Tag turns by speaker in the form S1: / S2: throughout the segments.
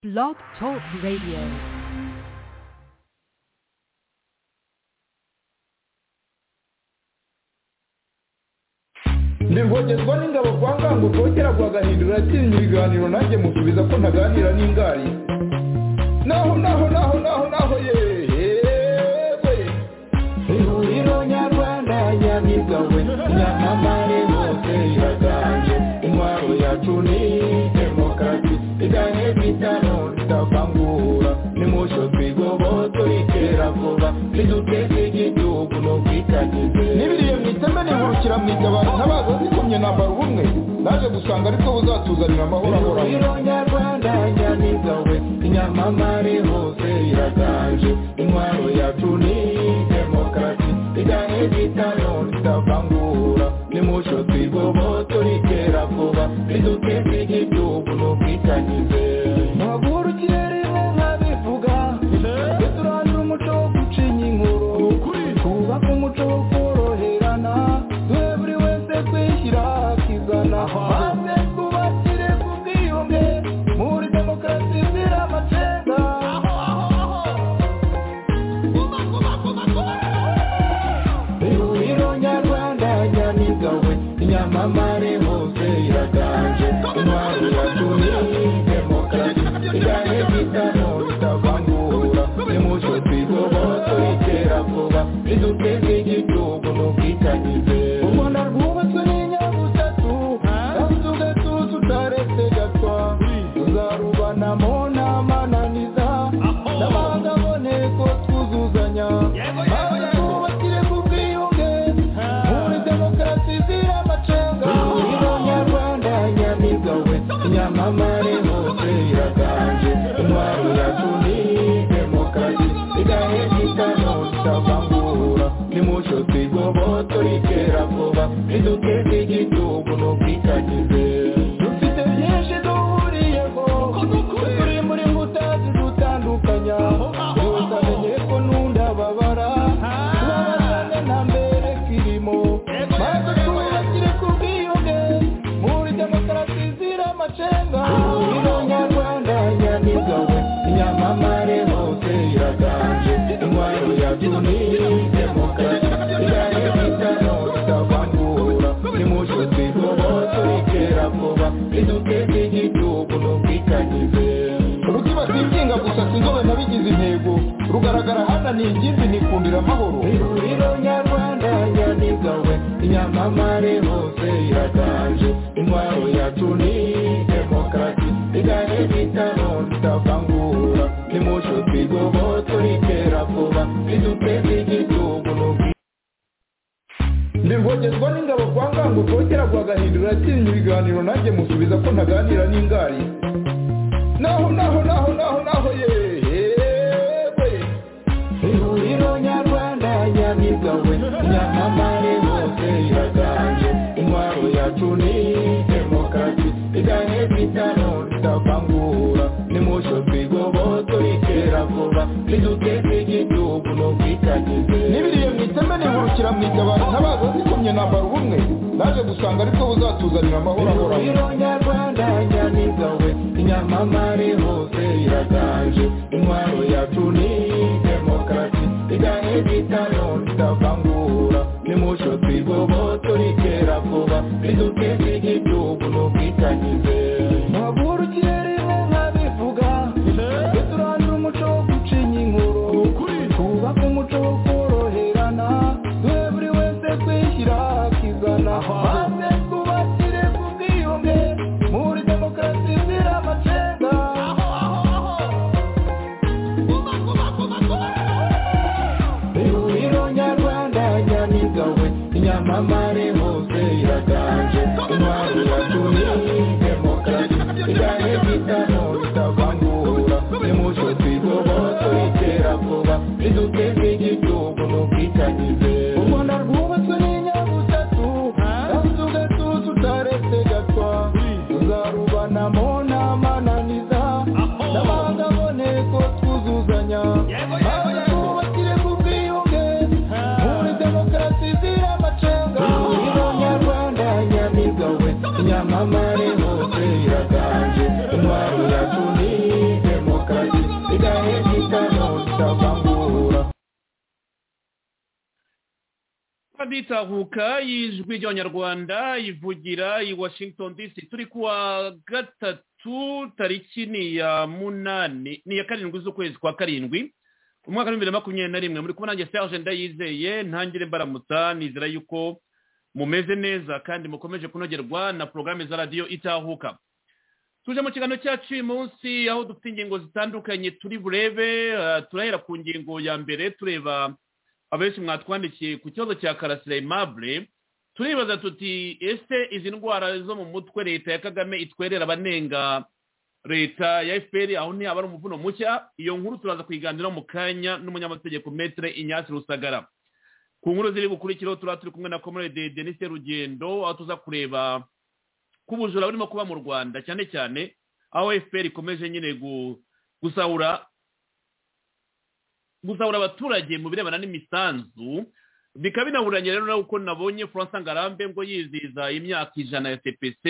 S1: Blog Talk Radio.
S2: ntirwogerwa n'ingabo kwa ngango kongera guhagahindura yatsinze ibiganiro nanjye musubiza ko ntaganira n'ingari naho naho naho naho naho yewe ihuriro nyarwanda nyabigawe nyamamare hose iraganje intwaro yacu ni demokarasi iganye bitano tutavangura nimucyo twigoboto itera vuba niduteze igihugu no kwitagize nibiriye mu iteme nihurukira mu itabaro ntabaza zikomye nambara ubumwe naje gusanga aribwo buzatuzanira amahoro ahoraho ihuriro nyarwanda nyamigawe inyamamare hose iraganje intwaro yacu ni demokarasi iganye bitano tutavangura nimucyo twigoboto ritera vuba riduteze igihugu no kwitagize ntabwo ikirere nkabivuga twe turangira umuco wo gucinya inkuru twubake umuco wo koroherana twe buri wese kwishyira akizana maze twubakire ku bwiyunge muri demokarasi izira amacenga ihuriro nyarwanda nyamigawe inyamamare hose iraganje intwari yacu ni demokarasi igane bitano bitavangura nimucyo twigoboto itera vuba riduteze igihugu no kwitagize u rwanda rwubatswe n'inyabutatu kandi tugatuza utaretse gatwa tuzarubanamo n'amananiza n'amangaboneko twuzuzanya maze twubakire ku bwiyunge muri demokarasi izira amacenga ihuriro nyarwanda nyamigawe inyamamare hose iraganje intwaro yacu ni demokarasi igahe gitano tutavangura nimucyo twigoboto ritera vuba riduteze igihugu no kwitagize dufite byinshi duhuriyeho turi muri mbuta zidutandukanya yose amenye ko n'undababara tubabazane na mbere kirimo maze twubakire ku bwiyunge muri demokarasi izira amacenga ihuriro nyarwanda nyamigawe inyamamare hose iraganje intwaro yacu ni demokarasi igane bitano tutavangura nimucyo twigoboto ritera vuba riduteze igihugu no kwitagize urutima rwinginga gusasa inzobe nabigize intego rugaragara hananiye ingimbi nikundira amahoro ihuriro nyarwanda nyamigawe inyamamare hose iraganje intwaro yacu ni demokarasi igane bitano tutavangura nimucyo twigoboto ritera vuba riduteze igihugu no kwi- ntirwogerwa n'ingabo kwa ngango kongera guhagahindura yatsinze ibiganiro nanjye musubiza ko ntaganira n'ingari naho naho naho naho naho yewe ihuriro nyarwanda nyamigawe nyamamare hose iraganje intwaro yacu ni demokarasi iganye bitano tutavangura nimucyo twigoboto ritera vuba riduteze igihugu no kwitagize nibiriye mu iteme nihurukira mu itabaro ntabaza zikomye nambara ubumwe naje gusanga aribwo buzatuzanira amahoro ahoraho ihuriro nyarwanda nyamigawe inyamamare hose iraganje intwaro yacu ni demokarasi igane bitano tutavangura nimucyo twigoboto ritera vuba riduteze igihugu no kwitagize ntabwo urukirere nkabivuga twe turangira umuco wo gucinya inkuru twubake umuco wo koroherana twe buri wese kwishyira akizana maze twubakire ku bwiyunge muri demokarasi izira amacenga ihuriro kandi idahengeka ntutabangura
S3: bitahuka y'ijwi ry'abanyarwanda ivugira i washington dc turi kuwa gatatu tariki ni ya munani ni iya karindwi z'ukwezi kwa karindwi umwaka w'ibihumbi bibiri na makumyabiri na rimwe muri kubona nanjye serge ndayizeye ntangire mbaramutsa nizera yuko mumeze neza kandi mukomeje kunogerwa na porogaramu za radiyo itahuka tuje mu kiganiro cyacu uyu munsi aho dufite ingingo zitandukanye turi burebe eh, turahera ku ngingo ya mbere tureba abenshi mwatwandikiye ku kibazo cya karasira aimable turibaza tuti ese izi ndwara zo mu mutwe leta ya kagame itwerera abanenga leta ya fpr aho ntihaba ari umuvuno mushya iyo nkuru turaza kuyiganiraho mu kanya n'umunyamategeko metere inyasi rusagara ku nkuru ziri bukurikiraho turaba turi kumwe na comrade denise rugendo aho tuza kureba ko ubujura burimo kuba mu rwanda cyane cyane aho fpr ikomeje nyine gu- gusahura gusahura abaturage mu birebana n'imisanzu bikaba binahuranye rero nawe uko nabonye furansa ngarambe ngo yizihiza imyaka ijana ya cpc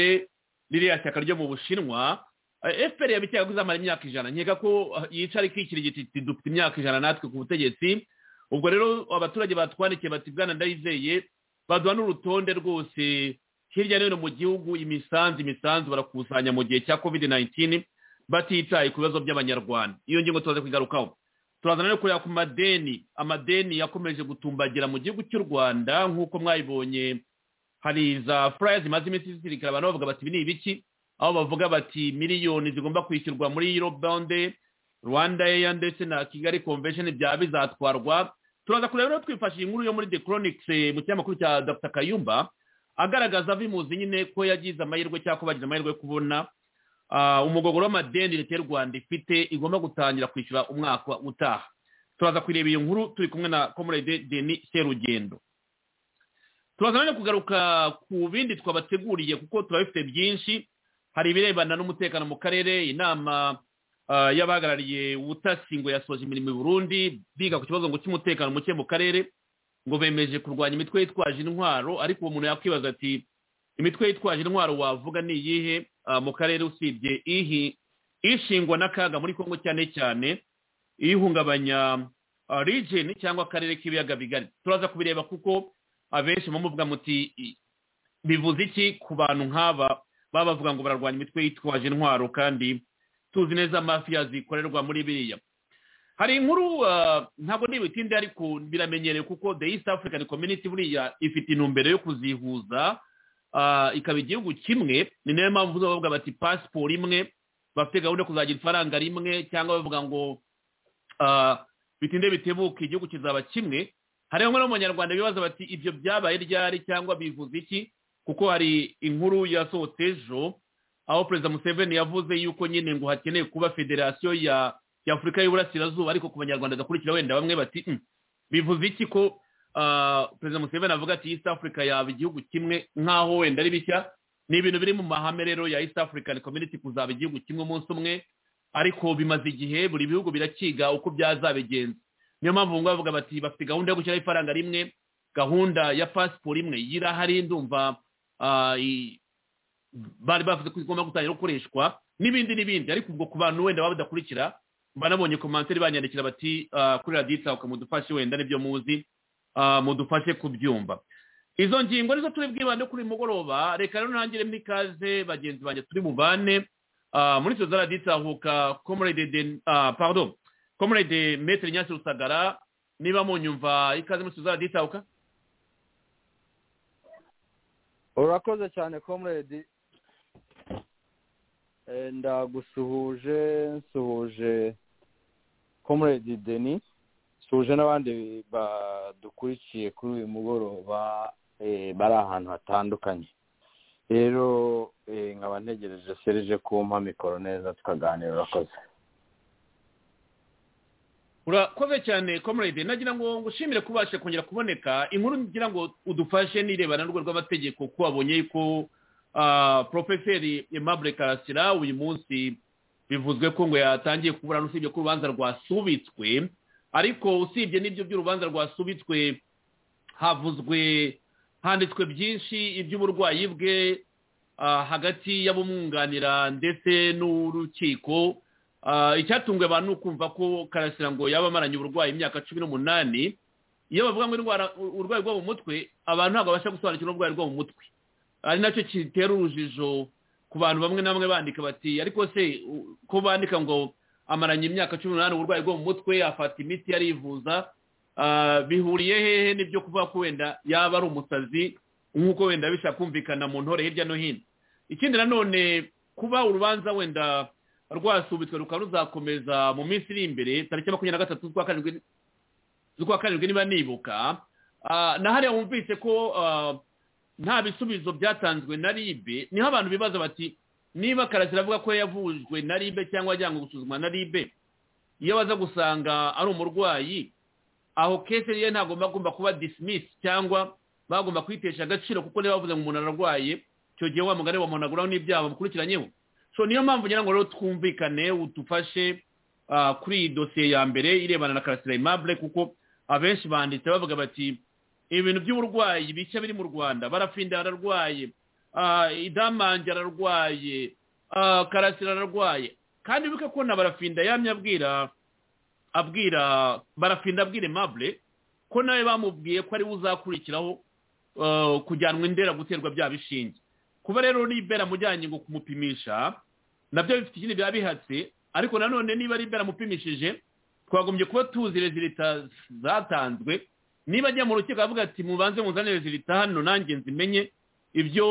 S3: ririya shyaka ryo mu bushinwa Eh, fpr yabikeka ko izamara imyaka ijana nkeka ko ah, yicara ikikira igiti iti dufite imyaka ijana natwe ku butegetsi ubwo rero abaturage batwandikiye bati bwana ndayizeye baduha n'urutonde rwose hirya no hino mu gihugu imisanzu imisanzu barakusanya mu gihe cya covid 19 batitaye ku bibazo by'abanyarwanda iyo ngingo tubaze kugarukaho turazana no kureba ku madeni amadeni yakomeje gutumbagira mu gihugu cy'u rwanda nk'uko mwayibonye hari za furaya zimaze iminsi zizirikana abantu bavuga bati ibi ni ibiki aho bavuga bati miliyoni zigomba kwishyurwa muri eurobonde rwanda eya ndetse na kigali convention byaba bizatwarwa turaza kureba rero twifashishije inkuru yo muri the chronics eh, mu kinyamakuru cya dr kayumba agaragaza abimuzi nyine ko yagize amahirwe cyangwa ko bagize amahirwe yo kubona Ah, umugogoro w'amadeni leta y'u rwanda ifite igomba gutangira kwishyura umwaka utaha turaza kureba iyo nkuru turi kumwe na comrade deni serugendo turaza no kugaruka ku bindi twabateguriye kuko turabifite byinshi hari ibirebana n'umutekano mu karere inama ah, y'abahagarariye ubutasi ngo yasoje imirimo i burundi biga ku kibazo ngo cy'umutekano muke mu karere ngo bemeje kurwanya imitwe yitwaje intwaro ariko uwo muntu yakwibaza ati imitwe yitwaje intwaro wavuga ni iyihe ah, mu karere usibye ihi ishingwa n'akaga muri kongo cyane cyane ihungabanya ah, region cyangwa akarere k'ibiyaga bigari turaza kubireba kuko abenshi muvuga muti i- bivuze iki ku bantu nk'aba baba bavuga ngo bararwanya imitwe yitwaje intwaro kandi tuzi neza mafiya zikorerwa muri biriya hari inkuru ah, ntabwo ntibitinde ariko biramenyerewe kuko the east african community buriya ifite intumbero yo kuzihuza ah, ikaba igihugu kimwe ni nayo mpamvu uza bavuga bati pasiporo imwe bafite gahunda yo kuzagira ifaranga rimwe cyangwa bavuga ngo ah, bitinde bitebuke igihugu kizaba kimwe hari bamwe no mu banyarwanda bibaza bati ibyo byabaye ryari cyangwa bivuze iki kuko hari inkuru yasohotse ejo aho perezida museveni yavuze yuko nyine ngo hakeneye kuba federasiyo ya ya afurika y'uburasirazuba ariko ku banyarwanda gakurikira wenda bamwe bati "Mm, bivuze iki ko ah, perezida museveni avuga ati east africa yaba igihugu kimwe nk'aho wenda ari bishya ni ibintu biri mu mahame rero ya east african community kuzaba igihugu kimwe umunsi umwe ariko bimaze igihe buri bihugu birakiga uko byazabigenza niyo mpamvu ngo bavuga bati bafite gahunda yo gushyiraho ifaranga rimwe gahunda ya pasiporo imwe yirahari ndumva ah, i- bari bavuze ko igomba gutangira gukoreshwa n'ibindi n'ibindi ariko ubwo ku bantu wenda baba badakurikira banabonye komantere banyandikira bati ah, kuri radiyo itahuka mudufashe wenda nibyo muzi ah, mudufashe kubyumva izo ngingo nizo turi bwibande kuri uyu mugoroba reka rero ntangiremo ikaze bagenzi banjye turi buvane ah, muri izo za radiyo itahuka comrade Den- ah, pardon comrade metere nyasi rusagara niba munyumva ikaze muri izo za radiyo itahuka
S4: urakoze cyane comrade Eh, ndagusuhuje nsuhuje comrade denis nsuhuje n'abandi badukurikiye kuri uyu mugoroba eh, bari ahantu hatandukanye rero eh, nkaba ntegereje serije kumpa mikoro neza tukaganira urakoze
S3: urakoze cyane comrade nagira ngo ngushimire kubasha kongera kuboneka inkuru ngira ngo udufashe n'irebana n'urwo rw'amategeko ko wabonye ko porofeseri aimable karasira uyu munsi bivuzwe ko ngo yatangiye kuburana usibye ko urubanza rwasubitswe ariko usibye n'ibyo by'urubanza rwasubitswe havuzwe handitswe byinshi iby'uburwayi bwe ah, hagati y'abumwunganira ndetse n'urukiko icyatunguye abantu ni ukumva ko karasira ngo yaba amaranye uburwayi imyaka cumi n'umunani iyo bavuga ngo indwara uburwayi bwo mu mutwe abantu ntabwo babasha gusobanukirwa uburwayi bwo mu mutwe ari nacyo gitera urujijo ku bantu bamwe na bamwe bandika bati ariko se ko bandika ngo amaranye imyaka cumi n'umunani uburwayi bwo mu mutwe afata imiti yarivuza bihuriye hehe n'ibyo kuvuga ko wenda yaba ari umusazi nk'uko wenda bishobora kumvikana mu ntore hirya no hino ikindi nanone kuba urubanza wenda rwasubitswe rukaba ruzakomeza mu minsi iri imbere tariki makumyabiri na gatatu z'ukwa karindwi niba nibuka na hariya wumvise ko nta bisubizo byatanzwe na ribe niho abantu bibaza bati niba karasira avuga ko yavujwe na ribe cyangwa ajyanwe gusuzumwa na ribe iyo baza gusanga ari umurwayi aho kese ye ntabwo bagomba kuba disimisi cyangwa bagomba kwitesha agaciro kuko niba bavuze ngo umuntu ararwaye icyo gihe wa mugari bamuhanaguraho n'ibyaha bamukurikiranyeho so niyo mpamvu ngira ngo rero twumvikane udufashe kuri iyi dosiye ya mbere irebana na karasira imabure kuko abenshi banditse bavuga bati ibintu by'uburwayi bishya biri mu rwanda barafinda ararwaye idamange ararwaye karasira ararwaye kandi wibuke ko na barafinda yamye abwira abwira barafinda abwira imabure ko nawe bamubwiye ko ariwe uzakurikiraho kujyanwa indera guterwa bya bishinge kuba rero nibera amujyanye ngo kumupimisha nabyo bifite ikindi biba bihatse ariko nanone niba ari imbere amupimishije twagombye kuba tuzi rezilita zatanzwe niba ajya mu rukiko avuga ati mubanze muzane rezilita hano nanjye nzimenye ibyo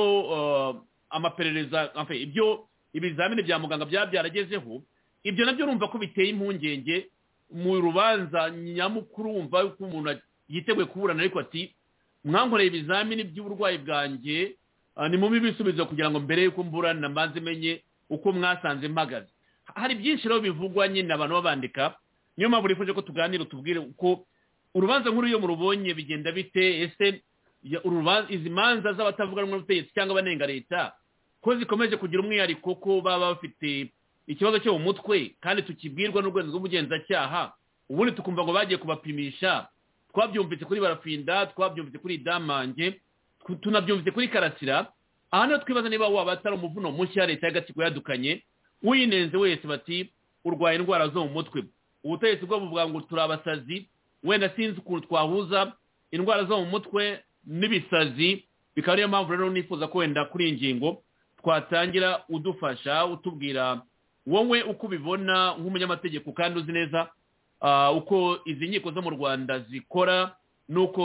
S3: amaperereza ibyo ibizamini bya muganga byaba byaragezeho ibyo nabyo urumva ko biteye impungenge mu rubanza nyamukuru wumva ko umuntu yiteguye kuburana ariko ati mwankoreye ibizamini by'uburwayi bwanjye ni mubi ibisubizo kugira ngo mbere y'uko mburana mbanze menye uko mwasanze mpagaze hari byinshi rero bivugwa nyine abantu babandika niyo mpamvu nifuje ko tuganira tubwire uko urubanza nkuru iyo murubonye bigenda bite ese izi manza z'abatavuga rumwe n'ubutegetsi cyangwa abanenga leta ko zikomeje kugira umwihariko ko baba bafite ikibazo cyo mu mutwe kandi tukibwirwa n'urwego rw'ubugenzacyaha ubundi tukumva ngo bagiye kubapimisha twabyumvise kuri barafinda twabyumvise kuri damange tunabyumvise kuri karasira aha niho twibaza niba waba atari umuvuno mushya leta y'agatsiko yadukanye uyinenze wese bati urwaye indwara zo mu mutwe ubutegetsi bwo buvuga ngo turi abasazi wenda sinzi ukuntu twahuza indwara zo mu mutwe n'ibisazi bikaba ariyo mpamvu rero nifuza ko wenda kuri iyi ngingo twatangira udufasha utubwira wowe uko ubibona nk'umunyamategeko kandi uzi neza uko izi nkiko zo mu rwanda zikora n'uko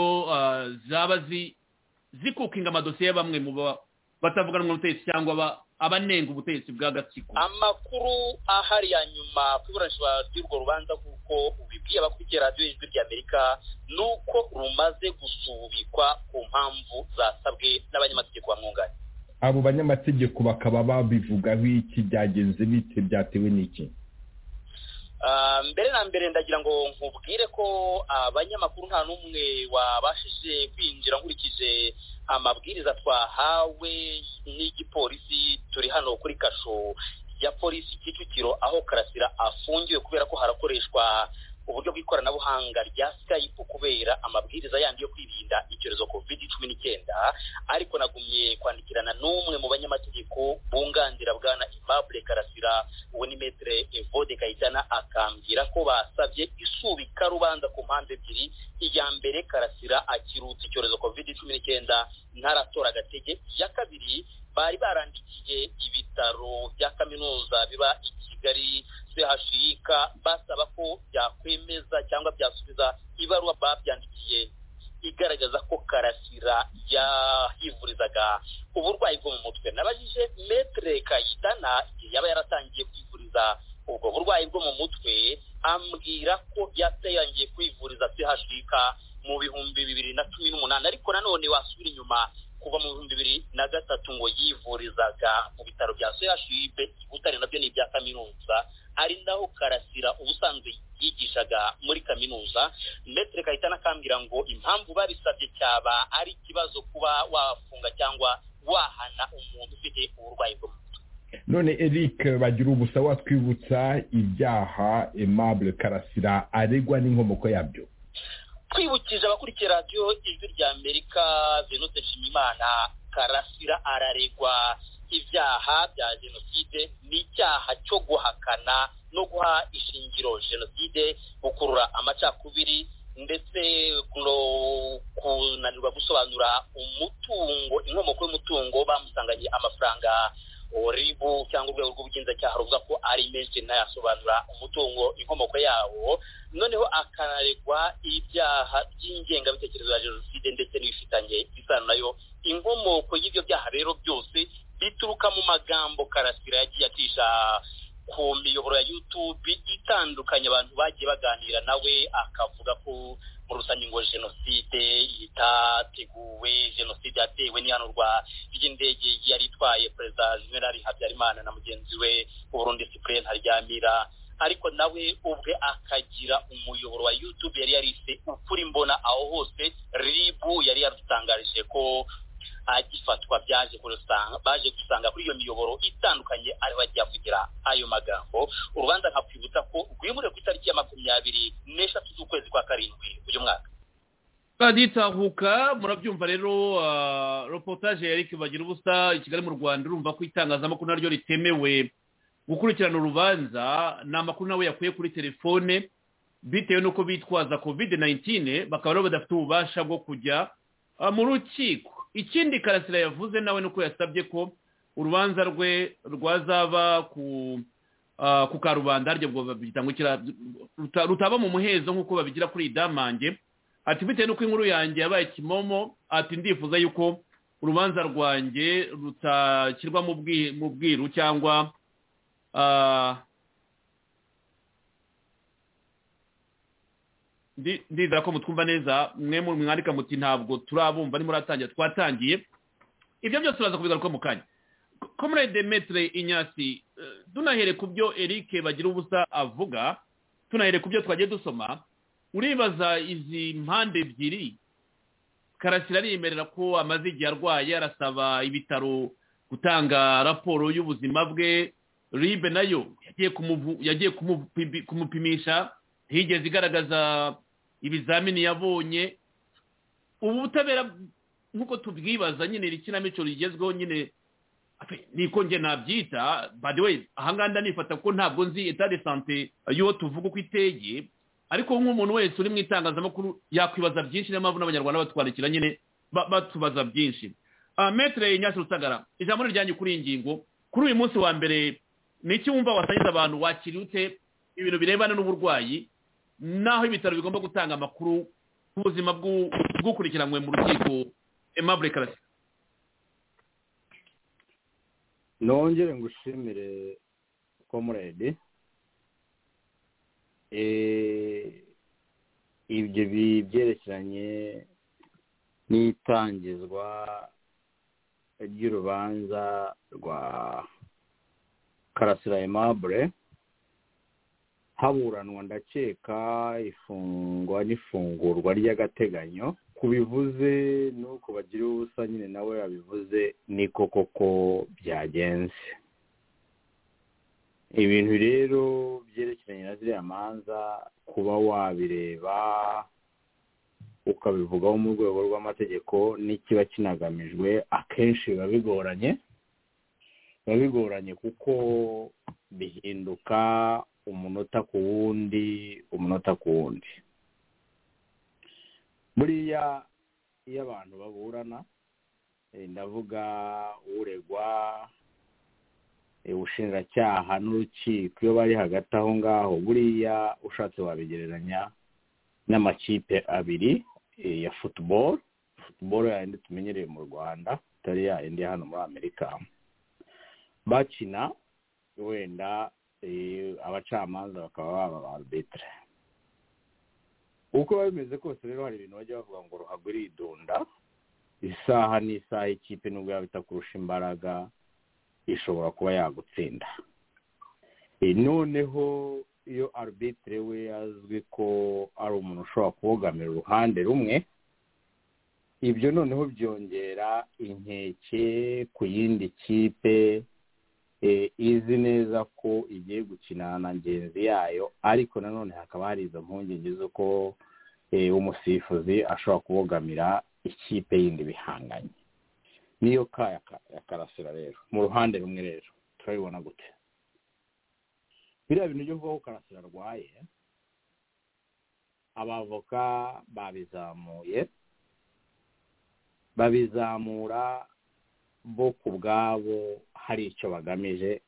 S3: zaba zi zikukinga amadosiye ya bamwe mu batavuganwa n'ubutegetsi cyangwa abanenga ubutegetsi bw'agatsiko
S5: amakuru ahari ya nyuma ku iburanishwa ry'urwo rubanza kuko ubibwiye abakurikiye radiyo y'ijwi ry'amerika ni uko rumaze gusubikwa ku mpamvu zasabwe n'abanyamategeko bamwunganira
S2: abo banyamategeko bakaba babivugaho iki byagenze bite byatewe n'iki
S5: mbere na mbere ndagira ngo nkubwire ko abanyamakuru nta n'umwe wabashije kwinjira nkurikije amabwiriza twahawe n'igipolisi turi hano kuri kasho ya polisi kicukiro aho karasira afungiwe kubera ko harakoreshwa uburyo bw'ikoranabuhanga rya skype kubera amabwiriza yandi yo kwirinda icyorezo covid cumi n'icyenda ariko nagumye kwandikirana n'umwe mu banyamategeko bunganira bwana imabure karasira uwo ni metere evode kayitana akambwira ko basabye isubika rubanza ku mpamvu ebyiri iya mbere karasira akirutse icyorezo covid cumi n'icyenda ntaratora agatege iya kabiri bari barandikiye ibitaro bya kaminuza biba i kigali sehashiyika basaba ko byakwemeza cyangwa byasubiza ibaruwa babyandikiye igaragaza ko karasira yahivurizaga uburwayi bwo mu mutwe nabajije metere kayitana igihe yaba yaratangiye kwivuriza ubwo burwayi bwo mu mutwe ambwira ko yatangiye kwivuriza sehashiyika mu bihumbi bibiri na cumi n'umunani ariko nanone wasubira inyuma kuva mu bihumbi bibiri na gatatu ngo yivurizaga mu bitaro bya chib i butare nabyo ni ibya kaminuza ari naho karasira ubusanzwe yigishaga muri kaminuza metere kayitana akambwira ngo impamvu babisabye cyaba ari ikibazo kuba wafunga cyangwa wahana umuntu ufite uburwayi bwo mu mutwe
S2: none eric bagira ubusa watwibutsa ibyaha aimable karasira aregwa n'inkomoko yabyo
S5: twibukije abakurikiye radiyo ijwi rya amerika venute nshimimana karasira araregwa ibyaha bya jenoside n'icyaha cyo guhakana no guha ishingiro jenoside gukurura amacakubiri ndetse no kunanirwa gusobanura umutungo inkomoko y'umutungo bamusanganye amafaranga oribu cyangwa urwego rw'ubugenzacyaha ruvuga ko ari menshi ntayasobanura umutungo inkomoko yawo noneho akanaregwa ibyaha by'ingengabitekerezo ya jenoside ndetse n'ibifitanye isano nayo inkomoko y'ibyo byaha rero byose bituruka mu magambo karasira yagiye acisha ku miyoboro ya yutube itandukanye abantu bagiye baganira nawe akavuga ko mu rusange ngo jenoside itateguwe jenoside yatewe n'ihanurwa ry'indege yari itwaye perezida jenerali habyarimana na mugenzi we uburundi sipureni haryamira ariko nawe ubwe akagira umuyoboro wa yutube yari yarise ukuri mbona aho hose ribu yari yadutangarije ko agifatwa byaje kurusanga baje gusanga kuri iyo miyoboro itandukanye ari bagiye kugira ayo magambo urubanza nkakwibutsa ko rwimuriwe ku itariki ya makumyabiri n'eshatu z'ukwezi kwa karindwi uyu mwaka
S3: gitahuka murabyumva rero reportage ya eric bagira ubusa i kigali mu rwanda urumva ko itangazamakuru naryo ritemewe gukurikirana urubanza ni amakuru nawe yakuye kuri telefone bitewe n'uko bitwaza kovide nayintine bakaba rero badafite ububasha bwo kujya mu rukiko ikindi karasira yavuze nawe nuko yasabye ko urubanza rwe rwazaba ku karubanda rutaba mu muhezo nk'uko babigira kuri idamange ati bitewe n'uko inkuru yanjye yabaye kimomo ati ndifuza yuko urubanza rwanjye rutashyirwa mu bwiru cyangwa ndizera ko mutwumva neza mwe mwandika muti ntabwo turabumva ni muratangira twatangiye ibyo byose uraza kubigaruka mu kanya komurede metere inyasi tunahere ku byo eric bagira ubusa avuga tunahere ku byo twagiye dusoma uribaza izi mpande ebyiri karasira ariyemerera ko amaze igihe arwaye arasaba ibitaro gutanga raporo y'ubuzima bwe ribe nayo yagiye kumupimisha higeze igaragaza ibizamini yabonye ubu butabera nk'uko tubwibaza nyine iri kinamico rigezweho nyine niko njye nabyita badiwe ahanganda nifata ko ntabwo nzi etade sante y'uwo tuvuga uko iteye ariko nk'umuntu wese uri mu itangazamakuru yakwibaza byinshi niyo mpamvu n'abanyarwanda batwandikira nyine batubaza byinshi metere nyasi rusagara ijambo rijyanye kuri iyi ngingo kuri uyu munsi wa mbere ni iki wumva wasangiza abantu wakiri ute ibintu birebana n'uburwayi n'aho ibitaro bigomba gutanga amakuru ku buzima bw'ukurikiranwe mu rukiko emabure karasi
S4: nongere ngo ushimire komuredi ibyo byerekeranye n'itangizwa ry'urubanza rwa karasira emabure haburanwa ndakeka ifungwa n'ifungurwa ry'agateganyo ku bivuze n'uko bagira ubusa nyine nawe yabivuze niko koko byagenze ibintu rero byerekeranye na ziriya manza kuba wabireba ukabivugaho mu rwego rw'amategeko n'ikiba kinagamijwe akenshi biba bigoranye biba bigoranye kuko bihinduka umunota ku wundi umunota ku wundi buriya iyo abantu baburana ndavuga uregwa ubushinjacyaha n'urukiko iyo bari hagati aho ngaho buriya ushatse wabigereranya n'amakipe abiri ya futuboro futuboro yayindi tumenyereye mu rwanda itari yayindi hano muri amerika bakina wenda abacamanza bakaba baba ba arbitire uko biba bimeze kose rero hari ibintu bajya bavuga ngo ruhago iridunda isaha n'isaha ikipe nubwo yaba itakurusha imbaraga ishobora kuba yagutsinda noneho iyo arbitire we azwi ko ari umuntu ushobora kubogamira uruhande rumwe ibyo noneho byongera inkeke ku yindi kipe izi neza ko igiye gukina na ngenzi yayo ariko nanone hakaba hari izo mpungenge z'uko umusifuzi ashobora kubogamira ikipe yindi bihanganye niyo ka ya karasira rero mu ruhande rumwe rero turabibona gute biriya bintu byo kuvuga ko karasira arwaye abavoka babizamuye babizamura bo ku bwabo hari icyo bagamije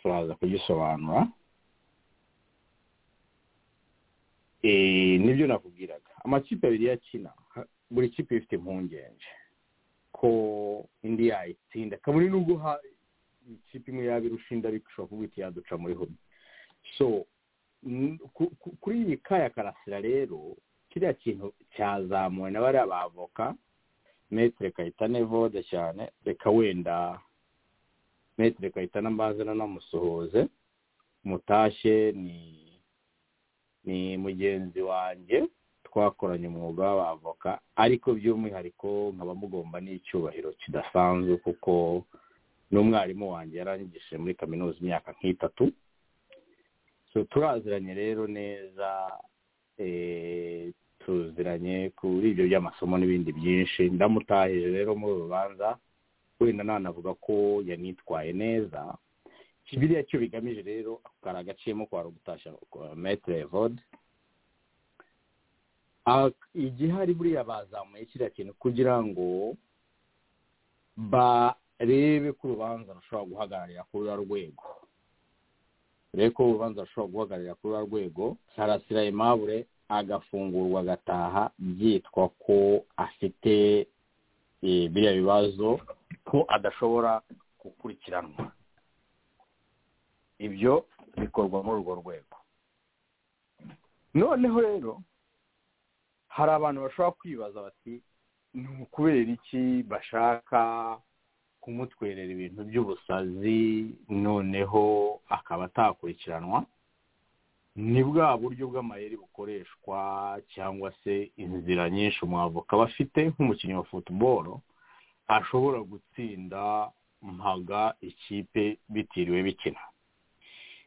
S4: turaza kugisobanura Eh, nibyo nakubwiraga amakipe abiri yakina ha- buri kipe ifite impungenge ko indi yayitsinda kabone nubwo ha- ikipe imwe yabirusha indi ariko ishobora kuvuga iti yaduca muri home so n- ku- ku- kuri iyi kaya karasira rero kiriya kintu cyazamuwe na bariya bavoka metere kayitane vode cyane reka wenda metere kayitane ambaze nanamusuhuze mutashye ni ni mugenzi wanjye twakoranye umwuga w'abavoka ariko by'umwihariko nkaba mugomba n'icyubahiro kidasanzwe kuko n'umwarimu wanjye yaranyigishije muri kaminuza imyaka nk'itatu so turaziranye rero neza eh, tuziranye kuri ibyo by'amasomo n'ibindi byinshi ndamutahije rero muri uru rubanza wenda nanavuga ko yanitwaye neza kibiriya cyo bigamije rero ako kari agaciyemo kwa rugutashya metere vode igihari buriya bazamuye kiriya kintu kugira ngo barebe ko urubanza rushobora guhagararira kuri ruriya rwego rero ko urubanza rushobora guhagararira kuri ruriya rwego sarasira aimable agafungurwa agataha byitwa ko afite eh, biriya bibazo ko adashobora gukurikiranwa ibyo bikorwa muri urwo rwego noneho rero hari abantu bashobora kwibaza bati ni ukubera iki bashaka kumutwerera ibintu by'ubusazi noneho akaba atakurikiranwa ni bwa buryo bw'amayeri bukoreshwa cyangwa se inzira nyinshi umwavoka aba afite nk'umukinnyi wa futuboro ashobora gutsinda mpaga ikipe bitiriwe bikina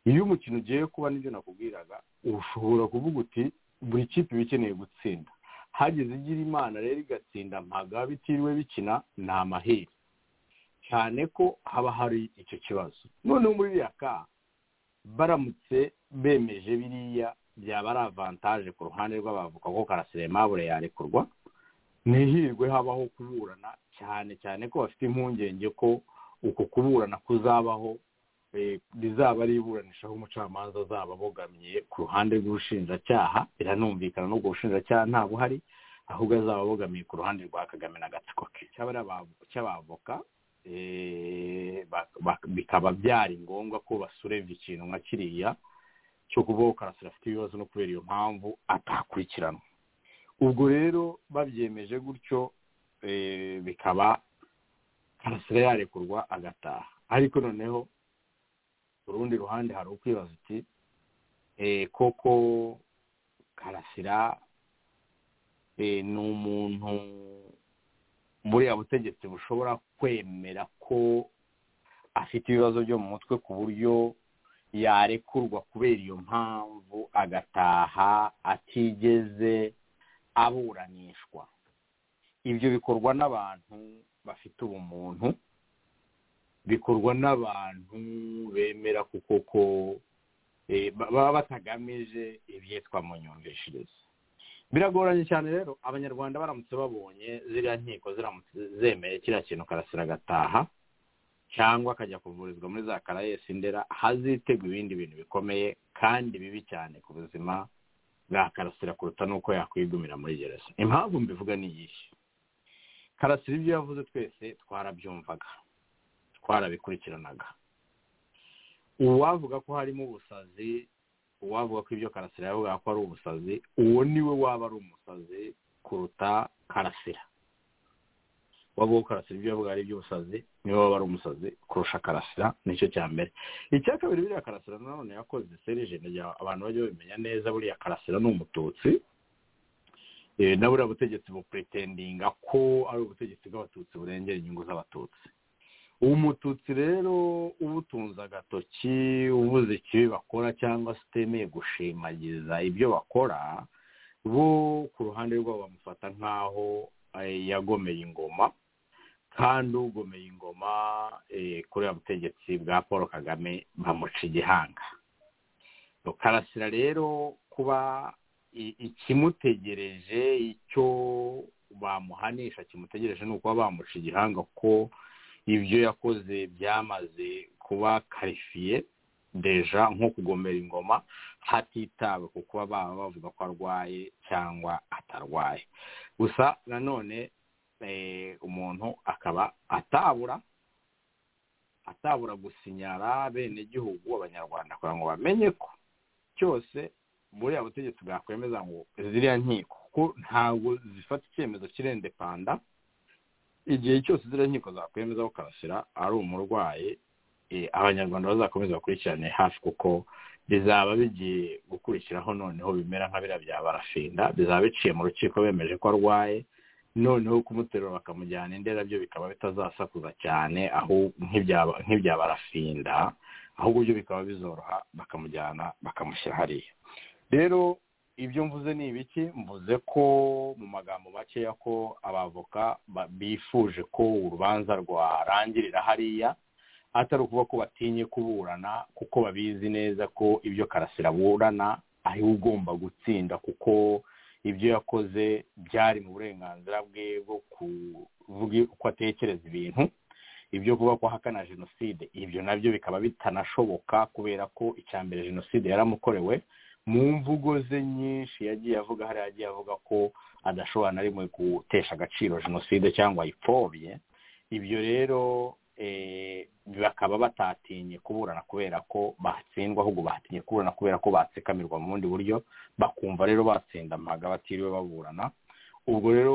S4: iyo umukino ugiye kuba nibyo nakubwiraga ushobora kuvuga uti buri kipe iba ikeneye gutsinda hagize igira imana rero igatsinda mpaga bitiriwe bikina ni amahirwe cyane ko haba hari icyo kibazo noneho muri iriya ka baramutse bemeje biriya byaba ari avantaje ku ruhande rw'abavoka ko karasire mabure yarekurwa ntihirwe habaho kuburana cyane cyane ko bafite impungenge ko uko kuburana kuzabaho eh, rizaba ari iburanisha aho umucamanza azaba abogamye ku ruhande rw'ubushinjacyaha biranumvikana n'ubwo bushinjacyaha nta buhari ahubwo azaba abogamiye ku ruhande rwa kagame n'agatsiko ke cy'abari aba- cy'abavoka eh, ba- ba- bikaba byari ngombwa ko basureva ikintu nka kiriya cyo kuvuga ko karasira afite ibibazo no kubera iyo mpamvu atakurikiranwa ubwo rero babyemeje gutyo eh, bikaba karasira yarekurwa agataha ariko noneho ku rundi ruhande hari ukwibaza uti eh, koko karasira eh, ni umuntu buriya butegetsi bushobora kwemera ko afite ibibazo byo mu mutwe ku buryo yarekurwa kubera iyo mpamvu agataha atigeze aburanishwa ibyo bikorwa n'abantu bafite ubumuntu bikorwa n'abantu bemera ko koko eh, ba- baba batagamije ibyitwa mu nyumvishirize biragoranye cyane rero abanyarwanda baramutse babonye ziriya nkiko ziramutse zemeye kiriya kintu karasira agataha cyangwa akajya kuvurizwa muri za karayesi ndera hazitegwa ibindi bintu bikomeye kandi bibi cyane ku buzima bwa karasira kuruta n'uko yakwigumira muri gereza impamvu mbivuga ni iyihe karasira ibyo yavuze twese twarabyumvaga twarabikurikiranaga uwavuga ko harimo ubusazi uwavuga ko ibyo karasira yavuga ko ari ubusazi uwo niwe waba ari umusazi kuruta karasira wavuga ko karasira ibyo yavuga ari iby'ubusazi niwe waba ari umusazi kurusha karasira nicyo cya mbere icya kabiri buriya karasira nanone yakoze serijeni abantu bajya babimenya neza buriya karasira ni umututsi Eh, na buriya butegetsi bupuretendinga ko ari ubutegetsi bw'abatutsi burengera inyungu z'abatutsi umututsi rero ubutunze agatoki ubuze ikibi bakora cyangwa se utemeye gushimagiza ibyo bakora bo ku ruhande rwabo bamufata nk'aho eh, yagomeye ingoma kandi ugomeye ingoma eh, kuri ya butegetsi bwa paul kagame bamuca igihanga karasira rero kuba ikimutegereje icyo bamuhanisha kimutegereje ni ukuba bamuca igihanga ko ibyo yakoze byamaze kuba karifiye deja nko kugomera ingoma hatitawe ku kuba baba bavuga ko arwaye cyangwa atarwaye gusa nanone umuntu akaba atabura atabura gusinyara benegihugu abanyarwanda kugira ngo bamenye ko cyose buriya butegetsi bwakwemeza ngo ziriya nkiko kuko ntabwo zifata icyemezo cy'irendepanda igihe cyose ziriya nkiko zakwemeza ko karasira ari umurwayi abanyarwanda bazakomeza bakurikirane hafi kuko bizaba bigiye gukurikiraho noneho bimera nka biriya bya barafinda bizaba biciye mu rukiko bemeje ko arwaye noneho kumuterura bakamujyana indera byo bikaba bitazasakuza cyane aho nk'ibya barafinda ahubwo byo bikaba bizoroha bakamujyana bakamushyira hariya rero ibyo mvuze ni ibiki mvuze ko mu magambo makeya ko abavoka bifuje ko urubanza rwarangirira hariya atari ukuvuga ko batinye kuburana kuko babizi neza ko ibyo karasira burana ariwe ugomba gutsinda kuko ibyo yakoze byari mu burenganzira bwe bwo kuvuga uko atekereza ibintu ibyo kuba ko ahakana jenoside ibyo nabyo bikaba bitanashoboka kubera ko icya mbere jenoside yaramukorewe mu mvugo ze nyinshi yagiye avuga hariya yagiye avuga ko adashobora na rimwe gutesha agaciro jenoside cyangwa ayipfobye ibyo rero bakaba batatinye kuburana kubera ko batsindwa ahubwo batinye kuburana kubera ko batsikamirwa mu bundi buryo bakumva rero batsinda amaga batiriwe baburana ubwo rero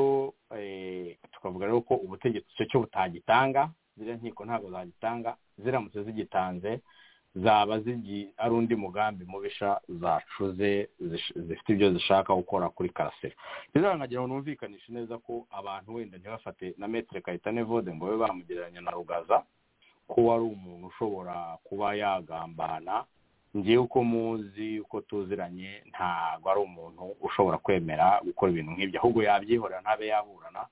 S4: tukavuga rero ko ubutegetsi icyo cyo butagitanga ziriya nkiko ntabwo zagitanga ziramutse zigitanze zaba ari undi mugambi mubisha zacuze zifite ibyo zishaka gukora kuri karasira rero nkagira ngo numvikanishe neza ko abantu wenda ntibafate na metero kayitane vode ngo babe bamugereranya na rugaza ko ari umuntu ushobora kuba yagambana ngewe uko muzi uko tuziranye ntabwo ari umuntu ushobora kwemera gukora ibintu nk'ibyo ahubwo yabyihorera ntabe yaburana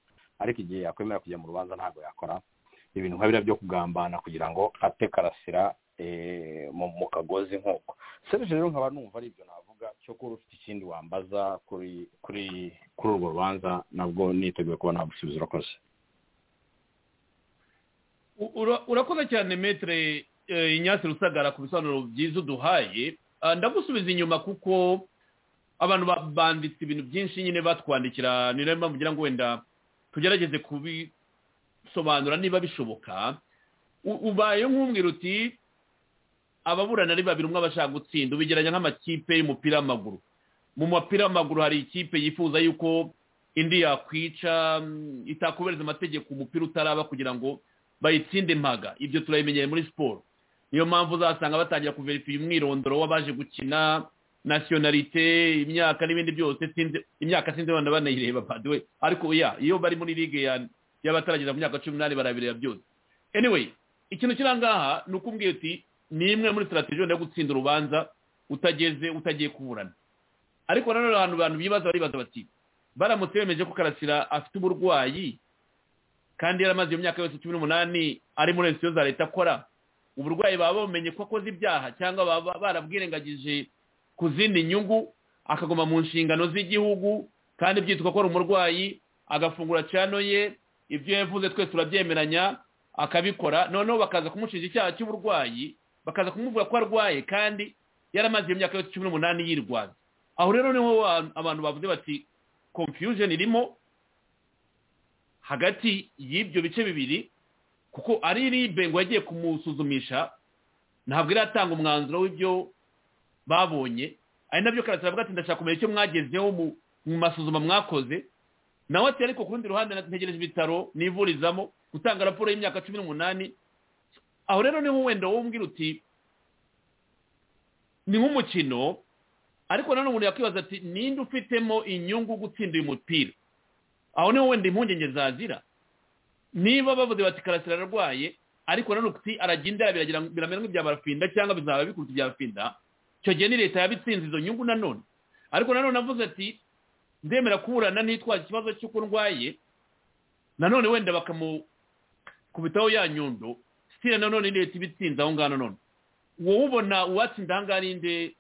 S4: ariko igihe yakwemera kujya mu rubanza ntabwo yakora ibintu nka biriya byo kugambana kugira ngo ate karasira mu kagozi nk'uko serije rero nkaba numva ari ibyo navuga cyo kuba ufite ikindi wambaza kuri kuri kuri urwo rubanza nabwo niteguye kuba nagusubiza urakoze
S3: urakoze cyane metere inyasi rusagara ku bisobanuro byiza uduhaye ndagusubiza inyuma kuko abantu banditse ibintu byinshi nyine batwandikira ni nayo mpamvu ngira ngo wenda tugerageze kubisobanura niba bishoboka ubaye nk'umwira uti ababurana ari babiri umwe abashaka gutsinda ubigeranya nk'amakipe y'umupira w'amaguru mu mupira w'amaguru hari ikipe yifuza yuko indi yakwica itakubahiriza amategeko umupira utaraba kugira ngo bayitsinde mpaga ibyo turabimenyeye muri siporo niyo mpamvu uzasanga batangira kuverifiya umwirondoro w'abaje gukina nasiyonarite imyaka n'ibindi byose imyaka sinzi abana banayireba we ariko iyo bari muri ligue y'abatarageza ku myaka cumi n'umunani barabireba byose anyway ikintu kiri aha ni ukubwira uti ni imwe muri sitarateji wenda yo gutsinda urubanza utageze utagiye kuburana ariko nanone abantu abantu bibaza baribaza bati baramutse bemeje ko karasira afite uburwayi kandi yaramaze iyo myaka yose cumi n'umunani ari muri leta za leta akora uburwayi baba bamenye ko akoze ibyaha cyangwa baba barabwirengagije ku zindi nyungu akaguma mu nshingano z'igihugu kandi byitwa ko ari umurwayi agafungura cano ye ibyo yavuze twese turabyemeranya akabikora noneho bakaza kumushinja icyaha cy'uburwayi bakaza kumuvuga ko arwaye kandi yaramaze iyo myaka yose cumi n'umunani yirwaza aho rero niho abantu bavuze bati confusion irimo hagati y'ibyo bice bibiri kuko ari ribe ngo yagiye kumusuzumisha ntabwo iratanga umwanzuro w'ibyo babonye ari nabyo karasira avuga ati ndashaka kumenya icyo mwagezeho mu masuzuma mwakoze nawe ati ariko ku rundi ruhande ntegereje ibitaro nivurizamo gutanga raporo y'imyaka cumi n'umunani aho rero niho wenda wowe uti ni nk'umukino ariko nanone umuntu yakwibaza ati ninde ufitemo inyungu gutsinda uyu mupira aho niho wenda impungenge zazira niba bavuze bati karasira ararwaye ariko nanone uti aragenda biramera nk'ibya barafinda cyangwa bizaba bikuruta ibya barafinda icyo gihe ni leta yabitsinze izo nyungu nanone ariko nanone avuze ati ndemera kuburana ntitwaze ikibazo cy'uko ndwaye nanone wenda bakamukubitaho ya nyundo sitira nanone leta ibitsinze aho ngaho nanone wowe ubona uwatsinda aha ngaha ninde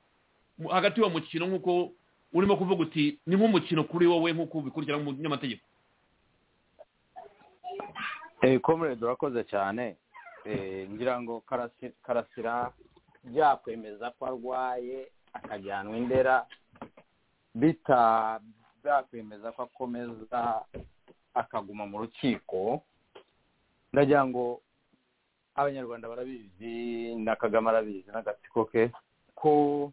S3: mu- hagati y'uwo mukino nk'uko urimo kuvuga uti ni nk'umukino kuri wowe nk'uko ubikurikirana mu nyamategeko
S4: Eh, comrade urakoze cyane Eh, ngira ngo Karasi- karasira byakwemeza ko arwaye akajyanwa indera bita byakwemeza ko akomeza akaguma mu rukiko ndagira ngo abanyarwanda barabizi na kagame arabizi n'agatsiko ke ko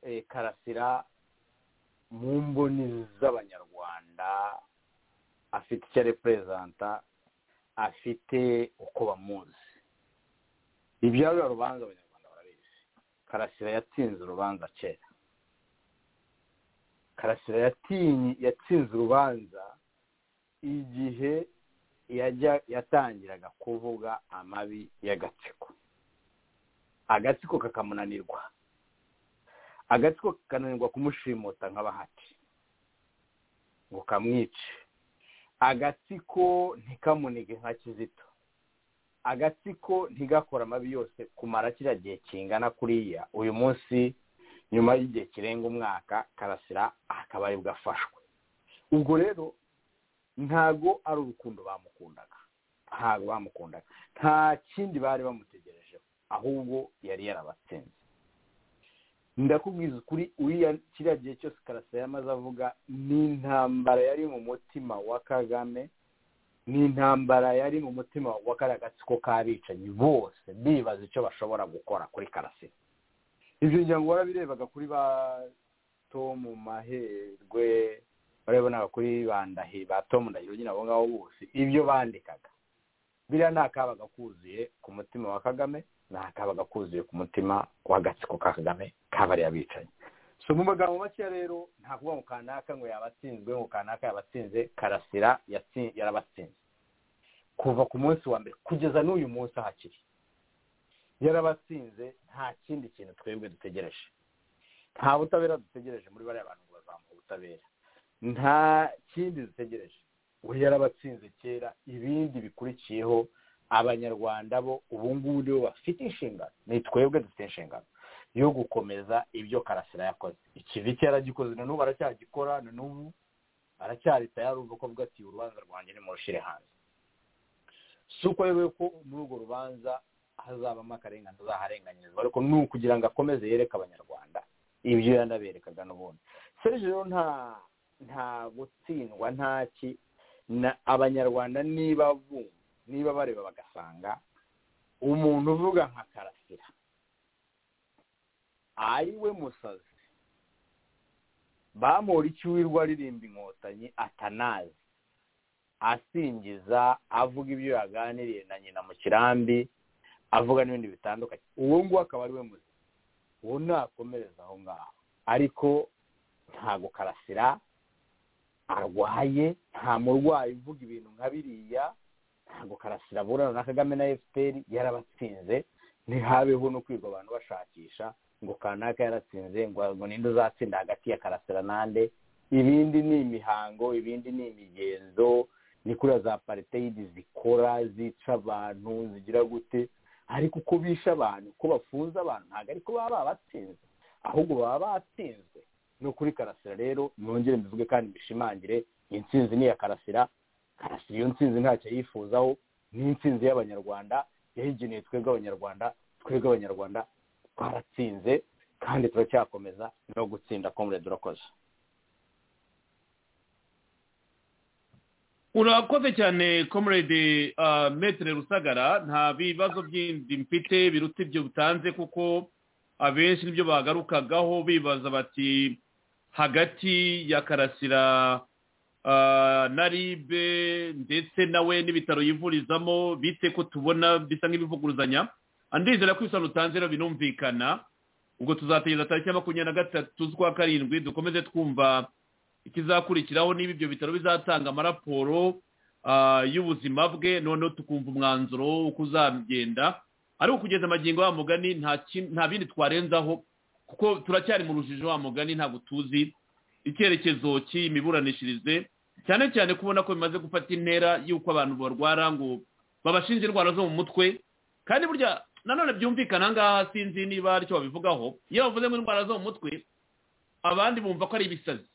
S4: eh, karasira mu mboni z'abanyarwanda afite icyo areperezanta afite uko bamuzi ibya ruriya rubanza abanyarwanda barabizi karasira yatsinze urubanza kera karasira yatinye- yatsinze urubanza igihe yajya yatangiraga kuvuga amabi y'agatsiko agatsiko kakamunanirwa agatsiko kakananirwa kumushimuta nk'abahati ngo kamwice agatsiko ntikamunige nka kizito agatsiko ntigakore amabi yose kumara kiriya gihe kingana kuriya uyu munsi nyuma y'igihe kirenga umwaka karasira akaba aribwo afashwe ubwo rero ntago ari urukundo bamukundaga ntago bamukundaga nta kindi bari bamutegerejeho ahubwo yari yarabatsinze ndakubwiza ukuri uriya kiriya gihe cyose karasira yamaze avuga ni intambara yari mu mutima wa kagame ni intambara yari mu mutima wa kariya gatsiko k'abicanyi bose bibaza icyo bashobora gukora kuri karasira ibyo ngira ngo warabirebaga kuri ba tomu maherwe warabibonaga kuri ba ndahi ba tomu ndahiro nyine abo ngabo bose ibyo bandikaga biriya nta kabaga kuzuye ku mutima wa kagame nta kabaga kuzuye ku mutima w'agatsiko ka kagame kabariya bicanyi so mu magambo make rero nta kuvuga ngo kanaka ngo yabatsinzwe ngo kanaka yabatsinze karasira yatsi- yarabatsinze kuva ku munsi wa mbere kugeza n'uyu munsi hakiri yarabatsinze nta kindi kintu twebwe dutegereje nta butabera dutegereje muri bariya bantu ngo bazamuha ubutabera nta kindi dutegereje we yarabatsinze kera ibindi bikurikiyeho abanyarwanda bo ubu ngubu nibo bafite inshingano ni twebwe dufite inshingano yo gukomeza ibyo karasira yakoze ikivi cye yaragikoze na n'ubu aracyagikora na n'ubu aracyarita yarumva ko avuga ati urubanza rwanjye nimurushire hanze si uko yewe ko muri urwo rubanza hazabamo akarengane azaharenganyirizwa ariko ni ukugira ngo akomeze yereke abanyarwanda ibyo yanaberekaga n'ubundi serije rero nta nta gutsindwa nta ki na abanyarwanda niba bumva niba bareba bagasanga umuntu uvuga nka karasira ari we musazi bamura icyo wirirwa aririmba inkotanyi atanazi asingiza avuga ibyo yaganiriye na nyina mu kirambi avuga n'ibindi bitandukanye uwo nguwo akaba ari we muzi uwo ntakomereza aho ngaho ariko ntago karasira arwaye nta murwayi uvuga ibintu nka biriya ntabwo karasira aburana na kagame na efuperi yarabatsinze ntihabeho no kwiga abantu bashakisha ngo kanaka yaratsinze ngo ngo ninde uzatsinda hagati ya karasira nande ibindi ni imihango ibindi ni imigenzo ni kuriya za pariteyidi zikora zica abantu zigira gute ariko uko bisha abantu uko bafunze abantu ntabwo ariko baba babatsinze ahubwo baba batsinzwe ni ukuri karasira rero nongere mbivuge kandi mbishimangire intsinzi ni iya karasira karasira iyo ntsinzi ntacyo yifuzaho ni intsinzi y'abanyarwanda yayigeneye twebwe abanyarwanda twebwe abanyarwanda twaratsinze kandi turacyakomeza no gutsinda komurede urakoze
S3: urakoze cyane comrade ah, metere rusagara nta bibazo byindi mfite biruta ibyo bitanze kuko abenshi nibyo bagarukagaho bibaza bati hagati ya karasira ah, na ribe ndetse nawe n'ibitaro yivurizamo bite ko tubona bisa nk'ibivuguruzanya andizera ko ibisobanuro utanze rero binumvikana ubwo tuzategereza tariki ya makumyabiri na gatatu z'ukwa karindwi dukomeze twumva ikizakurikiraho niba ibyo bitaro bizatanga amaraporo ah, y'ubuzima bwe noneho tukumva umwanzuro uko uzagenda ariko kugeza amagingo wa mugani nta ki- nta bindi twarenzaho kuko turacyari mu rujijo wa mugani ntabwo tuzi icyerekezo cy'iyi miburanishirize cyane cyane kubona ko bimaze gufata intera y'uko abantu barwara ngo babashinja indwara zo mu mutwe kandi burya nanone byumvikana ngaha sinzi niba aricyo babivugaho iyo bavuze ngo indwara zo mu mutwe abandi bumva ko ari ibisazi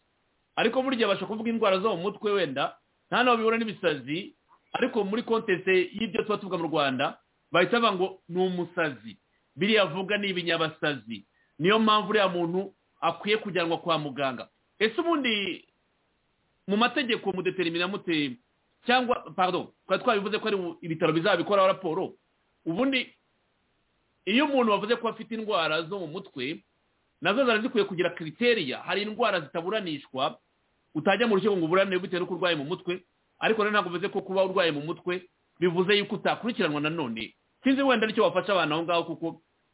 S3: ariko burya bashobora kuvuga indwara zo mu mutwe wenda nta n'aho bihura n'ibisazi ariko muri kontese y'ibyo tuba tuvuga mu rwanda bahita bavuga ngo ni umusazi biriya avuga ni ibinyabasazi niyo mpamvu uriya muntu akwiye kujyanwa kwa muganga ese ubundi mu mategeko mudeterimina mute cyangwa pardon twari twabivuze ko ari ibitaro bizabikoraho raporo ubundi iyo umuntu wavuze ko afite indwara zo mu mutwe nazo zari zikwiye kugira kiriteriya hari indwara zitaburanishwa utajya mu rukiko ngo uburane bitewe n'uko urwaye mu mutwe ariko rero ntabwo bivuze ko kuba urwaye mu mutwe bivuze yuko utakurikiranwa nanone sinzi wenda aricyo wafasha abantu aho ngaho kuko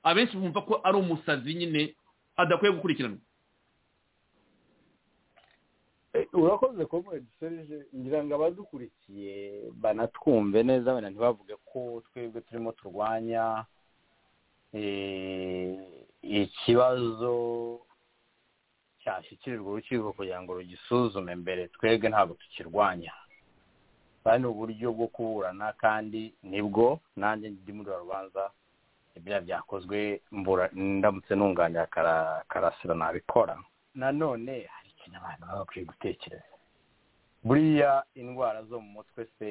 S3: abenshi bumva ko ari umusazi nyine adakwiye gukurikiranwa
S4: urakoze kuba dusoreje ngira ngo abadukurikiye banatwumve neza wenda ntibavuge ko twebwe turimo turwanya ikibazo cyashyikirirwa urukiko kugira ngo rugisuzume mbere twebwe ntabwo tukirwanya kandi uburyo bwo kuburana kandi nibwo nanjye ndi muri rubanza ibya byakozwe ndamutse nunganira karasira nabikora nanone hari ikintu abantu baba bakwiye gutekereza buriya indwara zo mu mutwe se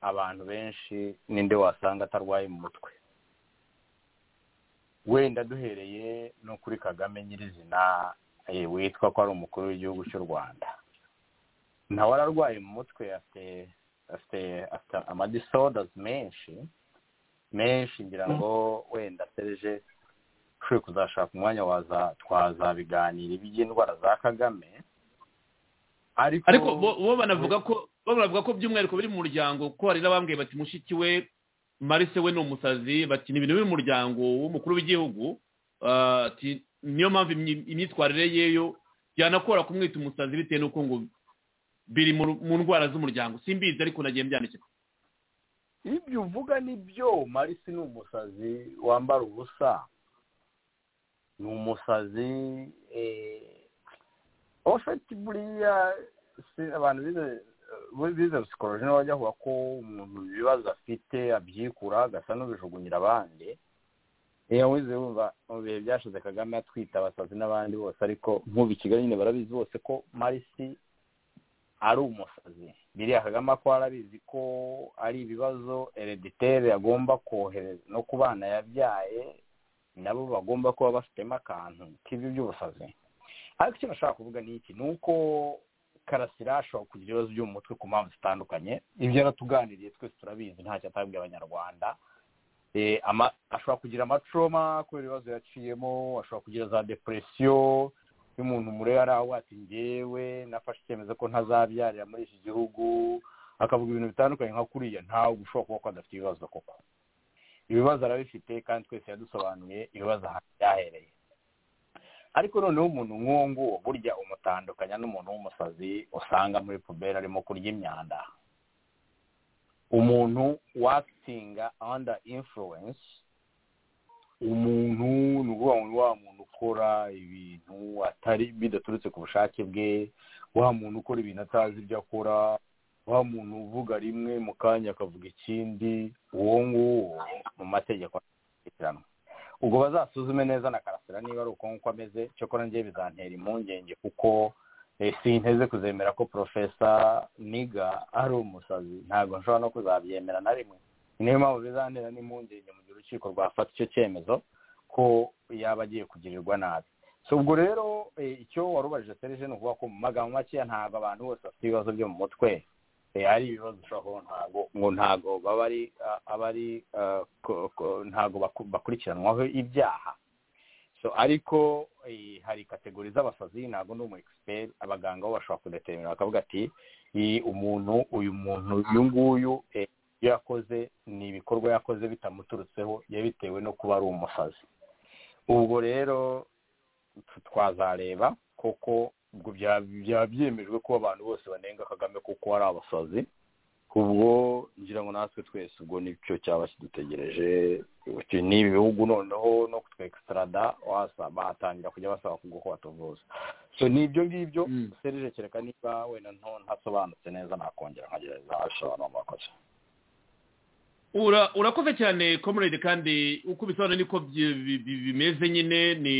S4: abantu benshi ninde wasanga atarwaye mu mutwe wenda duhereye no kuri kagame nyirizina witwa ko ari umukuru w'igihugu cy'u rwanda nawe ararwaye mu mutwe afite amadisodazi menshi menshi ngira ngo wenda sereje ushobora kuzashaka umwanya waza twazabiganira iby'indwara za kagame
S3: ariko bo banavuga ko bo banavuga ko by'umwihariko biri mu muryango ko hari n'abambwiye bati mushiki we marise we ni umusazi bati ni ibintu biri mu muryango w'umukuru w'igihugu niyo mpamvu imyitwarire yeyo byanakora kumwita umusazi bitewe n'uko ngo biri mu ndwara z'umuryango simbizi ariko nagiye mbyandikirwa
S4: ibyo uvuga ni byo marise ni umusazi wambara ubusa ni umusazi ofeti buriya abantu bize bize psikoloji niba bajya kuvuga ko umuntu ibibazo afite abyikura agasa n'ubijugunyira abandi iyo wize wumva mu bihe byashize kagame atwita abasazi n'abandi bose ariko nk'ubu i kigali nyine barabizi bose ko marisi ari umusazi biriya kagame ko arabizi ko ari ibibazo ereditere agomba kohereza no ku bana yabyaye nabo bagomba kuba bafitemo akantu k'ibyo by'ubusazi ariko icyo nashaka kuvuga ni iki ni uko karasira ashobora kugira ibibazo byo mu mutwe ku mpamvu zitandukanye ibyo yaratuganiriye twese turabizi ntacyo atabwiye abanyarwanda ashobora kugira amacoma kubera ibibazo yaciyemo ashobora kugira za depresiyo iyo umuntu mureba ari aho ati ngewe nafashe icyemezo ko ntazabyarira muri iki gihugu akavuga ibintu bitandukanye nka kuriya ntawe ushobora kuba ko adafite ibibazo koko ibibazo arabifite kandi twese yadusobanuye ibibazo ahantu byahereye ariko noneho umuntu nk'uwo nguwo burya umutandukanya n'umuntu w'umusazi usanga muri puberi arimo kurya imyanda umuntu wakitinga anda influence umuntu ni ukuvuga ngo wa muntu ukora ibintu atari bidaturutse ku bushake bwe wa muntu ukora ibintu atazi ibyo akora wa muntu uvuga rimwe mu kanya akavuga ikindi uwo nguwo mu mategeko akurikiranwa ubwo bazasuzume neza na karasira niba ari uko nguko ameze cyokora ngiye bizantera impungenge kuko sinteze kuzemera ko porofesa niga ari umusazi ntabwo nshobora no kuzabyemera na rimwe niyo mpamvu bizantera n'impungenge mu gihe urukiko rwafata icyo cyemezo ko yaba agiye kugirirwa nabi si ubwo rero icyo wari ubajije serije ni ukuvuga ko mu magambo makeya ntabwo abantu bose bafite ibibazo byo mu mutwe hari ibibazo ushobora ntabwo ngo ntabwo baba ari abari ntabwo bakurikiranwaho ibyaha ariko hari kategori z'abasazi ntabwo ni umu egisiperi abaganga bo bashobora kudeterminira bakavuga ati umuntu uyu muntu uyu nguyu iyo yakoze ni ibikorwa yakoze bitamuturutseho yabitewe no kuba ari umusazi ubwo rero twazareba koko ubwo byaba byemejwe ko abantu bose banenga kagame kuko ari abasazi ubwo ngira ngo natwe twese ubwo nicyo cyaba kidutegereje ni ibihugu noneho no kutwe ekisitarada bahatangira kujya basaba kubwo ko batuvuza so ni ibyo ngibyo serije kereka niba wenda ntasobanutse neza nakongera nkagereza abisobanura mu bakozi
S3: ura- urakoze cyane comrade kandi uko ubisobanura niko byi- bi- bi- bimeze nyine ni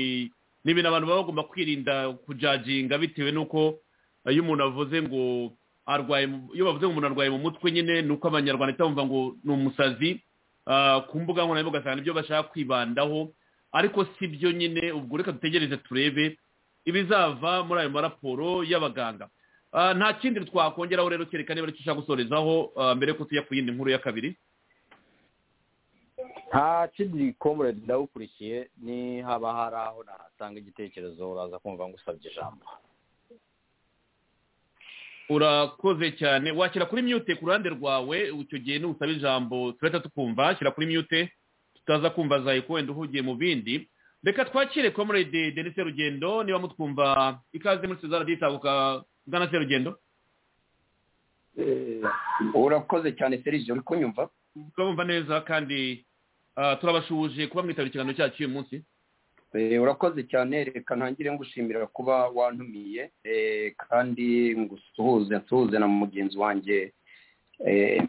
S3: ni ibintu abantu baba bagomba kwirinda kujaginga bitewe n'uko eh, iyo umuntu avuze ngo arwaye mu- iyo bavuze ngo umuntu arwaye mu mutwe nyine ni uko abanyarwanda bahita bumva ngo ni umusazi ah, ku mbuga nkoranyambaga cyane ibyo bashaka kwibandaho ariko si byo nyine ubwo reka dutegereze turebe ibizava muri ayo maraporo y'abaganga Ah, nta kindi twakongeraho rero kereka niba aricyo ushaka gusorezaho ah, mbere yuko tujya ku yindi nkuru ya kabiri
S4: nta kindi komuradi ndawukurikiye ni haba hari aho nahasanga igitekerezo uraza kumva ngusabye ijambo
S3: urakoze cyane washyira kuri mute ku ruhande rwawe icyo gihe nusaba ijambo turahita tukumva shyira kuri mute tutaza kumva za eko wenda uhugiye mu bindi reka twakire komurede denise rugendo niba mutwumva ikaze muri sezara ditabuka bwana serugendo
S6: urakoze cyane serije uri kunyumva
S3: turabumva neza kandi ah, turabashuhuje kuba mwitabira ikiganiro cyacu uyu munsi
S6: Eh, urakoze cyane reka ntangire ngushimira kuba wantumiye eh, kandi ngusuhuze nsuhuze na mugenzi wanjye eh,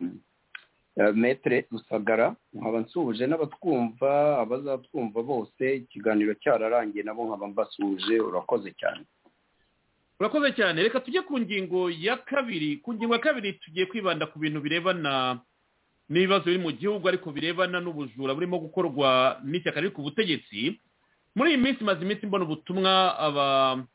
S6: eh, metere rusagara nkaba nsuhuje n'abatwumva abazatwumva bose ikiganiro cyararangiye nabo nkaba mbasuhuje urakoze cyane
S3: urakoze cyane reka tujye ku ngingo ya kabiri ku ngingo ya kabiri tugiye kwibanda ku bintu birebana n'ibibazo biri mu gihugu ariko birebana n'ubujura burimo gukorwa n'ishyaka riri ku butegetsi muri iyi minsi maze iminsi mbona ubutumwa aba-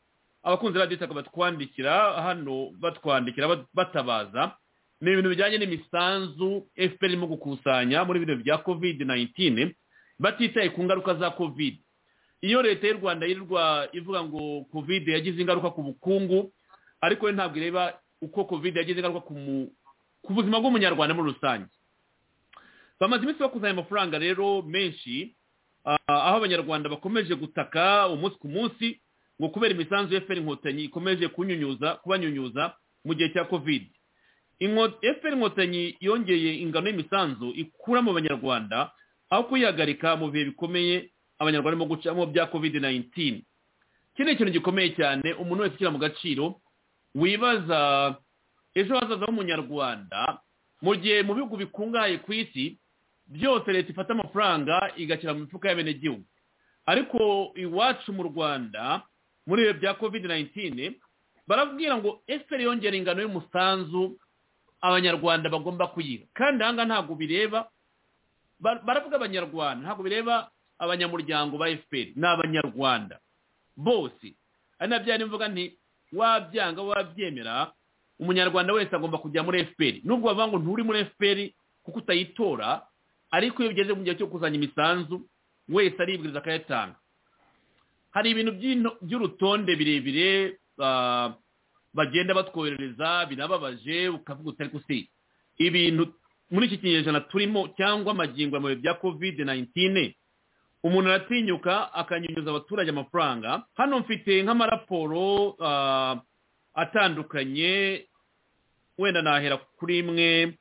S3: abakunzi ba disaka batwandikira hano batwandikira bat- batabaza ni ibintu bijyanye n'imisanzu fpr irimo gukusanya muri bino bya covid 19 batitaye ku ngaruka za covid iyo leta y'u rwanda yirirwa ivuga ngo covid yagize ingaruka ku bukungu ariko yo ntabwo ireba uko covid yagize ingaruka ku mu- ku buzima bw'umunyarwanda muri rusange bamaze iminsi bakuzanya amafaranga rero menshi ah, aho abanyarwanda bakomeje gutaka umunsi ku munsi ngo kubera imisanzu ya fpr inkotanyi ikomeje kunyunyuza kubanyunyuza mu gihe cya covid Inko- fpr inkotanyi yongeye ingano y'imisanzu ikura mu banyarwanda aho kuyihagarika mu bihe bikomeye abanyarwanda barimo gucamo bya covid 19 iki ni ikintu gikomeye cyane umuntu wese ushyira mu gaciro wibaza ejo hazaza h'umunyarwanda mu gihe mu bihugu bikungahaye ku isi byose leta ifata amafaranga igashyira mu mifuka y'abenegihugu ariko iwacu mu rwanda muri ibihe bya covid 19 barabwira ngo fpr yongera ingano y'umusanzu abanyarwanda bagomba kuyiha kandi ahangaha ntabwo bireba Bar- baravuga abanyarwanda ntabwo bireba abanyamuryango ba fpr ni abanyarwanda bose ari nabyo yari mvuga nti wabyanga wabyemera umunyarwanda wese agomba kujya muri fpr nubwo bavuga ngo nturi muri fpr kuko utayitora ariko iyo bigeze mu gihe cyo kuzanya imisanzu wese aribwiriza akayatanga hari ibintu by'ino- by'urutonde birebire ah, bagenda batwoherereza birababaje ukavuga utari kusi ibintu muri iki kinyejana turimo cyangwa amagingo mu bihe bya covid 19 umuntu aratinyuka akanyunyuza abaturage amafaranga hano mfite nk'amaraporo ah, atandukanye wenda nahera kuri imwe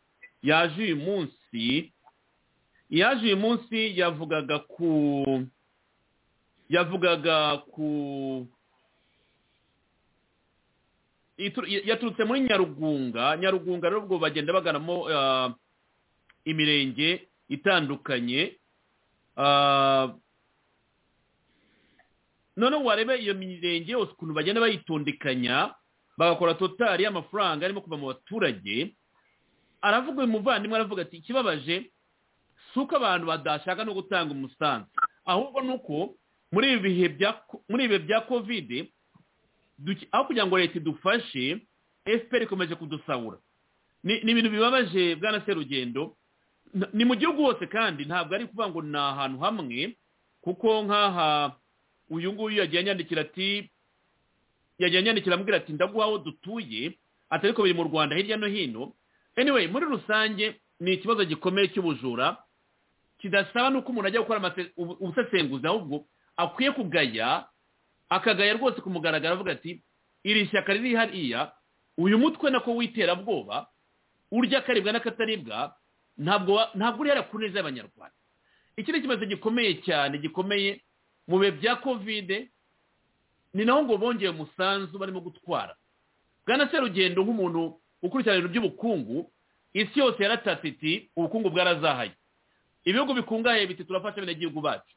S3: yaje uyu munsi yaje uyu munsi yavugaga ku yavugaga ku itu- yaturutse muri nyarugunga nyarugunga rero ubwo bagenda baganamo ah, imirenge itandukanye Ah, noneho warebe iyo mirenge yose ukuntu bagenda bayitondekanya bagakora totari y'amafaranga arimo kuva mu baturage aravuga uyu muvandimwe aravuga ati ikibabaje si uko abantu badashaka no gutanga umusanzu ahubwo ni uko muri ibi bihe bya muri ibi bihe bya kovide duke- aho kugira ngo leta idufashe fpr ikomeje kudusahura ni ni ibintu bibabaje bwana serugendo N- ni mu gihugu hose kandi ntabwo ari kuvuga ngo ni ahantu hamwe kuko nk'aha uyu nguyu yagiye anyandikira ati yagiye anyandikira ambwira ati ndaguha aho dutuye atari ko biri mu rwanda hirya no hino anyway muri rusange ni ikibazo gikomeye cy'ubujura kidasaba n'uko umuntu ajya gukora amase- ubu- ubusesenguzi ahubwo akwiye kugaya akagaya rwose ku mugaragaro avuga ati iri shyaka riri hariya uyu mutwe nako w'iterabwoba urya akaribwa n'akataribwa ntabwo wa- ntabwo urihera ku neza y'abanyarwanda iki ni ikibazo gikomeye cyane gikomeye mu bihe bya kovide ni naho ngo bongeye umusanzu barimo gutwara bwana serugendo nk'umuntu ukurikirana ibintu by'ubukungu isi yose yaratatse iti ubukungu bwarazahaye ibihugu bikungahaye biti turafasha abenegihugu bacu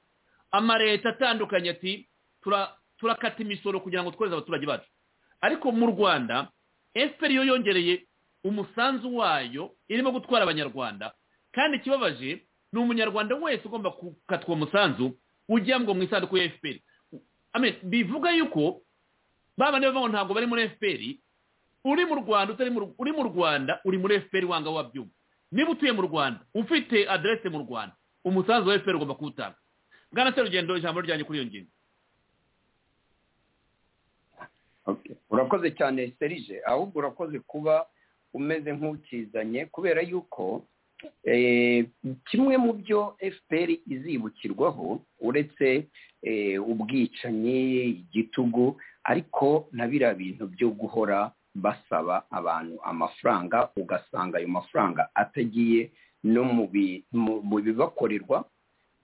S3: amaleta atandukanye ati "Tura- turakata imisoro kugira ngo tworohereze abaturage bacu ariko mu rwanda efuperi yo yongereye umusanzu wayo irimo gutwara abanyarwanda kandi ikibabaje ni umunyarwanda wese ugomba gukatwa uwo musanzu ujya ngo mu isanduku ya efuperi bivuga yuko ba bandi bavuga ngo ntabwo bari muri efuperi uri mu rwanda utari mu uri mu rwanda uri muri efuperi wanga wabyumva niba utuye mu rwanda ufite aderese mu rwanda umusanzu wa efuperi ugomba kuwutanga bwana serugendo ijambo ryanjye kuri iyo ngingo
S6: Okay. urakoze cyane serije ahubwo urakoze kuba umeze nk'ukizanye kubera yuko eh, kimwe mu byo fpr izibukirwaho uretse eh, ubwicanyi igitugu ariko na biriya bintu byo guhora basaba abantu amafaranga ugasanga ayo mafaranga atagiye no mu bi- mu- mu bibakorerwa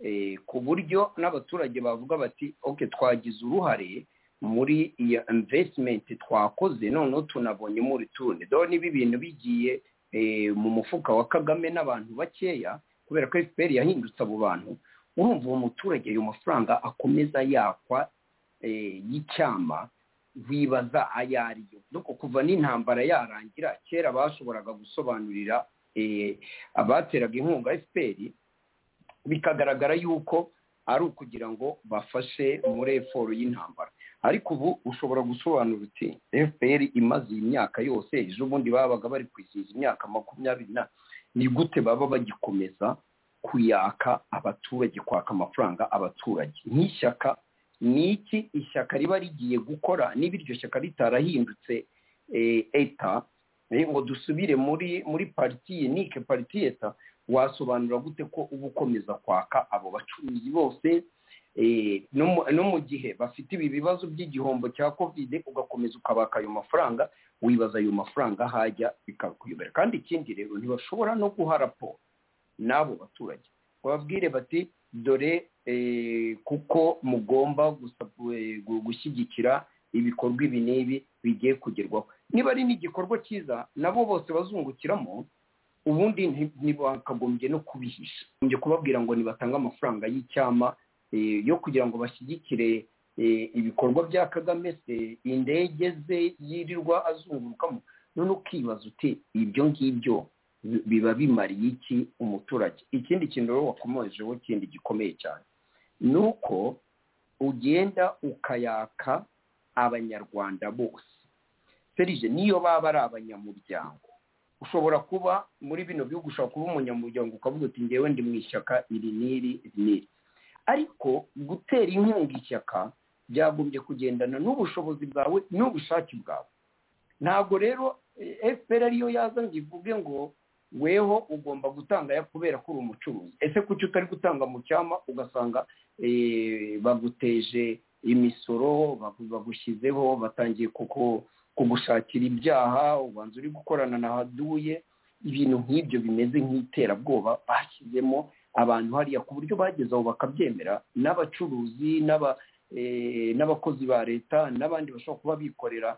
S6: eh, ku buryo n'abaturage bavuga bati oke twagize uruhare muri iyo investment twakoze noneho tunabonye muri tundi dore niba ibintu bigiye eh, mu mufuka wa kagame n'abantu bakeya kubera ko fpr yahindutse abo bantu urumva uwo muturage ayo mafaranga akomeza yakwa eh, y'icyama wibaza ayo ari yo nuko kuva n'intambara yarangira kera bashoboraga gusobanurira eh, abateraga inkunga fpr bikagaragara yuko ari ukugira ngo bafashe muri eforo y'intambara ariko ubu ushobora gusobanura uti fpr imaze iyi myaka yose ejo bundi babaga bari kwizihiza imyaka makumyabiri na ni gute baba bagikomeza kuyaka abaturage kwaka amafaranga abaturage nk'ishyaka ni iki ishyaka riba rigiye gukora niba iryo shyaka ritarahindutse eh, eta eh, ngo dusubire muri muri pariti nike pariti eta wasobanura gute ko uba ukomeza kwaka abo bacuruzi bose Eh, no mu- no mu gihe bafite ibi bibazo by'igihombo cya kovide ugakomeza ukabaka ayo mafaranga wibaza ayo mafaranga hajya bikakuyobera kandi ikindi rero ntibashobora no guha raporo n'abo baturage bababwire bati dore eh, kuko mugomba gusa- eh, gu- gushyigikira ibikorwa ibi n'ibi bigiye kugerwaho niba ari n'igikorwa cyiza nabo bose bazungukiramo ubundi nti- ntibakagombye no kubihisha njye kubabwira ngo nibatange amafaranga y'icyama eh, yo kugira ngo bashyigikire eh, ibikorwa bya kagame se indege ze yirirwa azungurukamo none ukibaza uti ibyo ngibyo bi- biba bimariye iki umuturage ikindi kintu rero wakomojeho kindi gikomeye cyane ni uko ugenda ukayaka abanyarwanda bose serije niyo baba ari abanyamuryango ushobora kuba muri bino bihugu ushobora kuba umunyamuryango ukavuga uti ngewe ndi mu ishyaka iri n'iri iri n'iri ariko gutera inkunga ishyaka byagombye kugendana n'ubushobozi bwawe n'ubushake bwawe ntabwo rero eh, fpr ariyo yaza ngo ivuge ngo weho ugomba gutanga aya kubera ko uri umucuruzi ese kuki utari gutanga mu cyama ugasanga eh, baguteje imisoro bagu- bagushyizeho batangiye kuko kugushakira ibyaha ubanza uri gukorana na haduye ibintu nk'ibyo bimeze nk'iterabwoba bashyizemo abantu hariya ku buryo bageze aho bakabyemera n'abacuruzi n'aba eh, n'abakozi ba leta n'abandi bashobora kuba bikorera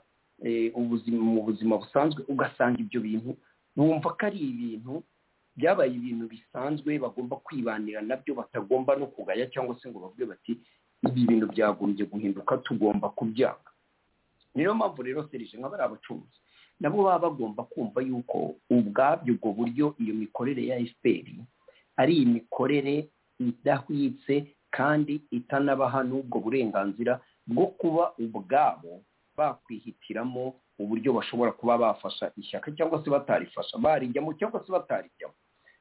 S6: eh, ubuzima mu buzima busanzwe ugasanga ibyo bintu bumva ko ari ibintu byabaye ibintu bisanzwe bagomba kwibanira nabyo batagomba no kugaya cyangwa se ngo bavuge bati ibi bintu byagombye guhinduka tugomba kubyanga niyo mpamvu rero serije nka bariya bacuruzi nabo baba bagomba kumva yuko ubwabyo ubwo buryo iyo mikorere ya fpr ari imikorere idahwitse kandi itanabaha n'ubwo burenganzira bwo kuba ubwabo bakwihitiramo uburyo bashobora kuba bafasha ishyaka cyangwa se batarifasha barijyamo cyangwa se batarijyamo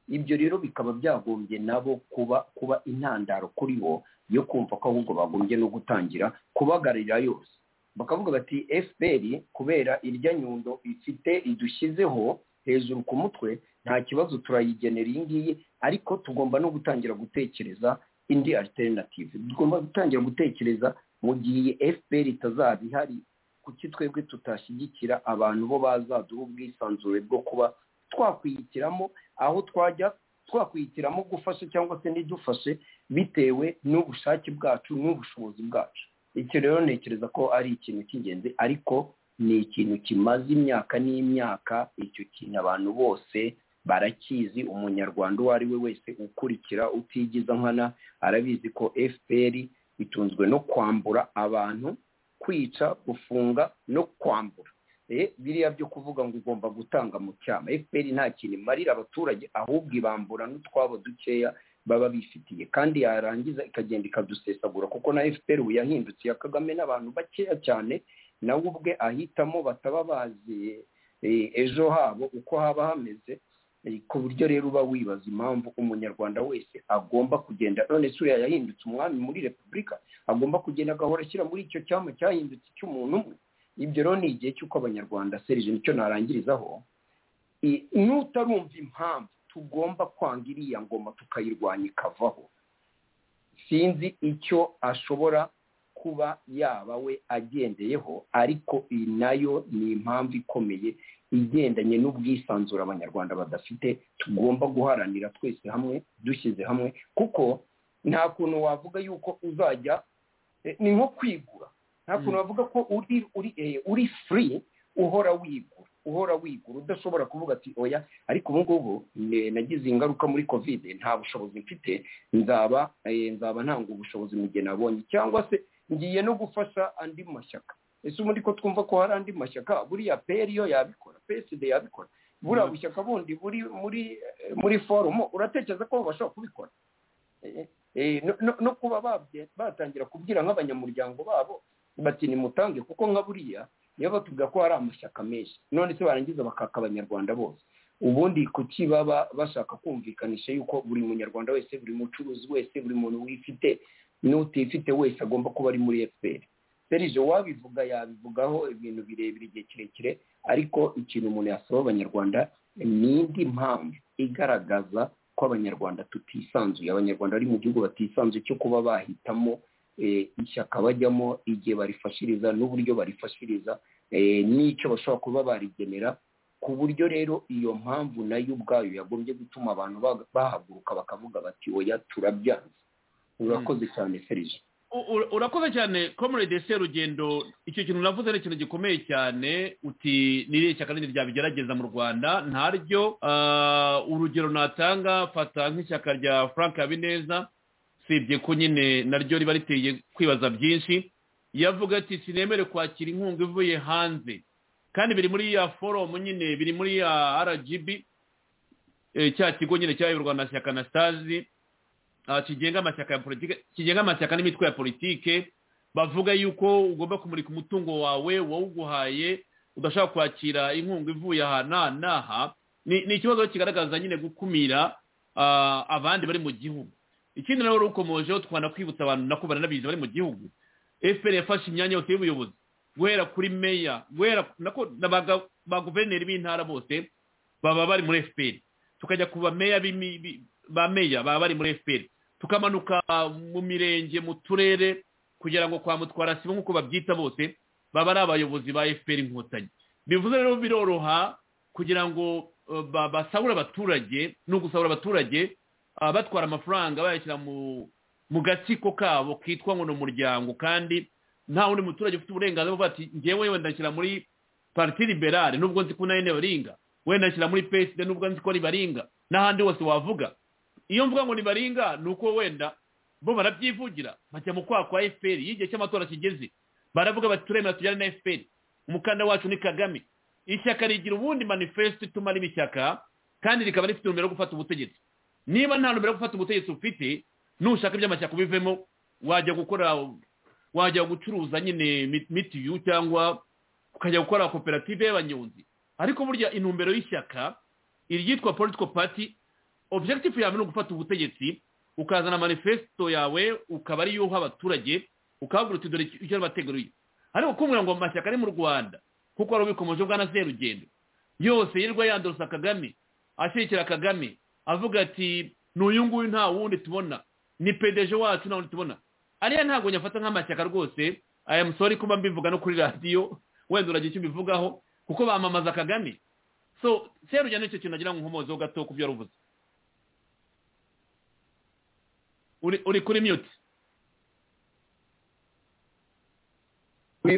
S6: ibyo rero bikaba byagombye nabo kuba kuba intandaro kuri bo yo kumva ko ahubwo bagombye no gutangira kubagarira yose bakavuga bati fpr kubera irya nyundo ifite idushyizeho hejuru ku mutwe nta kibazo turayigenera iyi ngiyi ariko tugomba no gutangira gutekereza indi alternative tugomba gutangira gutekereza mu gihe fpr itazaba ihari kuki twebwe tutashyigikira abantu bo bazaduha ubwisanzure bwo kuba twakwihitiramo aho twajya twakwihitiramo gufasha cyangwa se ntidufashe bitewe n'ubushake bwacu n'ubushobozi bwacu icyo rero ntekereza ko ari ikintu cy'ingenzi ariko ni ikintu kimaze imyaka n'imyaka icyo kintu abantu bose barakizi umunyarwanda uwo ari we wese ukurikira utigiza nkana arabizi ko fpr itunzwe no kwambura abantu kwica gufunga no kwambura biriya byo kuvuga ngo ugomba gutanga mu cyama fpr nta kintu imarira abaturage ahubwo ibambura n'utwabo dukeya baba bifitiye kandi yarangiza ikagenda ikadusesagura kuko na fpr ubu yahindutse ya kagame n'abantu bakeya cyane nawe ubwe ahitamo bataba bazi ejo habo uko haba hameze ku buryo rero uba wibaza impamvu umunyarwanda wese agomba kugenda none se uriya yahindutse umwami muri repubulika agomba kugenda agahora ashyira muri icyo cyama cyahindutse icy'umuntu umwe ibyo rero ni igihe cy'uko abanyarwanda serije nicyo narangirizaho n'utarumva impamvu tugomba kwanga iriya ngoma tukayirwanya ikavaho sinzi icyo ashobora kuba yaba we agendeyeho ariko iyi nayo ni impamvu ikomeye igendanye n'ubwisanzure abanyarwanda badafite tugomba guharanira twese hamwe dushyize hamwe kuko nta kuntu wavuga yuko uzajya ni nko kwigura nta kuntu wavuga ko uri uri uri furi uhora wigura uhora wigura udashobora kuvuga ati oya ariko ubu ngubu nagize ingaruka muri kovide nta bushobozi mfite nzaba nzaba ntanga ubushobozi mu gihe nabonye cyangwa se ngiye no gufasha andi mashyaka ese ubundi ko twumva ko hari andi mashyaka buriya peri yo yabikora peside yabikora buriya bushyaka bundi buri muri muri forumo uratekereza ko bashobora kubikora no kuba batangira kubwira nk'abanyamuryango babo bati nimutange kuko nka buriya niyo batubwira ko hari amashyaka menshi none se barangiza bakaka abanyarwanda bose ubundi kuki baba bashaka kumvikanisha yuko buri munyarwanda wese buri mucuruzi wese buri muntu wifite n'utifite wese agomba kuba ari muri efuperi serije wabivuga yabivugaho ibintu birebire igihe kirekire ariko ikintu umuntu yasaba abanyarwanda ni indi mpamvu igaragaza ko abanyarwanda tutisanzuye abanyarwanda bari mu gihugu batisanzuye cyo kuba bahitamo ishyaka bajyamo igihe barifashiriza n'uburyo barifashiriza n'icyo bashobora kuba barigenera ku buryo rero iyo mpamvu nayo ubwayo yagombye gutuma abantu bahaguruka bakavuga bati oya turabyanze urakoze cyane serije
S3: urakoze cyane komurede serugendo icyo kintu navuze ni ikintu gikomeye cyane uti n'iriya ishyaka rindi ryabigerageza mu rwanda ntaryo urugero natanga fata nk'ishyaka rya frank habineza usibye ko nyine naryo riba riteye kwibaza byinshi yavuga ati sinemere kwakira inkunga ivuye hanze kandi biri muri ya foromu nyine biri muri ya rgb cya kigo nyine cyayoborwa na shyaka na stazi kigenga amashyaka ya politike kigenga amashyaka n'imitwe ya politike bavuga yuko ugomba kumurika umutungo wawe wawuguhaye udashaka kwakira inkunga ivuye aha n'aha n'aha ni ikibazo kigaragaza nyine gukumira abandi bari mu gihugu ikindi nawe rukomojeho twanakwibutsa abantu nako baranabizi bari mu gihugu efuperi yafashe imyanya yose y'ubuyobozi guhera kuri meya guhera ba guverineri b'intara bose baba bari muri efuperi tukajya ku bameya ba meya baba bari muri efuperi tukamanuka mu mirenge mu turere kugira ngo kwa mutwara sibo nk'uko babyita bose baba ari abayobozi ba fpr inkotanyi bivuze rero biroroha kugira ngo basahura abaturage ni ugusahura abaturage batwara amafaranga bayashyira mu gatsiko kabo kitwa ngo ni umuryango kandi nta wundi muturage ufite uburenganzira bwo bati ngewe wenda nshyira muri pariti liberale nubwo nzi ko nayo ntibaringa wenda nshyira muri peside nubwo nzi ko ribaringa n'ahandi hose wavuga iyo mvuga ngo nibaringa ni uko wenda bo barabyivugira bajya mu kwa kwa fpr iyo igihe cy'amatora kigeze baravuga bati turemera tujyane na fpr umukandida wacu ni kagame ishyaka rigira ubundi manifesto ituma riba ishyaka kandi rikaba rifite numero yo gufata ubutegetsi niba nta numero yo gufata ubutegetsi ufite nushaka iby'amashyaka ubivemo wajya gukora wajya gucuruza nyine mitiyu cyangwa ukajya gukora koperative y'abanyonzi ariko burya intumbero y'ishyaka iryitwa political party objective yawe ni ugufata ubutegetsi ukazana manifesto yawe ukaba ariyo uha abaturage ukababwira uti dore icyo bateguye ariko kumubwira ngo amashyaka ari mu rwanda kuko wari ubikomeje ubwa na serugendo yose yirwa yandurusa kagame ashyigikira kagame avuga ati n'uyu nguyu nta wundi tubona ni pedeje wacu nta wundi tubona ariya ntabwo nyafata nk'amashyaka rwose aya musore kuba mbivuga no kuri radiyo wenda uragira icyo ubivugaho kuko bamamaza kagame so serugendo nicyo kintu agira ngo nkomozeho gato ku byo yaruvuze uri kuri mute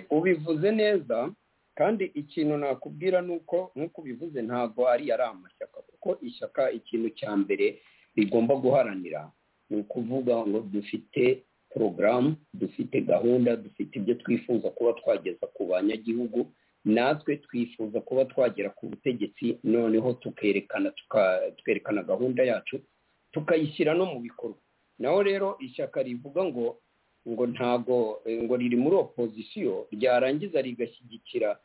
S6: ubivuze neza kandi ikintu nakubwira ni uko nk'uko ubivuze ntabwo ari amashyaka kuko ko ishyaka ikintu cya mbere rigomba guharanira ni ukuvuga ngo dufite porogaramu dufite gahunda dufite ibyo twifuza kuba twageza ku banyagihugu natwe twifuza kuba twagera ku butegetsi noneho tukerekana twerekana gahunda yacu tukayishyira no mu bikorwa naho rero ishyaka rivuga ngo ngo ntago ngo riri muri opozisiyo ryarangiza rigashyigikira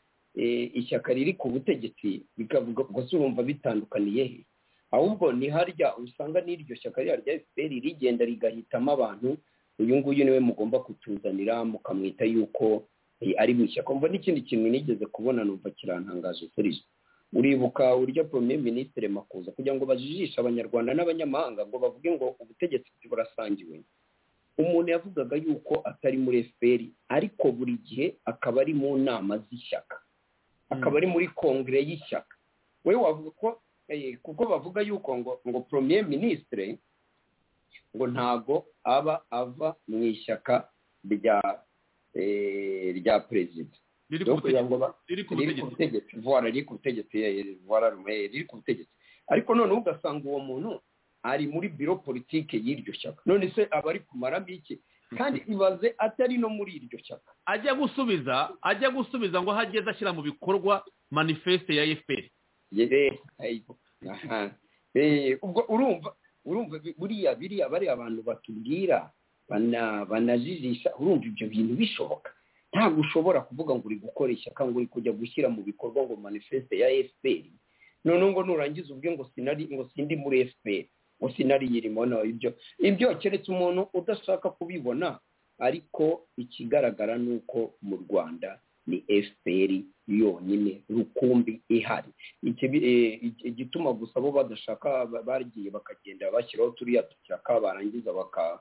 S6: ishyaka riri ku butegetsi bikavuga gusa urumva bitandukaniye he ahubwo ni harya usanga n'iryo shyaka rya efuperi rigenda rigahitamo abantu uyu nguyu niwe mugomba kutuzanira mukamwita yuko ari mu ishyaka mva n'ikindi kintu nigeze kubona numva kirantangaje serije uribuka uburyo premier minisitiri makuza kugira ngo bajijishe abanyarwanda n'abanyamahanga ngo bavuge ngo ubutegetsi burasangiwe umuntu yavugaga yuko atari muri efuperi ariko buri gihe akaba ari mu nama z'ishyaka akaba ari muri kongere y'ishyaka we wavuga ko kuko bavuga yuko ngo ngo premier minisitiri ngo ntago aba ava mu ishyaka rya rya perezida
S3: riri ku
S6: kugira ngo ba-
S3: riri ku
S6: riri ku
S3: butegetsi
S6: butegetsi vuwara riri ku butegetsi eh, vuwara rume riri ku butegetsi ariko noneho ugasanga uwo muntu ari muri biro politike y'iryo shyaka none se aba ari kumara iki kandi ibaze atari no muri iryo shyaka
S3: ajya gusubiza ajya gusubiza ngo aho ageze ashyira mu bikorwa manifeste ya efuperi
S6: yere ayibo aha Eh, ubwo urumva urumva bi- buriya biriya bari abantu batubwira bana- banajijisha urumva ibyo bintu bishoboka ntabwo ushobora kuvuga ngo uri gukora ishyaka ngo uri kujya gushyira mu bikorwa ngo manifeste ya fpr noneho ngo nurangiza ubwe ngo sinari ngo sindi muri fpr ngo sinari yirimo no ibyo ibyo keretse umuntu udashaka kubibona ariko ikigaragara ni uko mu rwanda ni fpr yonyine rukumbi ihari ikibi- eh, ig- igituma gusa bo badashaka ba- bagiye bakagenda bashyiraho turiya dushyaka barangiza baka-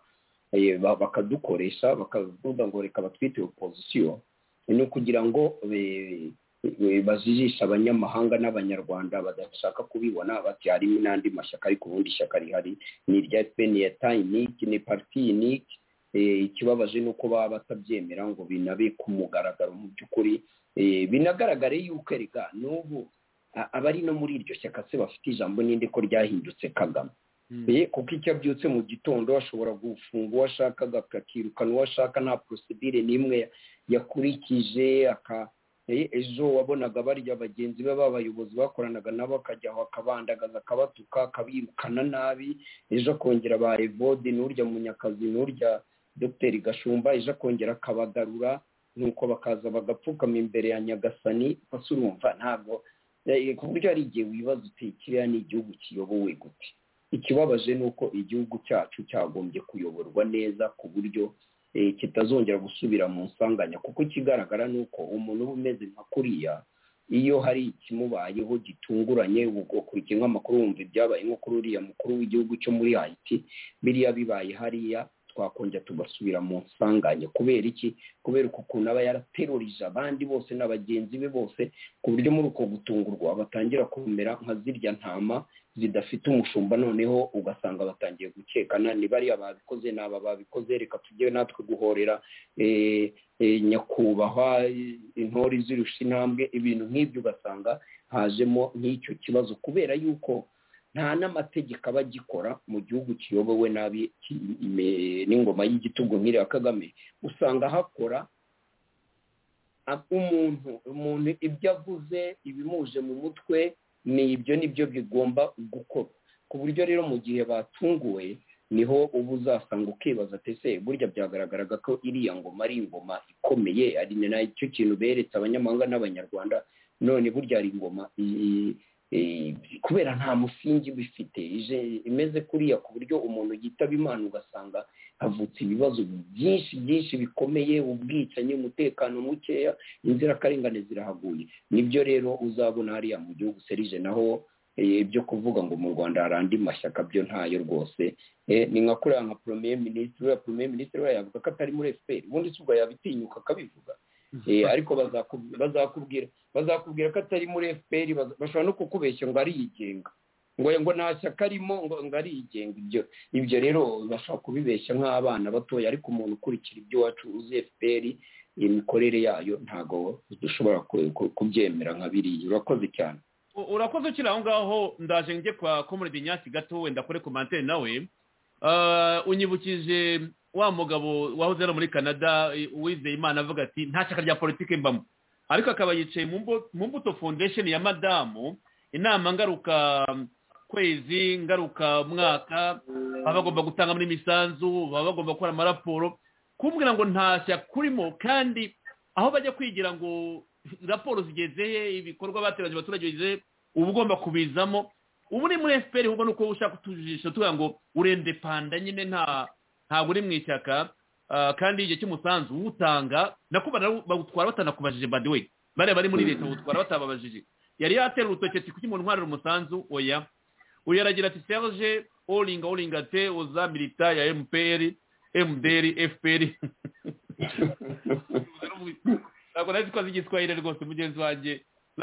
S6: eh, ba- bakadukoresha bakavuga ngo reka batwite opozisiyo ni ukugira ngo eh, eh, bajijishe abanyamahanga n'abanyarwanda badashaka kubibona bati harimo n'andi mashyaka ariko ubundi ishyaka rihari ni irya fpr ni eta iniki ni pariti iniki Eh, ikibabaje ni uko baba batabyemera ngo binabe ku mugaragaro mu by'ukuri Eh, binagaragare yuko erega n'ubu a- abari no muri iryo shyaka se bafite ijambo ninde ko ryahindutse kagame Eh, kuko icyo abyutse mu gitondo ashobora gufunga uwo ashaka agapfa akirukana uwo ashaka nta porosidire n'imwe yakurikije aka Eh, ejo wabonaga barya bagenzi be b'abayobozi bakoranaga nabo akajya aho akabandagaza akabatuka akabirukana nabi ejo akongera ba evode n'urya munyakazi n'urya dogiteri gashumba ejo akongera akabagarura nuko bakaza bagapfukama imbere ya nyagasani basi urumva ntabwo Eh, ku buryo hari igihe wibaza uti kiriya ni igihugu kiyobowe gute ikibabaje ni uko igihugu cyacu cyagombye kuyoborwa neza ku buryo eh, kitazongera gusubira mu nsanganya kuko ikigaragara ni uko umuntu uba umeze nka kuriya iyo hari ikimubayeho gitunguranye ubwo ukurikiye nk'amakuru wumva ibyabaye nko kuri uriya mukuru w'igihugu cyo muri hayiti biriya bibaye hariya twakongera tugasubira mu nsanganya kubera iki kubera uko ukuntu aba yaraterurije abandi bose na bagenzi be bose ku buryo muri uko gutungurwa batangira kumera nka zirya ntama zidafite umushumba noneho ugasanga batangiye gukekana ni bariya babikoze ni aba babikoze reka tujye natwe guhorera eh, eh, nyakubahwa eh, intore izirusha intambwe ibintu nk'ibyo ugasanga hajemo nk'icyo kibazo kubera yuko nta n'amategeko aba agikora mu gihugu kiyobowe nabi ki- ime- n'ingoma y'igitugu nk'iriya kagame usanga hakora a- umuntu umuntu ibyo avuze ibimuje mu mutwe ni ibyo nibyo bigomba gukorwa ku buryo rero mu gihe batunguwe niho uba uzasanga ukibaza ati se burya byagaragaraga ko iriya ngoma ari ingoma ikomeye ari ni nacyo kintu beretse abanyamahanga n'abanyarwanda none burya ari ingoma i- i- i- kubera nta musingi bifite ije- imeze kuriya ku buryo umuntu yitaba imana ugasanga havutse ibibazo byinshi byinshi bikomeye ubwicanyi umutekano mukeya inzirakarengane zirahaguye nibyo rero uzabona hariya mu gihugu serije naho eh, ibyo kuvuga ngo mu rwanda hari andi mashyaka byo ntayo rwose Eh, ni nka kuriya nka premier minisitiri uriya premier minisitiri we yavuga ko atari muri fpr ubundi si ubwo yabitinyuka akabivuga Eh, ariko bazaku- bazakubwira bazakubwira ko atari muri fpr baza- bashobora no kukubeshya ngo ariyigenga ngo ngo nta shyaka arimo ngo ngo ariyigenga ibyo ibyo rero bashobora kubibeshya nk'abana batoya ariko umuntu ukurikira ibyo wacu uzi fpr imikorere yayo ntabwo dushobora ku- ku- kubyemera nka biriya urakoze cyane
S3: urakoze ukiri aho ngaho ndaje njye kwa komuredi nyasi gato wenda kure komantere nawe unyibukije wa mugabo wahoze ari muri canada uwizeye imana avuga ati nta shyaka rya politiki mbamo ariko akaba yicaye mu mbuto foundation ya madamu inama ngaruka kwezi ngaruka mwaka baba bagomba gutangamo imisanzu baba bagomba gukora amaraporo kumbwira ngo nta shyaka kurimo kandi aho bajya kwigira ngo raporo zigeze he ibikorwa bateranyije abaturage bigeze uba ugomba kubizamo ubu ni muri efuperi ahubwo ni uko ushaka utujisho tuvuga ngo urende panda nyine nta ntabwo uri mu ishyaka kandi igihe cy'umusanzu uwutanga nako bagutwara batanakubajije badiwe bariya bari muri leta bagutwara batababajije yari yatera urutoki ati kuki umuntu ntwarira umusanzu oya uyu aragira ati serge oringa oringa te oza milita ya mpr mdr fpr ntabwo nazi ko azi igiswahili rwose mugenzi wanjye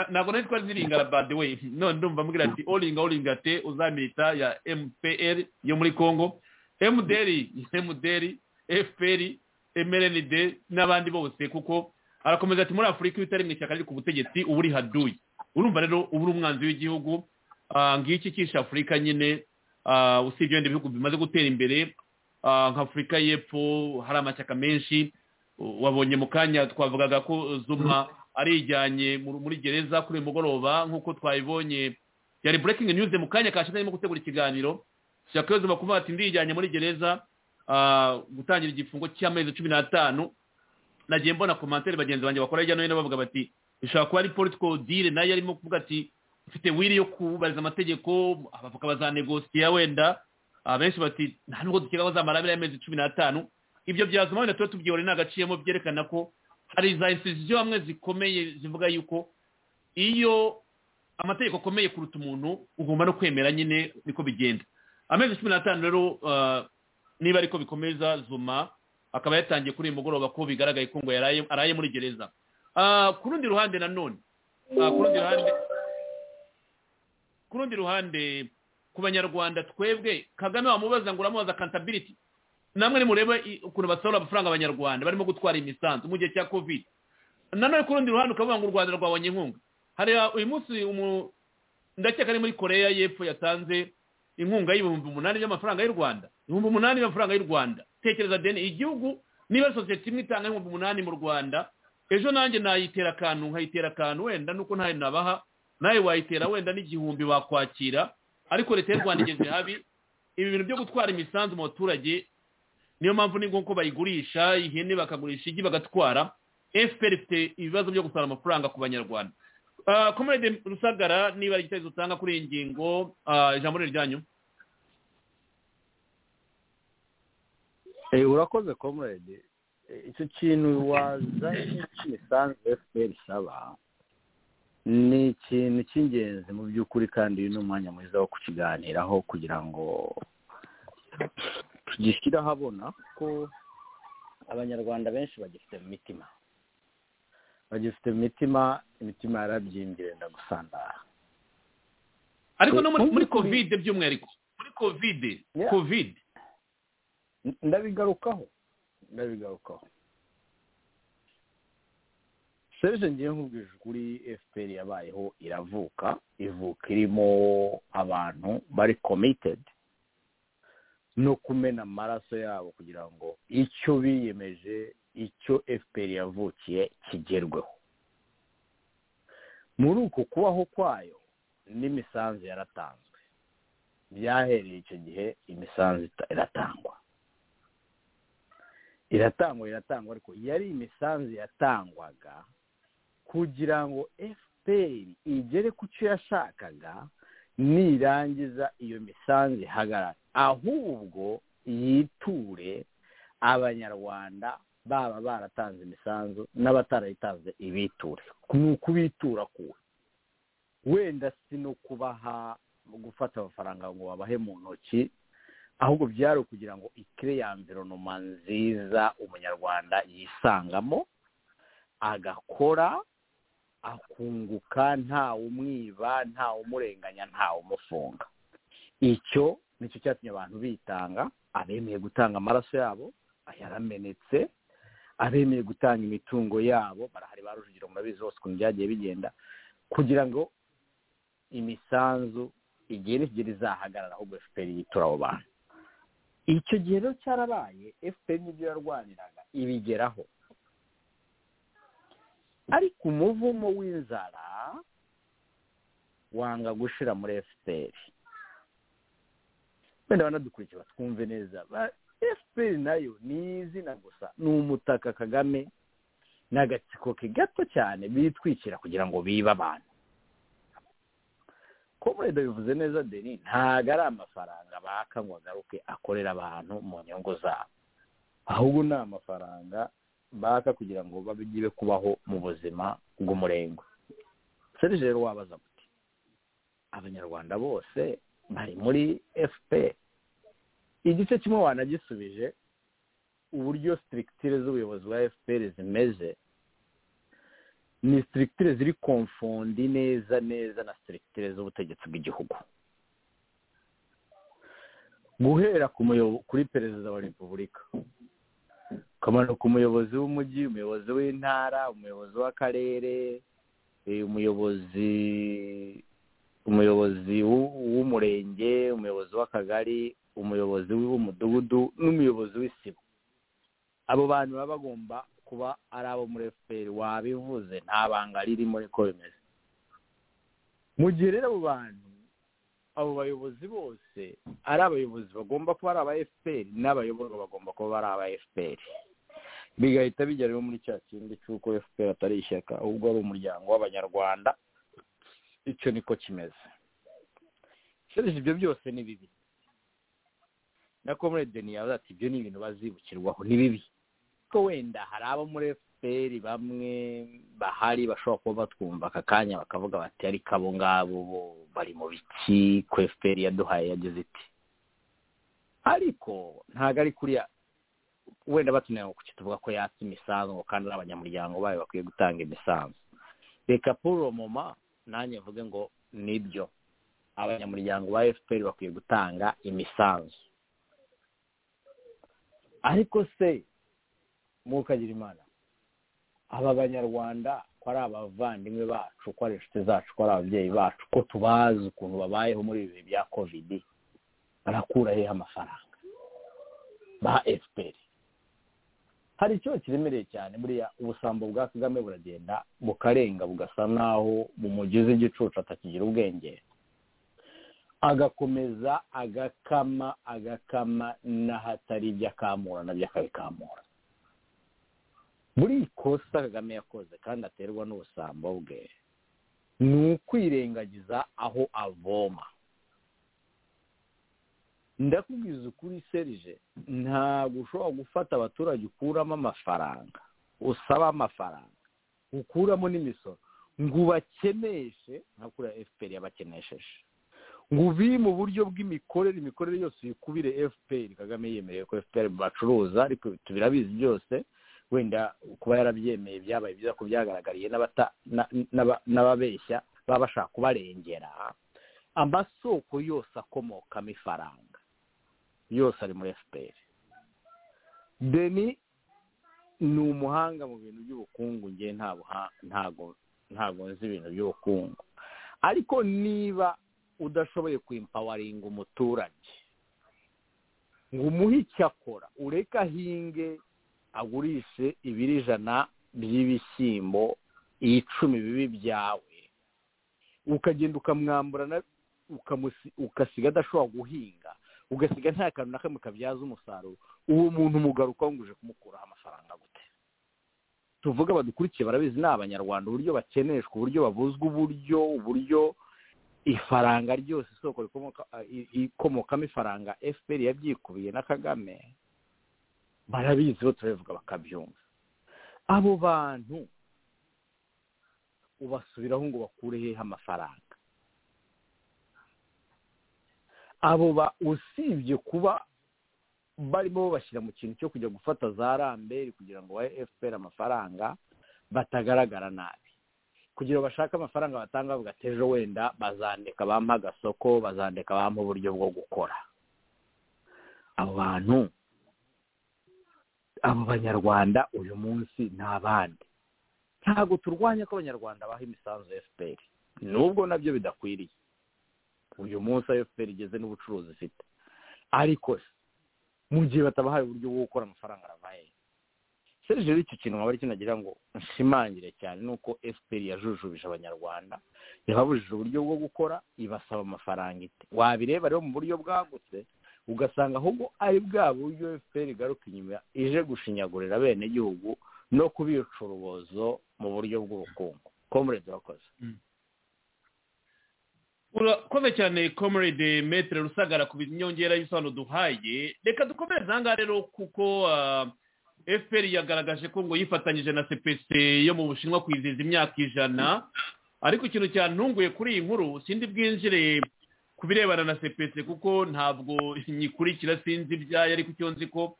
S3: ntabwo nazi ko azi iringara badiwe none ndumva ambwira ati oringa oringa te oza milita ya mpr yo muri congo emuderi emuderi efuperi emerenide n'abandi bose kuko arakomeza ati muri afurika iyo utari mu ishyaka riri ku butegetsi uba uri haduyi urumva rero uba uri umwanzi w'igihugu ngiki ikisha afurika nyine usibye wenda ibihugu bimaze gutera imbere nka afurika y'epfo hari amashyaka menshi wabonye mu kanya twavugaga ko zuma arijyanye muri gereza kuri uyu mugoroba nk'uko twabibonye yari burekingi nyuze mu kanya kashize arimo gutegura ikiganiro shaka yo kuvuga ati ndijyanye muri gereza gutangira igifungo cy'amezi cumi n'atanu nagiye mbona komantere bagenzi banjye bakora hirya no hino bavuga bati bishobora kuba ari political deal nayo arimo kuvuga ati mfite wiri yo kubariza amategeko abavoka bazanegosiya wenda abenshi bati nta nubwo dukeka bazamara abiri y'amezi cumi n'atanu ibyo byazuma wenda tuba tubyibone ntagaciyemo byerekana ko hari za institusiyo hamwe zikomeye zivuga yuko iyo amategeko akomeye kuruta umuntu ugomba no kwemera nyine niko bigenda amezi cumi n'atanu rero niba ariko bikomeza zuma akaba yatangiye kuri uyu mugoroba ko bigaragaye ko ngo araye muri gereza ku rundi ruhande nanone ku rundi ruhande ku banyarwanda twebwe kagame wamubaza ngo uramubaza kantabiriti namwe nimurebe ukuntu basohora amafaranga abanyarwanda barimo gutwara imisanzu mu gihe cya covid nanone ku rundi ruhande ukavuga ngo u rwanda rwabonye inkunga hari uyu munsi ndakeka ari muri koreya y'epfo yatanze inkunga y'ibihumbi umunani by'amafaranga y'u rwanda ibihumbi umunani by'amafaranga y'u rwanda tekereza deni igihugu niba sosiyete imwe itanga ibihumbi umunani mu rwanda ejo nanjye nayitera akantu nkayitera akantu wenda nuko ntayo nabaha nawe wayitera wenda n'igihumbi wakwakira ariko leta y'u rwanda igeze habi ibi bintu byo gutwara imisanzu mu baturage niyo mpamvu ni ngombwa ko bayigurisha ihene bakagurisha igi bagatwara fpr ifite ibibazo byo gusara amafaranga ku banyarwanda komurede rusagara niba ari igitekerezo utanga kuri iyi ngingo ijambo ryanyu
S4: urakoze komurede icyo kintu waza cy'imisanzu efuperi isaba ni ikintu cy'ingenzi mu by'ukuri kandi uyu ni umwanya mwiza wo kukiganiraho kugira ngo tugishyire ahabona ko abanyarwanda benshi bagifite mu mitima bagifite mu mitima imitima yarabyimbye ndagusandara
S3: ariko no muri kovide by'umwihariko muri kovide kovide
S4: ndabigarukaho ndabigarukaho serije ngiye nkubwije ukuri efuperi yabayeho iravuka ivuka irimo abantu bari komitedi no kumena amaraso yabo kugira ngo icyo biyemeje icyo efuperi yavukiye kigerweho muri uko kubaho kwayo n'imisanzu yaratanzwe byahereye icyo gihe imisanzu iratangwa iratangwa iratangwa ariko yari imisanzu yatangwaga kugira ngo efuperi igere ku cyo yashakaga nirangiza iyo misanzu ihagarara ahubwo yiture abanyarwanda baba baratanze imisanzu n'abatarayitanze ibiture ni ukubitura kuwe wenda si no kubaha gufata amafaranga ngo babahe mu ntoki ahubwo byari ukugira ngo ikire ya mvironoma nziza umunyarwanda yisangamo agakora akunguka ntawe umwiba ntawe umurenganya ntawe umufunga icyo nicyo cyatumye abantu bitanga abemeye gutanga amaraso yabo yaramenetse abemeye gutanga imitungo yabo barahari ba rujugiro murabizi hose ukuntu byagiye bigenda kugira ngo imisanzu igihe n'igihe izahagarara ahubwo efuperi yitura abo bantu icyo gihe rero cyarabaye efuperi n'ibyo yarwaniraga ibigeraho ariko umuvumo w'inzara wanga gushira muri efuperi wenda banadukurikira twumve neza efuperi nayo ni izina gusa ni umutaka kagame ni agatsiko ke gato cyane bitwikira kugira ngo bibe abantu komurede bivuze neza deni ntabwo ari amafaranga baka ngo agaruke akorera abantu mu nyungu zabo ahubwo ni amafaranga baka kugira ngo babigire kubaho mu buzima bw'umurengo serije rero wabaza muti abanyarwanda bose bari muri fpr igice kimwe wanagisubije uburyo sitirigitire z'ubuyobozi bwa fpr zimeze ni sitirigitire ziri komfondi neza neza na sitirigitire z'ubutegetsi bw'igihugu guhera kuri perezida wa repubulika ukamanuka umuyobozi w'umujyi umuyobozi w'intara umuyobozi w'akarere umuyobozi umuyobozi w'umurenge umuyobozi w'akagari umuyobozi w'umudugudu n'umuyobozi w'isibo abo bantu baba bagomba kuba ari abo muri efuperi wabivuze nta banga ririmo ariko bimeze mu gihe rero abo bantu abo bayobozi bose ari abayobozi bagomba kuba ari aba efuperi n'abayoborwa bagomba kuba ari aba efuperi bigahita bijya rero muri cya kindi cy'uko efuperi atari ishyaka ahubwo ari umuryango w'abanyarwanda icyo niko kimeze serije ibyo byose ni bibi na komere deni yavuze ati ibyo ni ibintu bazibukirwaho ni bibi ko wenda hari abo muri fpr bamwe bahari bashobora kuba batwumva aka kanya bakavuga bati ariko abo ngabo bo bari mu biki ko fpr yaduhaye yagize iti ariko ntabwo ari kuriya wenda batunaniye ku tuvuga ko yatse imisanzu ngo kandi ari abanyamuryango bayo bakwiye gutanga imisanzu reka puro moma nanjye mvuge ngo nibyo abanyamuryango ba fpr bakwiye gutanga imisanzu ariko se mwukagira imana aba banyarwanda ko ari abavandimwe bacu ko ari inshuti zacu ko ari ababyeyi bacu ko tubazi ukuntu babayeho muri ibi bihe bya kovidi barakura hehe amafaranga ba efuperi hari ikibazo kiremereye cyane buriya ubusambo bwa kagame buragenda bukarenga bugasa n'aho bumugeze igicucu atakigira ubwenge agakomeza agakama agakama n'ahatari ibyo akamura nabyo akabikamura buri ikosa kagame yakoze kandi aterwa n'ubusambo bwe ni ukwirengagiza aho avoma ndakubwiza ukuri serije ntabwo ushobora gufata abaturage ukuramo amafaranga usaba amafaranga ukuramo n'imisoro ngo ubakeneshe nka kuriya efuperi yabakenesheje ngo ubi mu buryo bw'imikorere imikorere yose uyikubire efuperi kagame yemereye ko efuperi bacuruza ariko tubirabizi byose wenda kuba yarabyemeye byabaye byiza ko byagaragariye n'ababeshya baba bashaka kubarengera amasoko yose akomokamo ifaranga yose ari muri efuperi deni ni umuhanga mu bintu by'ubukungu ngewe ntabwo nzi ibintu by'ubukungu ariko niba udashoboye kwimpawaringa umuturage ngo umuhe icyo akora ureke ahinge agurishe ibiro ijana by'ibishyimbo icumi bibi byawe ukagenda ukamwambura ukasiga adashobora guhinga ugasiga nta kantu na kamwe kabyaza umusaruro uwo muntu umugaruka wanguje kumukuraho amafaranga gute tuvuge abadukurikiye barabizi ni abanyarwanda uburyo bakeneshwa uburyo babuzwa uburyo uburyo ifaranga ryose isoko ikomokamo ifaranga fpr yabyikubiye na kagame barabizi bo turabivuga bakabyumva abo bantu ubasubiraho ngo bakure hehe amafaranga abo ba usibye kuba barimo babashyira mu kintu cyo kujya gufata za ramberi kugira ngo bahe efuperi amafaranga batagaragara nabi kugira bashake amafaranga batanga bavuga ati ejo wenda bazandika bampa agasoko bazandika bampa uburyo bwo gukora abo bantu abo banyarwanda uyu munsi ni abandi ntabwo turwanya ko abanyarwanda baha imisanzu ya fpr nubwo nabyo bidakwiriye uyu munsi ayo fpr igeze n'ubucuruzi ifite ariko se mu gihe batabahaye uburyo bwo gukora amafaranga arabaye serije icyo kintu nkaba kinagira ngo nshimangire cyane ni uko fpr yajujubije abanyarwanda yababujije uburyo bwo gukora ibasaba amafaranga ite wabireba rero mu buryo bwagutse ugasanga ahubwo ari bwa buryo fpr igaruka inyuma ije gushinyagurira abenegihugu no kubica urubozo mu buryo bw'ubukungu komurede wakoze
S3: urakoze cyane komerede metere rusagara ku nyongera y'ibisobanuro duhaye reka dukomereze aha ngaha rero kuko fpr yagaragaje ko ngo yifatanyije na cpc yo mu bushinwa kwizihiza imyaka ijana ariko ikintu cyantunguye kuri iyi nkuru sindi bwinjire ku birebana na cpc kuko ntabwo nyikurikira sinzi ibyayo ariko icyo nzi ko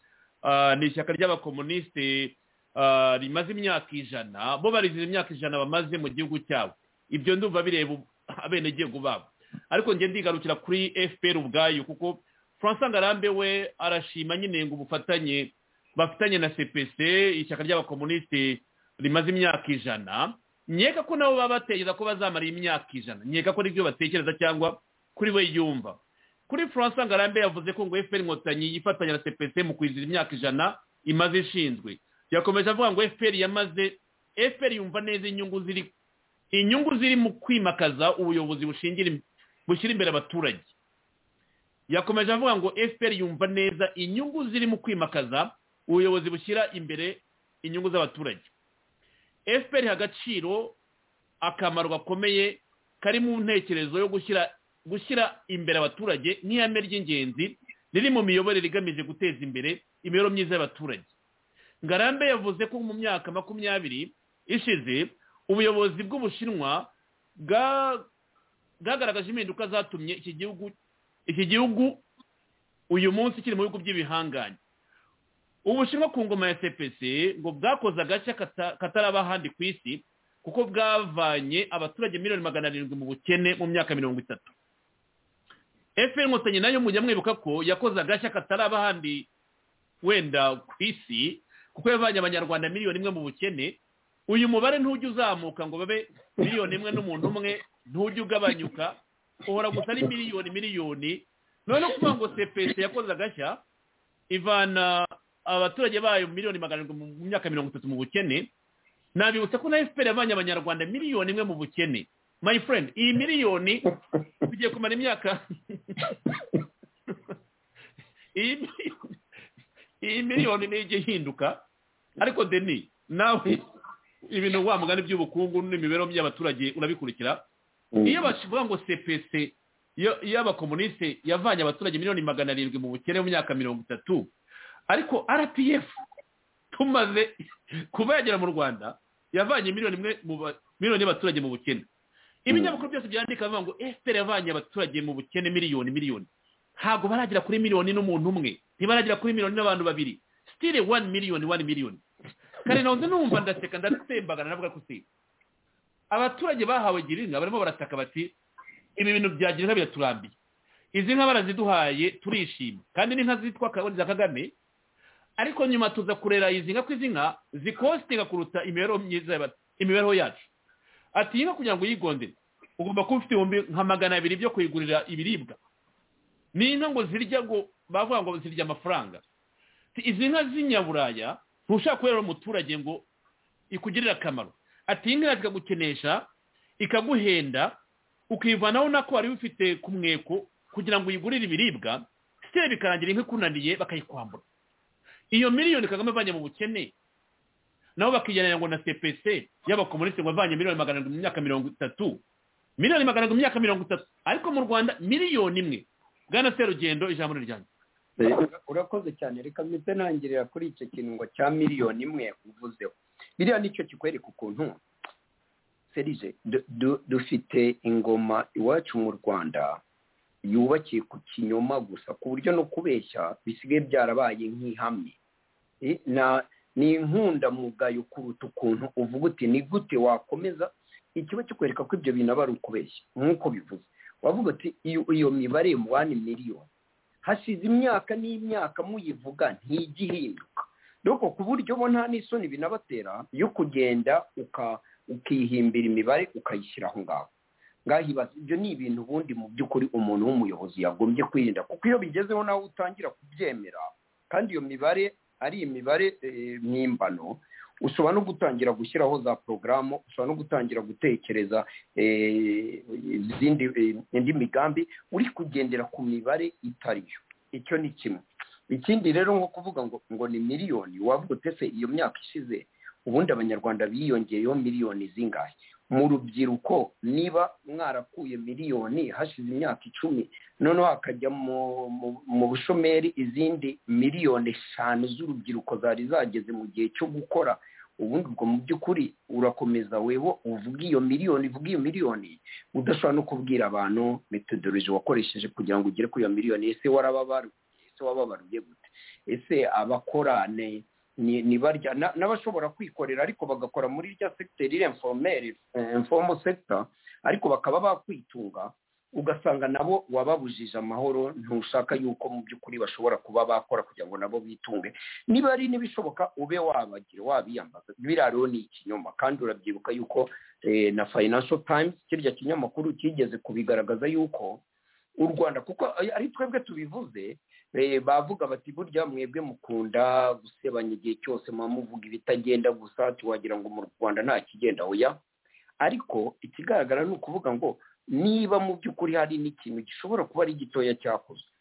S3: ni ishyaka ry'abakomunisite rimaze imyaka ijana bo barizihiza imyaka ijana bamaze mu gihugu cyabo ibyo ndumva bireba abenegihugu babo ariko njye ndigarukira kuri fpr ubwayo kuko francois ngarambe we arashima nyine ngo ubufatanye bafitanye na cpc ishyaka ry'abakomunisite rimaze imyaka ijana nkeka ko nabo baba batekereza ko bazamara imyaka ijana nkeka ko n'ibyo batekereza cyangwa kuri we yumva kuri francois ngarambe yavuze ko ngo fpr inkotanyi yifatanya na cpc mu kwizihiza imyaka ijana imaze ishinzwe yakomeje avuga ngo fpr yamaze fpr yumva neza inyungu ziri inyungu ziri mu kwimakaza ubuyobozi bushyira imbere abaturage yakomeje avuga ngo fpr yumva neza inyungu ziri mu kwimakaza ubuyobozi bushyira imbere inyungu z'abaturage fpr iha agaciro akamaro gakomeye kari mu ntekerezo yo gushyira gushyira imbere abaturage nk'ihame ry'ingenzi riri mu miyoborere igamije guteza imbere imibereho myiza y'abaturage ngarambe yavuze ko mu myaka makumyabiri ishize ubuyobozi bw'ubushinwa bwagaragaje impinduka zatumye iki gihugu iki gihugu uyu munsi kiri mu bihugu by'ibihanganye ubushinwa ku ngoma ya cpc ngo bwakoze agace kataraba ahandi ku isi kuko bwavanye abaturage miliyoni magana arindwi mu bukene mu myaka mirongo itatu fpr inkotanyi nayo mujya mwibuka ko yakoze agashya kataraba ahandi wenda ku isi kuko yavanye abanyarwanda miliyoni imwe mu bukene uyu mubare ntujya uzamuka ngo babe miliyoni imwe n'umuntu umwe ntujya ugabanyuka uhora gusa ari miliyoni miliyoni noneho kuvuga ngo cpc yakoze agashya ivana abaturage bayo miliyoni magana arindwi mu myaka mirongo itatu mu bukene nabibutsa ko na fpr yavanye abanyarwanda miliyoni imwe mu bukene my friend iyi miliyoni tugiye kumara imyaka iyi miliyoni niyo ijya ihinduka ariko deni nawe ibintu wa mugani by'ubukungu n'imibereho by'abaturage urabikurikira iyo bavuga ngo cpc iyo abakomunisite yavanye abaturage miliyoni magana arindwi mu bukene mu myaka mirongo itatu ariko rpf tumaze kuba yagera mu rwanda yavanye miliyoni imwe miliyoni y'abaturage mu bukene ibinyamakuru byose byandika bivuga ngo fpr yavanye abaturage mu bukene miliyoni miliyoni ntabwo baragera kuri miliyoni n'umuntu umwe ntibaragera kuri miliyoni n'abantu babiri sitire wani miliyoni wani miliyoni kare nawe numva ndaseka ndatsembagana navuga ko si abaturage bahawe girinka barimo barataka bati ibi bintu bya girinka biraturambiye izi nka baraziduhaye turishima kandi n'inka zitwa za kagame ariko nyuma tuza kurera izi nka ko izi nka zikositinga kuruta imibereho myiza imibereho yacu ati iyi nka kugira ngo uyigondere ugomba kuba ufite ibihumbi nka magana abiri byo kuyigurira ibiribwa ni inka ngo zirya ngo bavuga ngo zirya amafaranga izi nka z'inyaburaya ntushaka kubera umuturage ngo ikugirire akamaro ati inka ikagukenesha ikaguhenda ukivanaho nako wari ufite ku mweko kugira ngo uyigurire ibiribwa sitire bikarangira inka ikunaniye bakayikwambura iyo miliyoni kagame avanye mu bukene nabo bakigereranya ngo na cpc y'abakomunisite ngo avanye miliyoni magana arindwi mu myaka mirongo itatu miliyoni magana arindwi mu myaka mirongo itatu ariko mu rwanda miliyoni imwe bwana serugendo ijambo ni ryanjye
S6: urakoze cyane reka mpite ntangirira kuri icyo kintu ngo cya miliyoni imwe uvuzeho biriya nicyo kikwereka ukuntu serije dufite ingoma iwacu mu rwanda yubakiye ku kinyoma gusa ku buryo no kubeshya bisigaye byarabaye nk'ihame ni inkundamugayo kuruta ukuntu uvuga uti ni gute wakomeza ikiba kikwereka ko ibyo bintu aba ari ukubeshya nk'uko bivuze wavuga uti iyo mibare wani miliyoni hasize imyaka n'imyaka muyivuga ntigihinduka doko ku buryo bo nta n'isoni binabatera yo kugenda ukihimbira imibare ukayishyira aho ngaho ngahibaza ibyo ni ibintu ubundi mu by'ukuri umuntu w'umuyobozi yagombye kwirinda kuko iyo bigezeho nawe utangira kubyemera kandi iyo mibare ari imibare eh, mpimbano ushobora no gutangira gushyiraho za porogaramu ushobora no gutangira gutekereza eh, izindi eh, indi migambi uri kugendera ku mibare itariyo icyo ni kimwe ikindi rero nko kuvuga ngo ngo ni miliyoni wavuga utese iyo myaka ishize ubundi abanyarwanda biyongeyeho miliyoni zingahe mu rubyiruko niba mwarakuye miliyoni hashize imyaka icumi noneho hakajya mu mu- mu bushomeri izindi miliyoni eshanu z'urubyiruko zari zageze mu gihe cyo gukora ubundi ubwo mu by'ukuri urakomeza weho uvuga iyo miliyoni uvuga iyo miliyoni udashobora no kubwira abantu metodoloji wakoresheje kugira ngo ugere kuri iyo miliyoni ese warababaruye ese wababaruye gute ese abakorane ni ni barya na- n'abashobora kwikorera ariko bagakora muri rya segiteri iriya informeri informo sekita ariko bakaba bakwitunga ugasanga nabo wababujije amahoro ntushaka yuko mu by'ukuri bashobora kuba bakora kugira ngo nabo bitunge niba ari n'ibishoboka ube wabagira wabiyambaza biriya rero ni ikinyoma kandi urabyibuka yuko eh, na financial times kirya kinyamakuru kigeze kubigaragaza yuko u rwanda kuko ari twebwe tubivuze Eh, bavuga bati burya mwebwe mukunda gusebanya igihe cyose muba muvuga ibitagenda gusa tuwagira ngo mu rwanda nta kigenda oya ariko ikigaragara ni ukuvuga ngo niba mu by'ukuri hari n'ikintu gishobora kuba ari gitoya cyakozwe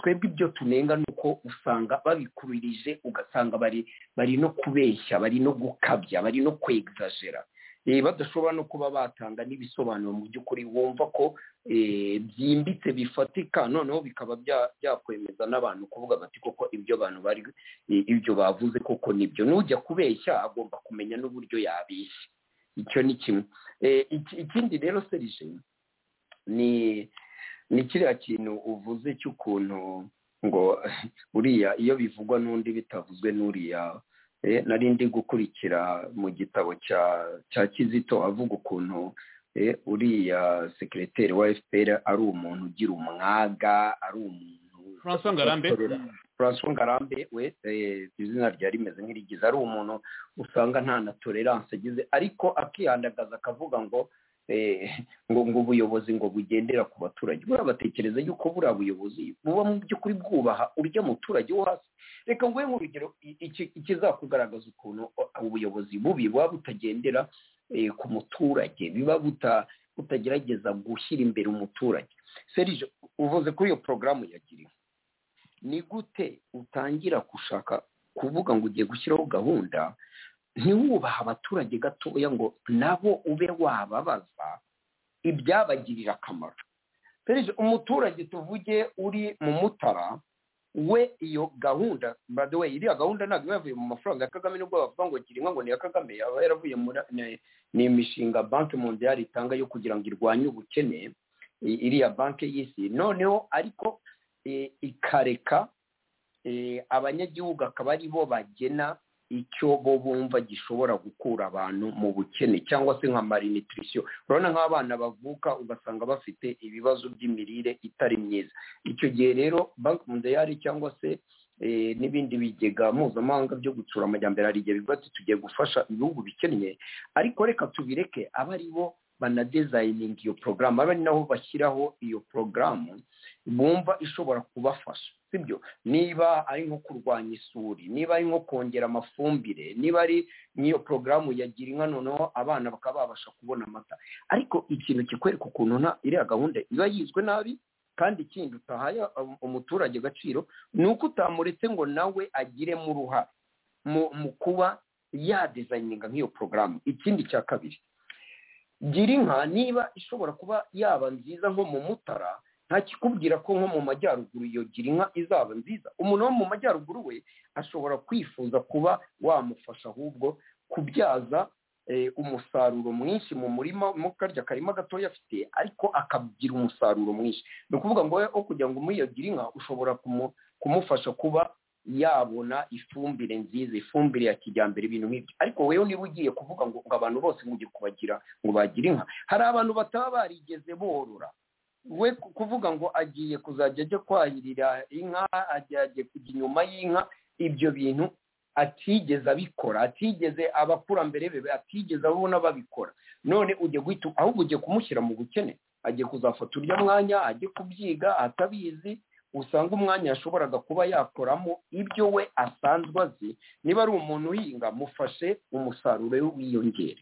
S6: twebwe ibyo tunenga ni uko usanga babikuririje ugasanga bari bari no kubeshya bari no gukabya bari no kwegzajera Eh, badashobora no kuba batanga n'ibisobanuro mu by'ukuri wumva ko eh, byimbitse bifatika noneho bikaba bya- byakwemeza n'abantu kuvuga bati koko ibyo bantu bari eh, ibyo bavuze koko nibyo n'ujya kubeshya agomba kumenya n'uburyo yabeshya icyo ni kimwe Eh, iki- ikindi rero serije ni ni kiriya kintu uvuze cy'ukuntu ngo uriya iyo bivugwa n'undi bitavuzwe n'uriya Eh, nari ndi gukurikira mu gitabo cya cya kizito avuga ukuntu eh, uriya sekireteri wa fpr ari umuntu ugira umwaga ari umuntu
S3: francois ngarambe
S6: ukorera francois ngarambe we eh, izina rya rimeze nk'irigize ari umuntu usanga nta na tolerance agize ariko akihandagaza akavuga ngo eh, ngo ngo ubuyobozi ngo bugendera ku baturage buriya batekereza yuko buriya buyobozi buba mu by'ukuri bwubaha urya muturage wo hasi reka nguhe nk'urugero i- iki- ikizakugaragaza ukuntu o- ubuyobozi bubi buba butagendera eh, ku muturage biba buta- butagerageza gushyira imbere umuturage serije uvuze kuri iyo porogaramu yagiriwe ni gute utangira gushaka kuvuga ngo ugiye gushyiraho gahunda ntiwubahe abaturage gatoya ngo nabo ube wababaza ibyabagirira akamaro serije umuturage tuvuge uri mu mutara we iyo gahunda by the way iriya gahunda ntabwo iba yavuye mu mafaranga ya kagame nubwo bavuga ngo gira inka ngo ni iya kagame yaba yaravuye muri ni- ni imishinga banki mondiyari itanga yo kugira ngo irwanye ubukene i- iriya banki y'isi noneho ariko eh, ikareka eh, abanyagihugu akaba ari bo bagena icyo bo bumva gishobora gukura abantu mu bukene cyangwa se nka malnutrition urabona nk'abana bavuka ugasanga bafite ibibazo by'imirire itari myiza icyo gihe rero banki mundayari cyangwa se eh, n'ibindi bigega mpuzamahanga byo gutsura amajyambere hari igihe bivuga ati tugiye gufasha ibihugu bikennye ariko reka tubireke abe ari bo banadezayininga iyo porogaramu abe ari nabo bashyiraho iyo porogaramu bumva ishobora kubafasha sibyo niba ari nko kurwanya isuri niba ari nko kongera amafumbire niba ari nk'iyo porogaramu ya gira inka noneho abana bakaba babasha kubona amata ariko ikintu kikwereka ukuntu nta iriya gahunda iba yizwe nabi kandi ikindi utahaye um- umuturage agaciro ni uko utamuretse ngo nawe agiremo uruhare mu mu kuba yadezayininga nk'iyo porogaramu ikindi cya kabiri gira inka niba ishobora kuba yaba nziza nko mu mutara nta kikubwira ko nko mu majyaruguru iyo gira inka izaba nziza umuntu wo mu majyaruguru we ashobora kwifuza kuba wamufasha ahubwo kubyaza eh, umusaruro mwinshi mu murima mu karya karima gatoya afite ariko akagira umusaruro mwinshi ni ukuvuga ngo wowe, aho kugira ngo umuhe iyo gira inka ushobora kumu- kumufasha kuba yabona ifumbire nziza ifumbire ya kijyambere ibintu nk'ibyo ariko wewe niba ugiye kuvuga ngo ngo abantu bose mujye kubagira ngo bagire inka hari abantu bataba barigeze borora we ku- kuvuga ngo agiye kuzajya ajya kwahirira inka ajya agiye kujya inyuma y'inka ibyo bintu atigeze abikora atigeze abakurambere be atigeze abona babikora none ujya guhita ahubwo ugiye kumushyira mu bukene agiye kuzafata urya mwanya ajye kubyiga atabizi usanga umwanya yashoboraga kuba yakoramo ibyo we asanzwe azi niba ari umuntu uhinga mufashe umusaruro we wiyongere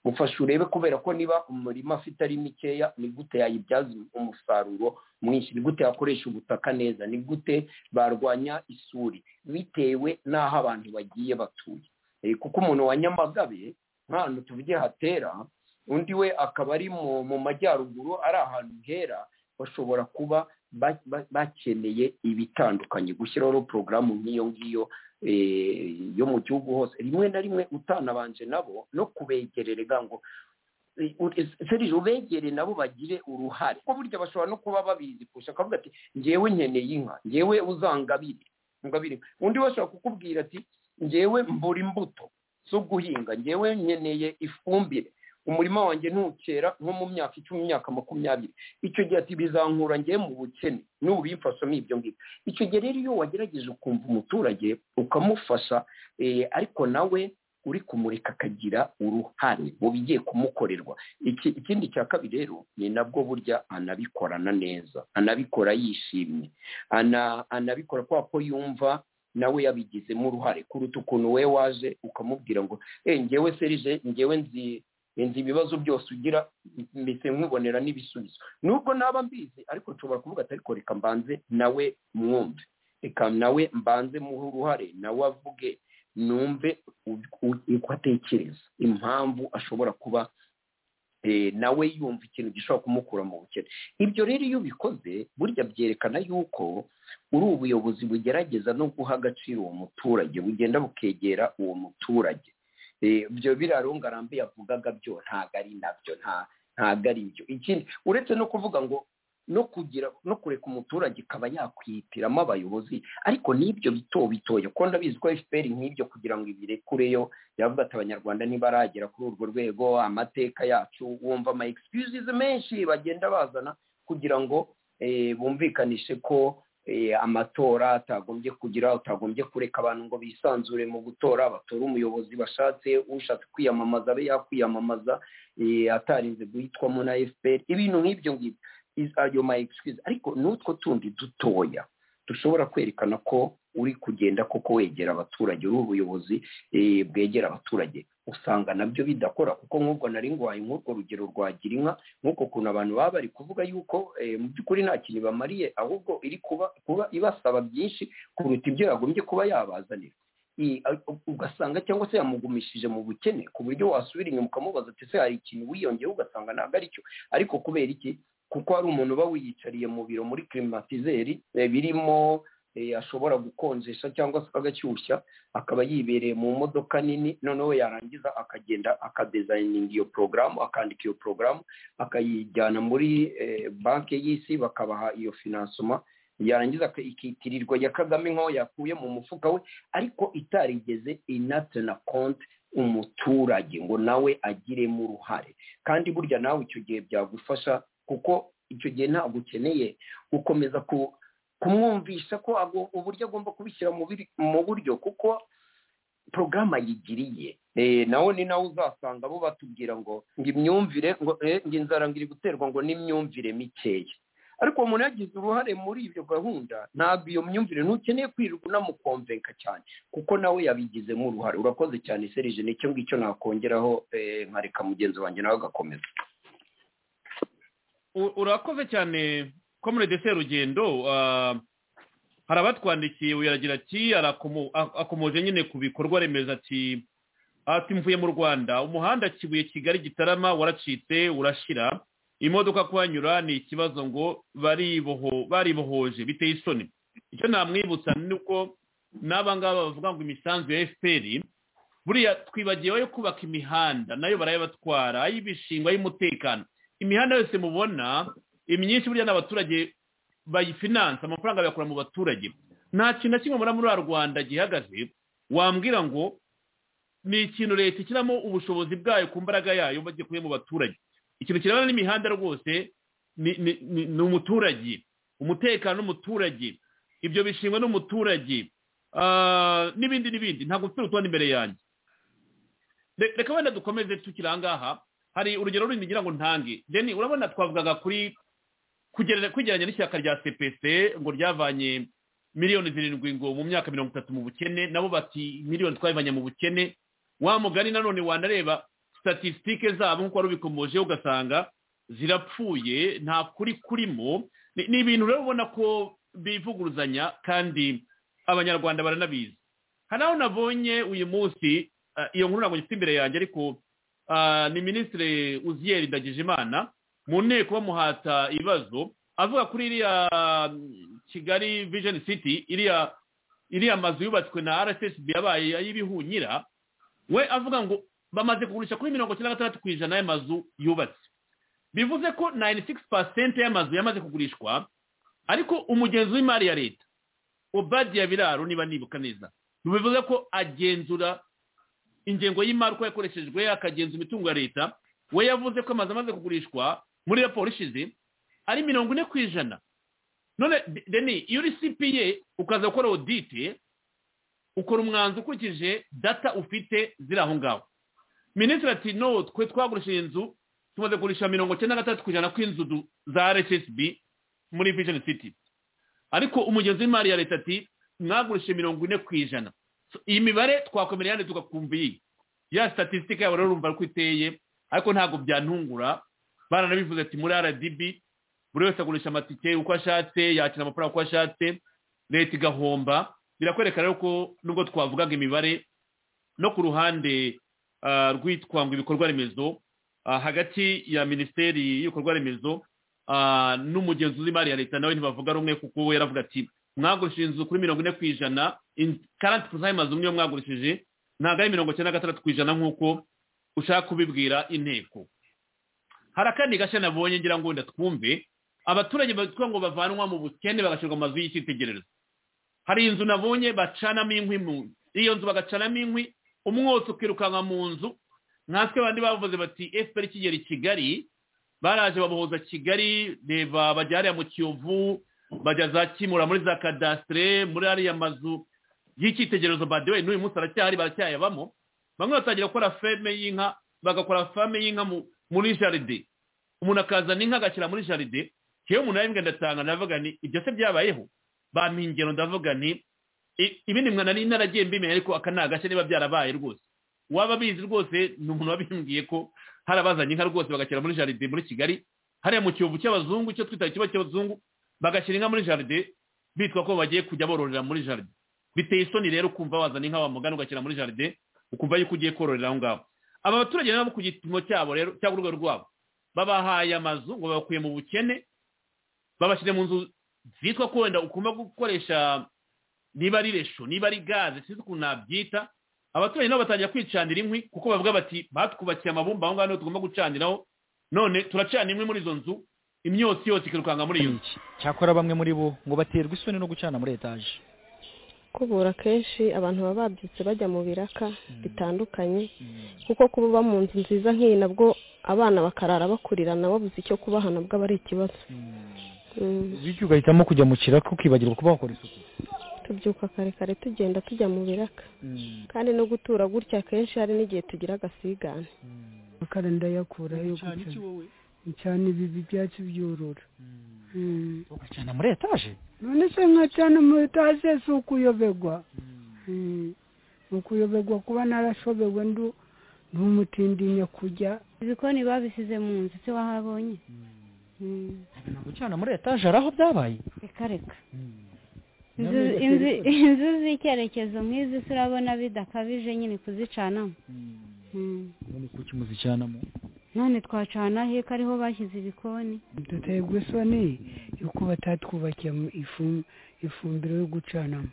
S6: mufashe urebe kubera ko niba umurima afite ari mikeya ni gute yayibyaza umusaruro mwinshi ni gute yakoresha ubutaka neza ni gute barwanya isuri bitewe n'aho abantu bagiye batuye Eh, kuko umuntu wa nyamagabe nk'ahantu tuvuge hatera undi we akaba ari mu- mu majyaruguru ari ahantu hera bashobora kuba ba- ba- bakeneye ibitandukanye gushyiraho porogaramu nk'iyo ngiyo eh, yo mu gihugu hose rimwe na rimwe utanabanje nabo no kubegererega ngo serije ubegere nabo bagire uruhare kuko burya bashobora no kuba babizi kurusha akavuga ati ngewe nkeneye inka ngewe uzangabire ngabire undi we ashobora kukubwira ati ngewe mbura imbuto zo guhinga ngewe nkeneye ifumbire umurima wanjye ntukera nko mu myaka icumi imyaka makumyabiri icyo gihe ati bizankura njye mu bukene n'ubu bimfashamo ibyo ngibyo icyo gihe rero iyo wagerageje ukumva umuturage ukamufasha eh, ariko nawe uri kumureka akagira uruhare mu bigiye kumukorerwa Iki- ikindi cya kabiri rero ni nabwo burya anabikorana neza anabikora yishimye ana- anabikora kubera ko yumva nawe yabigizemo uruhare kuruta ukuntu we waje ukamubwira ngo eh ngewe serije ngewe nzi nzi ibibazo byose ugira mbese nkwibonera n'ibisubizo nubwo naba mbizi ariko nshobora kuvuga ati ariko reka mbanze nawe mwumve reka nawe mbanze muhe uruhare nawe avuge numve u- u- uko atekereza impamvu ashobora kuba eh, nawe yumva ikintu gishobora kumukura mu bukene ibyo rero iyo ubikoze burya byerekana yuko uri ubuyobozi bugerageza no guha agaciro uwo muturage bugenda bukegera uwo muturage Eh, ibyo biraro ngarambe yavugaga byo ntabwo ari nabyo nta- ntabwo ari ibyo ikindi uretse no kuvuga ngo no kugira no kureka umuturage akaba yakwihitiramo abayobozi ariko n'ibyo bito bitoya kuko ndabizi ko fpr nk'ibyo kugira ngo ibirekureyo yavuga ati abanyarwanda ntibaragera kuri urwo rwego amateka yacu wumva ama excuses menshi bagenda bazana kugira ngo eh, bumvikanishe ko eh, amatora atagombye kugira utagombye kureka abantu ngo bisanzure mu gutora batore umuyobozi bashatse ushatse kwiyamamaza abe yakwiyamamaza eh, atarinze guhitwamo na fpr ibintu nk'ibyo ngibyo Is- ayo ma excuse ariko n'utwo tundi dutoya dushobora kwerekana ko uri kugenda koko wegera abaturage uri ubuyobozi eh, bwegera abaturage usanga nabyo bidakora kuko nk'ubwo nari ngwaye nk'urwo rugero rwa girinka nk'uko kuntu abantu baba bari kuvuga yuko eh, mu by'ukuri nta kintu ibamariye ahubwo iri kuba kuba ibasaba byinshi kuruta ibyo yagombye kuba yabazanira I- a- ugasanga cyangwa se yamugumishije mu bukene ku buryo wasubira inyuma ukamubaza ati ese hari ikintu wiyongeyeho ugasanga ntabwo ari cyo ariko kubera iki kuko hari umuntu uba wiyicariye mu biro muri klimatizeri eh, birimo eh, ashobora gukonjesha cyangwa se agashyushya akaba yibereye mu modoka nini noneho yarangiza akagenda akadezayininga iyo porogaramu akandika iyo porogaramu akayijyana muri eh, banki y'isi bakabaha iyo finansoma yarangiza aka- ikitirirwa ya kagame nk'aho yakuye mu mufuka we ariko itarigeze inatana konti umuturage ngo nawe agiremo uruhare kandi burya nawe icyo gihe byagufasha kuko icyo gihe ntabwo ukeneye gukomeza ku kumwumvisha ko ago- uburyo agomba kubishyira mu biri- mu buryo kuko porogaramu ayigiriye Eh, nawe ni nawe uzasanga bo batubwira ngo ngo imyumvire ngo eh, ngo inzara ngo iri guterwa ngo n'imyumvire mikeya ariko uwo muntu yagize uruhare muri ibyo gahunda ntabwo iyo myumvire ntukeneye kwirirwa unamukomvenka cyane kuko nawe yabigizemo uruhare urakoze cyane serije nicyo ngicyo nakongeraho eh, nkareka mugenzi wanjye nawe agakomeza
S3: U- urakoze cyane komunede serugendo ah, hari abatwandikiye uyaragira ati arakomo- a- akomoje nyine ku bikorwa remezo ati ati mvuye mu rwanda umuhanda kibuye kigali gitarama waracitse urashira imodoka kuhanyura ni ikibazo ngo bariboho- baribohoje biteye isoni icyo namwibutsa ni uko n'aba ngaba bavuga ngo imisanzu ya fpr buriya twibagiwe yo kubaka imihanda nayo barayabatwara ay'ibishingwa ay'umutekano imihanda yose mubona imyinshi burya n'abaturage bayifinansa amafaranga bayakura mu baturage nta kintu na kimwe mubona muri rwa rwanda gihagaze wambwira ngo ni ikintu leta ishyiramo ubushobozi bwayo ku mbaraga yayo bagikuye mu baturage ikintu kirebana n'imihanda rwose ni ni- ni- ni umuturage umutekano n'umuturage ibyo bishingwa n'umuturage ah, n'ibindi n'ibindi ntabwo mfite urutonde imbere yanjye Re- reka wenda dukomeze tukiri aha ngaha hari urugero rundi ngira ngo ntange deni urabona twavugaga kuri kugerera- kwigereranya n'ishyaka rya cpc ngo ryavanye miliyoni zirindwi ngo mu myaka mirongo itatu mu bukene nabo bati miliyoni twabivanye mu bukene wa mugani nanone wanareba statisitike zabo nk'uko wari ubikomojeho ugasanga zirapfuye nta kuri kurimo ni ni ibintu rero ubona ko bivuguruzanya kandi abanyarwanda baranabizi hari aho nabonye uyu munsi eh, iyo nkuru ntabwo ngifite imbere yanjye ariko ah, ni minisitiri uziyeri ndagijimana mu nteko bamuhata ibibazo avuga kuri iriya mm, kigali vision city iriya iriya mazu yubatswe na rssb yabaye ay'ibihunyira we avuga ngo bamaze kugurisha kuri mirongo icyenda na gatandatu ku ijana y'amazu yubatse bivuze ko 96% y'amazu yamaze kugurishwa ariko umugenzi w'imari ya leta obadiya biraro niba nibuka neza bivuze ko agenzura ingengo y'imari uko yakoreshejwe akagenzura imitungo ya leta we yavuze ko amazu amaze kugurishwa muri raporo ishize ari mirongo ine ku ijana none De- deni iyo uri cpa ukaza gukora odite ukora umwanzuro ukurikije data ufite ziri aho ngaho minisitiri ati no twe twagurishije inzu tumaze kugurisha mirongo icyenda na gatandatu ku ijana kw'inzu du- za rssb muri vision city ariko umugenzi w'imari ya leta ati mwagurishije mirongo ine ku ijana So, iyi mibare twakomereye hano tugakumva iyi ya statisitike yabo rero urumva ko iteye ariko ntabwo byantungura baranabivuze ati muri rdb buri wese agurisha amatike uko ashatse yakina amafaranga uko ashatse leta igahomba birakwereka rero ko nubwo twavugaga imibare no ku ruhande ah, rwitwa ngo ibikorwa remezo ah, hagati ya minisiteri y'ibikorwa remezo ah, n'umugenzuzi w'imari ya leta nawe ntibavuga rumwe kuko we yaravuga ati mwagurishije inzu kuri mirongo ine ku ijana karati pusayi mazu niyo mwagurishije ntabwo ari mirongo icyenda na gatandatu ku ijana nk'uko ushaka kubibwira inteko hari akandi gashya nabonye ngira ngo ndatwumve abaturage bitwa ngo bavanwa mu bukene bagashyirwa mu mazu y'icyitegererezo hari inzu nabonye bacanamo inkwi mu iyo nzu bagacanamo inkwi umwotsi ukirukanka mu nzu natwe bandi bavuze bati efuperi ikigera i kigali baraje babohoza kigali reba bajya hariya mu kiyovu bajya za kimura muri za kadasitire muri ariya mazu y'icyitegererezo badewe n'uyu munsi aracyahari baracyayabamo bamwe batangira gukora feme y'inka bagakora feme y'inka mu- muri jaride umuntu akazana inka agashyira muri jaride yewe umuntu yarimbwe ndatanga ndavuga ni ibyo se byabayeho bampa ingero ndavuga ni i- ibindi mwana nari naragiye mbimenya ariko aka ni agashya niba byarabaye rwose waba abizi rwose ni umuntu wabimbwiye ko hari abazanye inka rwose bagashyira muri jaride muri kigali hariya mu kiyovu cy'abazungu icyo twita ikiba cy'abazungu bagashyira inka muri jaride bitwa ko bagiye kujya bororera muri jaride biteye isoni rero kumva wazana inka wa mugani ugashyira muri jaride ukumva yuko ugiye kororera aho ngaho aba baturage nabo ku gipimo cyabo rero cyangwa urwego rwabo babahaye amazu ngo babakuye mu bukene babashyire mu nzu zitwa ko wenda ukunda gukoresha niba ari resho niba ari gaze sinzi ukuntu nabyita abaturage nabo batangira kwicanira inkwi kuko bavuga bati batwubakiye amabumba aho ngaho niho tugomba gucaniraho none turacana inkwi muri izo nzu imyotsi yose ikirukanka muri iyo nzu
S7: cyakora bamwe muri bo ngo baterwa isoni no gucana muri etaje
S8: kubura kenshi abantu baba babyutse bajya mu biraka bitandukanye kuko kuba uba mu nzu nziza nk'iyi nabwo abana bakarara bakurirana babuze icyo kubaha nabwo aba ari ikibazo Mm.
S7: bityo ugahitamo kujya mu kiraka ukibagirwa kuba wakora isuku
S8: tubyuka kare kare tugenda tujya mu biraka kandi no gutura gutya kenshi hari n'igihe tugira agasigane
S9: amakara ndayakuraho yo
S7: Ucana iki
S9: gucana
S7: wowe?
S9: cyane ibi byatsi byorora Mm.
S7: ugacana muri etaje
S9: none se nkacana muri etaje si ukuyobegwa Mm. Ni ukuyobegwa kuba narashobewe ndu ntumutindinya kujya
S10: ibikoni babisize mu nzu se wahabonye Mm.
S7: gucana muri etaje hari aho byabaye
S10: reka reka
S7: Nawe
S10: Inzu-
S7: ugatera
S10: inzu-
S7: isoni.
S10: inzu z'icyerekezo nk'izi se urabona bidakabije nyine kuzicanamo Mm.
S7: none kuki muzicanamo
S10: none twacana he ko ariho bashyize ibikoni
S9: duterwa isoni yuko batatwubakiye mu ifu- ifumbiro yo gucanamo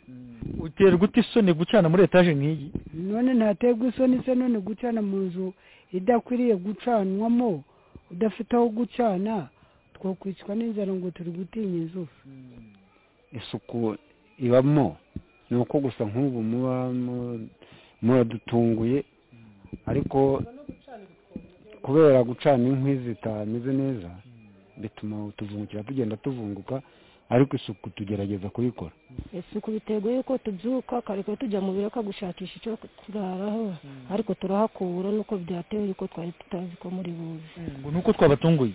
S7: uterwa ute isoni gucana muri etaje nk'iyi
S9: none ntaterwa isoni se none gucana mu nzu idakwiriye gucanwamo udafite aho gucana twakwicwa n'inzara ngo turi gutinya izuba
S11: isuku ibamo ni uko gusa nk'ubu muba mu- muradutunguye ariko kubera gucana inkwi zitameze neza bituma utuvungukira tugenda tuvunguka ariko isuku tugerageza kuyikora
S12: isuku biterwa yuko tubyuka kare tujya mu biraka gushakisha icyo turaraho ariko turahakura nuko byatewe yuko twari tutazi ko muri buze
S7: ngo nuko twabatunguye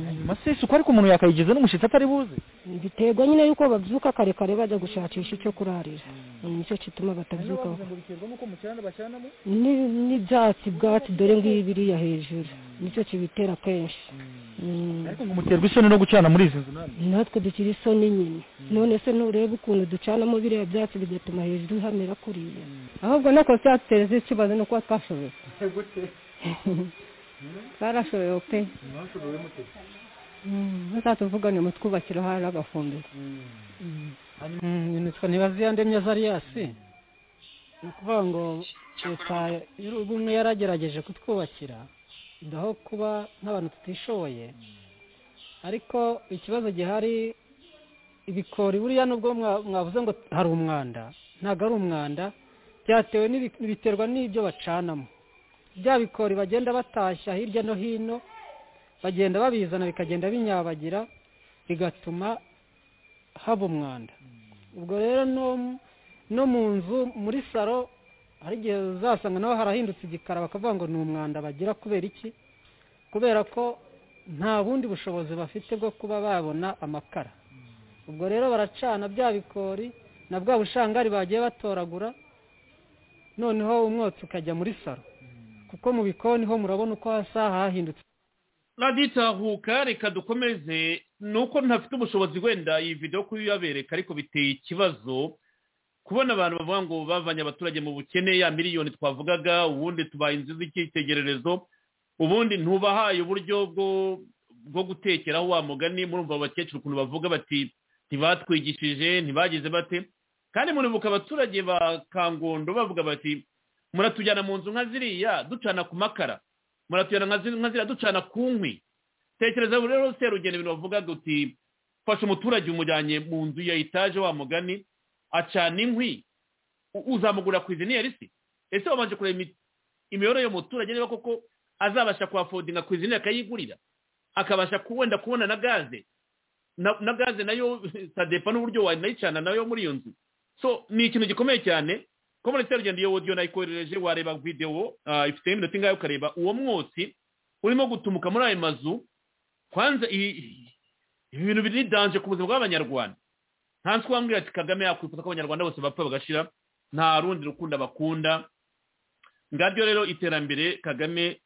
S7: hanyuma se isuku ariko umuntu yakayigeza n'umushyitsi atari buze
S12: biterwa nyine yuko babyuka kare kare bajya gushakisha icyo kurarira nicyo gituma batabyuka
S7: biterwa n'uko mu kiranda bacyanamo
S12: Ni- n'ibyatsi bwatsi dore ngibi biriya hejuru nicyo kibitera kenshi Mm.
S7: muterwa isoni no gucana muri izi nzu namwe
S12: natwe dukira isoni nyine none se nturebe ukuntu ducanamo biriya byatsi bigatuma hejuru hamera kuriya
S13: ahubwo no kuba cyaduteza ikibazo ni ukuba twashoboye barashoboye pe muzatuvugane mutwubakira hari agafumbiro yitwa ntibaziya ndemye zariyasi ni ukuvuga ngo leta y'u- ubumwe yaragerageje kutwubakira ndaho kuba nk'abantu tutishoboye ariko ikibazo gihari ibikori buriya nubwo mwa- mwavuze ngo hari umwanda ntabwo ari umwanda byatewe n'ibi- biterwa n'ibyo bacanamo bya bikori bagenda batashya hirya no hino bagenda babizana bikagenda binyabagira bigatuma haba umwanda ubwo rero no no mu nzu muri salo hari igihe uzasanga naho harahindutse igikara bakavuga ngo ni umwanda bagira kubera iki kubera ko nta bundi bushobozi bafite bwo kuba babona amakara ubwo rero baracana bya bikori na bwa bushangari bagiye batoragura noneho umwotsi ukajya muri salo kuko mu bikoni ho murabona uko hasa hahindutse
S3: raditahuka reka dukomeze ni uko ntafite ubushobozi wenda iyi videwo kuyabereka ariko biteye ikibazo kubona abantu bavuga ngo bavanye abaturage mu bukene ya miliyoni twavugaga ubundi tubaye inzu z'icyitegererezo ubundi ntubahaye uburyo bwo bwo gutekeraho wa mugani murumva abo bakecuru ukuntu bavuga bati ntibatwigishije ntibagize bate kandi muribuka abaturage ba kangondo bavuga bati muratujyana mu nzu nka ziriya ducana ku makara muratuyana nka zi- nka ziriya ducana ku nkwi tekereza rero serugendo ibintu bavuga duti fasha umuturage umujyanye mu nzu ya etaje wa mugani acana inkwi u- uzamugura ku izina yarisi ese wabanje kureba imi- imiyoborere y'umuturage niba koko azabasha kuhafodinga ku izina akayigurira akabasha ku- wenda kubona na gaze na na gaze nayo sadepa n'uburyo wanayicana nayo muri iyo nzu so ni ikintu gikomeye cyane ko muri serugendo iyo wodiyo nayikoherereje wareba videwo ah, ifite iminota ingahe ukareba uwo mwotsi urimo gutumuka muri ayo mazu kwanza i- ibi bintu biri danje ku buzima bw'abanyarwanda nta nswa wambwira ati kagame yakwifuza ko abanyarwanda bose bapfa bagashira nta rundi rukundo bakunda ngabyo rero iterambere kagame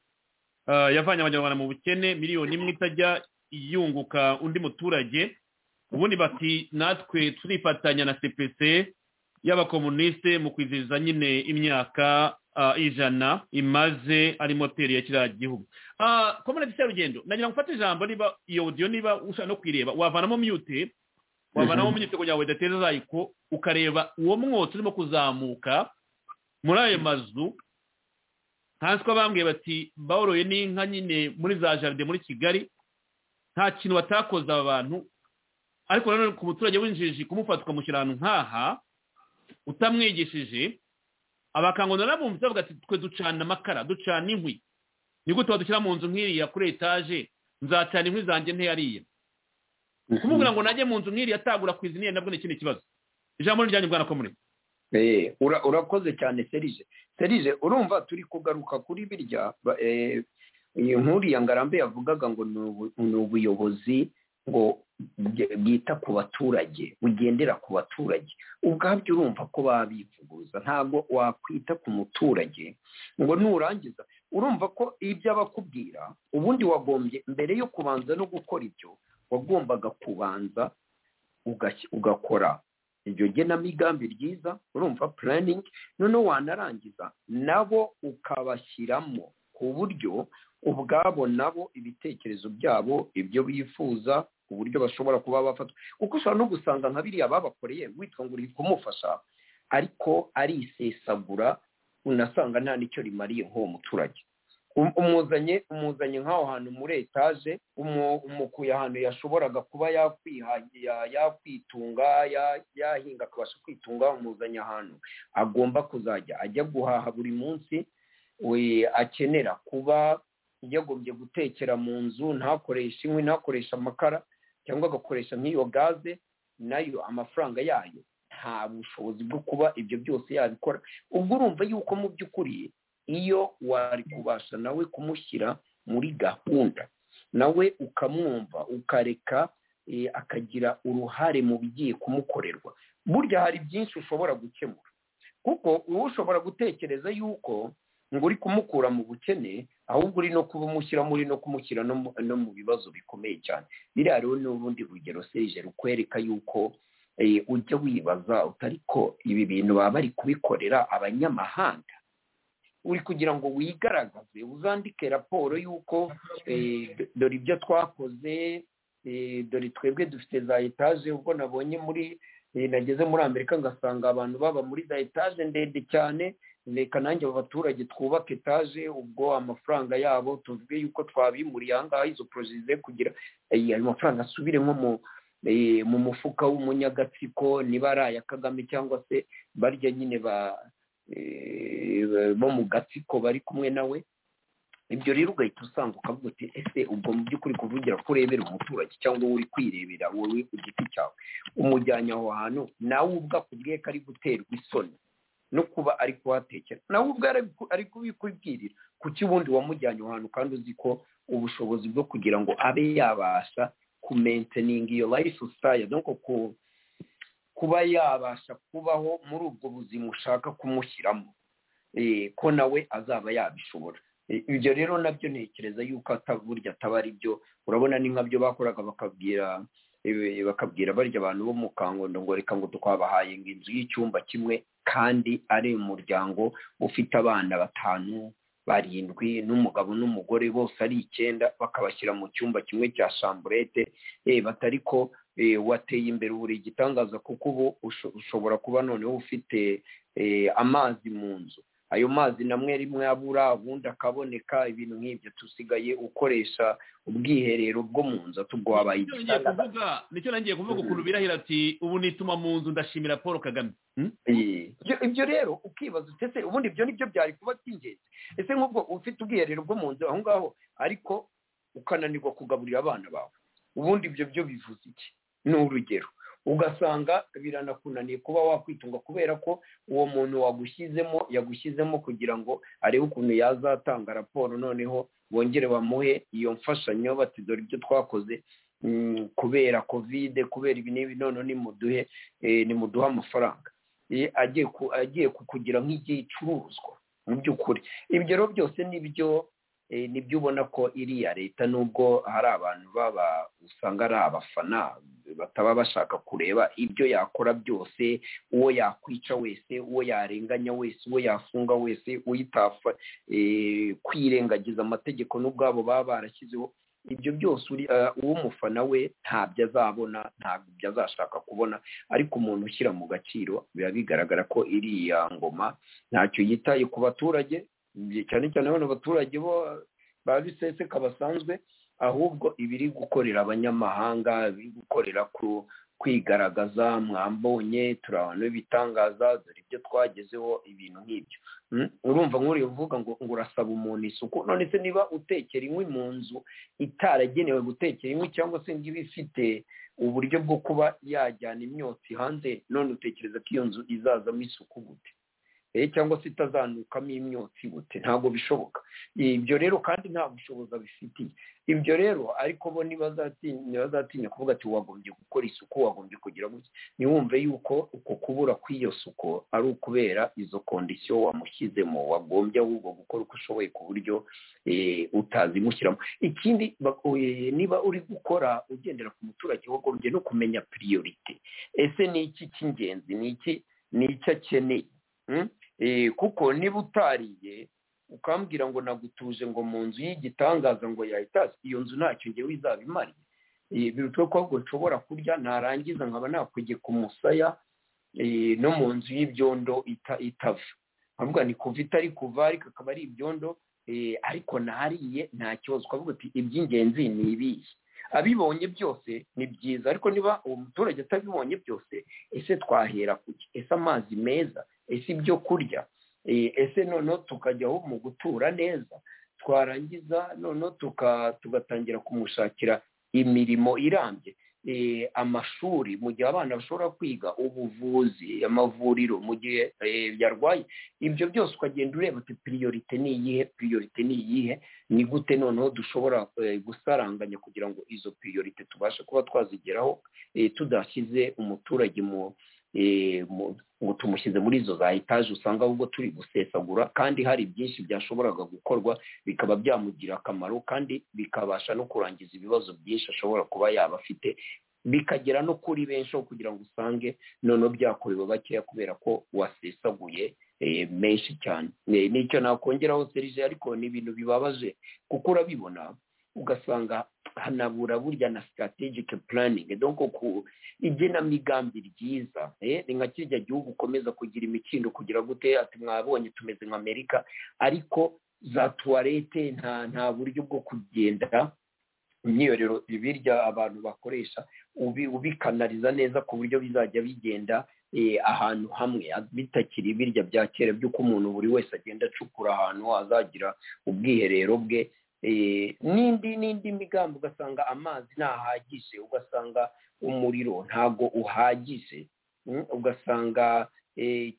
S3: ah, yavanye abanyarwanda mu bukene miliyoni imwe itajya yunguka undi muturage ubundi bati natwe turifatanya na cpc y'abakomuniste mu kwizihiza nyine imyaka ah, ijana imaze ari moteri ya kiriya gihugu Ah, komuniti serugendo nagira ngo ufate ijambo niba iyo audio niba ushaka no kuyireba wavanamo mute wavanamo mute kugira ngo idateza zayiko ukareba uwo mwotsi urimo kuzamuka muri ayo mazu hasi ko bambwiye bati bawuroye n'inka nyine muri za jaride muri kigali nta kintu batakoza aba bantu ariko nanone ku muturage w'injiji kumufata ukamushyira ahantu nk'aha utamwigishije abakangondo narabumvise bavuga ati twe ducana amakara ducana inkwi ni gute wadushyira mu nzu nk'iriya kuri etaje nzacana inkwi zanjye ntiyariye kumubwira ngo najye mu nzu nk'iriya atagura ku izina nabwo ni ikindi kibazo ijambo rijyanye bwana komune
S6: Eh, ura- urakoze cyane serije serije urumva turi kugaruka kuri birya ba- eh, iyi nkuru ya ngarambe yavugaga ngo ni ubu- ni ubuyobozi ngo bwe- bwita ku baturage bugendera ku baturage ubwabyo urumva ko babivuguruza ntabwo wakwita ku muturage ngo nurangiza urumva ko ibyo abakubwira ubundi wagombye mbere yo kubanza no gukora ibyo wagombaga kubanza ugashyi- ugakora iryo genamigambi ryiza urumva puraningi noneho wanarangiza nabo ukabashyiramo ku buryo ubwabo nabo ibitekerezo byabo ibyo bifuza uburyo bashobora kuba bafatwa kuko ushobora no gusanga nka biriya babakoreye witwa ngo uri kumufasha ariko arisesagura unasanga nta n'icyo rimariye nk'uwo muturage Um- umuzanye umuzanye nk'aho hantu muri etaje umu- umukuye ahantu yashoboraga kuba yakwihagira ya- yakwitunga ya- yahinga akabasha kwitunga umuzanye ahantu agomba kuzajya ajya guhaha buri munsi we akenera kuba yagombye gutekera mu nzu ntakoreshe inkwi ntakoreshe amakara cyangwa agakoresha nk'iyo gaze nayo amafaranga yayo nta bushobozi bwo kuba ibyo byose yabikora ubwo urumva yuko mu by'ukuri iyo wari kubasha nawe kumushyira muri gahunda nawe ukamwumva ukareka akagira uruhare mu bigiye kumukorerwa burya hari byinshi ushobora gukemura kuko uba ushobora gutekereza yuko ngo uri kumukura mu bukene ahubwo uri no kuba umushyira muri no kumushyira no mu bibazo bikomeye cyane biriya rero ni urundi rugero serije rukwereka yuko ujya wibaza utari ko ibi bintu baba bari kubikorera abanyamahanga uri kugira ngo wigaragaze uzandike raporo y'uko dore ibyo twakoze dore twebwe dufite za etaje ubwo nabonye muri nageze muri amerika ngasanga abantu baba muri za etaje ndende cyane reka nanjye abo baturage twubake etaje ubwo amafaranga yabo tuvuge yuko twabimuriye ahangaha izo porojize kugira ayo mafaranga asubire nko mu mufuka w'umunyagatsiko niba ari aya kagame cyangwa se barya nyine bo mu gatsiko bari kumwe nawe ibyo rero ugahita usanga ukavuga uti ese ubwo mu by'ukuri kuvugira ko urebera umuturage cyangwa wowe uri kwirebera wowe ku giti cyawe umujyanye aho hantu nawe ubwo akubwiye ko ari guterwa isoni no kuba ari kuhatekera nawe ubwo ari kubikubwirira kuki ubundi wamujyanye aho hantu kandi uzi ko ubushobozi bwo kugira ngo abe yabasha kumenteninga iyo life style no kuba yabasha kubaho muri ubwo buzima ushaka kumushyiramo ko nawe azaba yabishobora ibyo rero nabyo ntekereza yuko burya ataba ari byo urabona ni nkabyo bakoraga bakabwira bakabwira barya abantu bo mu kangondo ngo reka ngo twabahaye ngo inzu y'icyumba kimwe kandi ari umuryango ufite abana batanu barindwi n'umugabo n'umugore bose ari icyenda bakabashyira mu cyumba kimwe cya shamburete batari ko wateye imbere buri igitangaza kuko ubu ushobora kuba noneho ufite amazi mu nzu ayo mazi namwe rimwe abura ubundi akaboneka ibintu nk'ibyo dusigaye ukoresha ubwiherero bwo mu nzu atubwo wabaye
S3: igitanda nicyo nangiye kuvuga ukuntu birahira ati ubu nituma mu nzu ndashimira paul kagame
S6: ibyo rero ukibaza ese ubundi ibyo nibyo byari kuba by'ingenzi ese nk'ubwo ufite ubwiherero bwo mu nzu aho ngaho ariko ukananirwa kugaburira abana bawe ubundi ibyo byo bivuze iki ni urugero ugasanga biranakunaniye kuba wakwitunga kubera ko uwo muntu wagushyizemo yagushyizemo kugira ngo arebe ukuntu yazatanga raporo noneho bongere bamuhe iyo mfashanyo bati dore ibyo twakoze kubera kovide kubera ibi n'ibi none nimuduhe nimuduhe amafaranga agiye kukugira nk'igicuruzwa mu by'ukuri ibyo rero byose nibyo nibyo ubona ko iriya leta nubwo hari abantu baba usanga ari abafana bataba bashaka kureba ibyo yakora byose uwo yakwica wese uwo yarenganya wese uwo yafunga wese uyitapfa kwirengagiza amategeko n'ubwabo baba barashyizeho ibyo byose uw'umufana we ntabyo azabona ntabyo azashaka kubona ariko umuntu ushyira mu gaciro biba bigaragara ko iriya ngoma ntacyo yitaye ku baturage cyane cyane bano baturage bo ba biseseka basanzwe ahubwo ibiri gukorera abanyamahanga biri gukorera ku kwigaragaza mwambonye turi abantu b'ibitangaza dore ibyo twagezeho ibintu nk'ibyo urumva nk'uri uvuga ngo urasaba umuntu isuku none se niba utekera inkwi mu nzu itaragenewe gutekera inkwi cyangwa se niba ifite uburyo bwo kuba yajyana imyotsi hanze none utekereza ko iyo nzu izazamo isuku gute cyangwa se itazanukamo imyotsi gute ntabwo bishoboka ibyo rero kandi nta bushobozi abifitiye ibyo rero ariko bo ntibazatinya kuvuga ati wagombye gukora isuku wagombye kugira gutya ntiwumve yuko uko kubura kw'iyo suku ari ukubera izo kondisiyo wamushyizemo wagombye ahubwo gukora uko ushoboye ku buryo utazimushyiramo ikindi niba uri gukora ugendera ku muturage wagombye no kumenya piriyorite ese ni iki cy'ingenzi ni iki ni icyo akeneye kuko niba utariye ukambwira ngo nagutuje ngo mu nzu y'igitangaza ngo yahitaze iyo nzu ntacyo ngewe izaba imariye birutwe ko ahubwo nshobora kurya narangiza nkaba nakugeka umusaya no mu nzu y'ibyondo itava nkavuga ni kuva itari kuva ariko akaba ari ibyondo ariko nariye nta kibazo ukavuga ati iby'ingenzi ni ibihe abibonye byose ni byiza ariko niba uwo muturage atabibonye byose ese twahera kuki ese amazi meza ese ibyo kurya ese noneho tukajyaho mu gutura neza twarangiza noneho tugatangira kumushakira imirimo irambye eh, amashuri mu gihe abana bashobora kwiga ubuvuzi amavuriro mu gihe eh, yarwaye ibyo byose ukagenda ureba uti piriyorite ni iyihe piriyorite ni iyihe ni gute noneho dushobora eh, gusaranganya kugira ngo izo piriyorite tubashe kuba twazigeraho eh, tudashyize umuturage mu eh, mu- ngo tumushyize muri izo za etaje usanga ahubwo turi gusesagura kandi hari byinshi byashoboraga gukorwa bikaba byamugira akamaro kandi bikabasha no kurangiza ibibazo byinshi ashobora kuba yaba afite bikagera no kuri benshi aho kugira ngo usange noneho byakorewe bakeya kubera ko wasesaguye eh, menshi cyane Ne- nicyo nakongeraho serije ariko ni ibintu bibabaje kuko urabibona ugasanga hanabura burya na strategic planning donc ku igenamigambi ryiza eh, ni nka kirya gihugu ukomeza kugira imikindo kugira gute ati mwabonye tumeze nka amerika ariko za tuwarete nta nta buryo bwo kugenda imyiherero birya abantu bakoresha ubi- ubikanaliza neza ku buryo bizajya bigenda eh, ahantu hamwe bitakiri birya bya kera by'uko umuntu buri wese agenda acukura ahantu azagira ubwiherero bwe eh, n'indi n'indi migambi ugasanga amazi ntahagije ugasanga umuriro ntago uhagije Mm, ugasanga eh,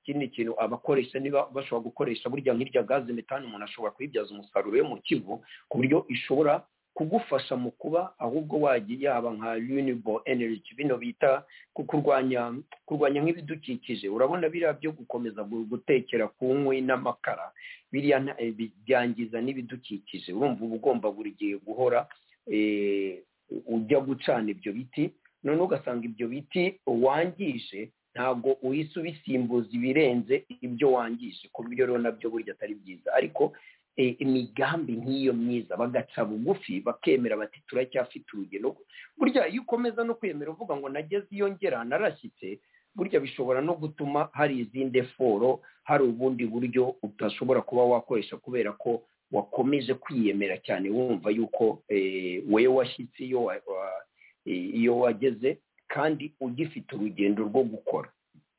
S6: ikindi kintu abakoresha niba bashobora gukoresha burya nk'irya gaze metani umuntu ashobora kuyibyaza umusaruro yo mu kivu ku buryo ishobora kugufasha mu kuba ahubwo wagiye yaba nka renewable energy bino bita ku kurwanya kurwanya nk'ibidukikije urabona biriya byo gukomeza gu- gutekera ku nkwi n'amakara biriya nta- eh, bi- byangiza n'ibidukikije urumva uba ugomba buri gihe guhora eh, ujya gucana ibyo biti noneho ugasanga ibyo biti wangije ntabwo uhise ubisimbuza ibirenze ibyo wangije ku buryo rero nabyo burya atari byiza ariko eh, imigambi nk'iyo myiza bagaca bugufi bakemera bati turacyafite urugendo burya iyo ukomeza no kwemera uvuga ngo nageze iyo ngera narashyitse burya bishobora no gutuma hari izindi foro hari ubundi buryo utashobora kuba wakoresha kubera ko wakomeje kwiyemera cyane wumva yuko eh, wowe washyitse iyo wa- wa- eh, iyo wageze kandi ugifite urugendo rwo gukora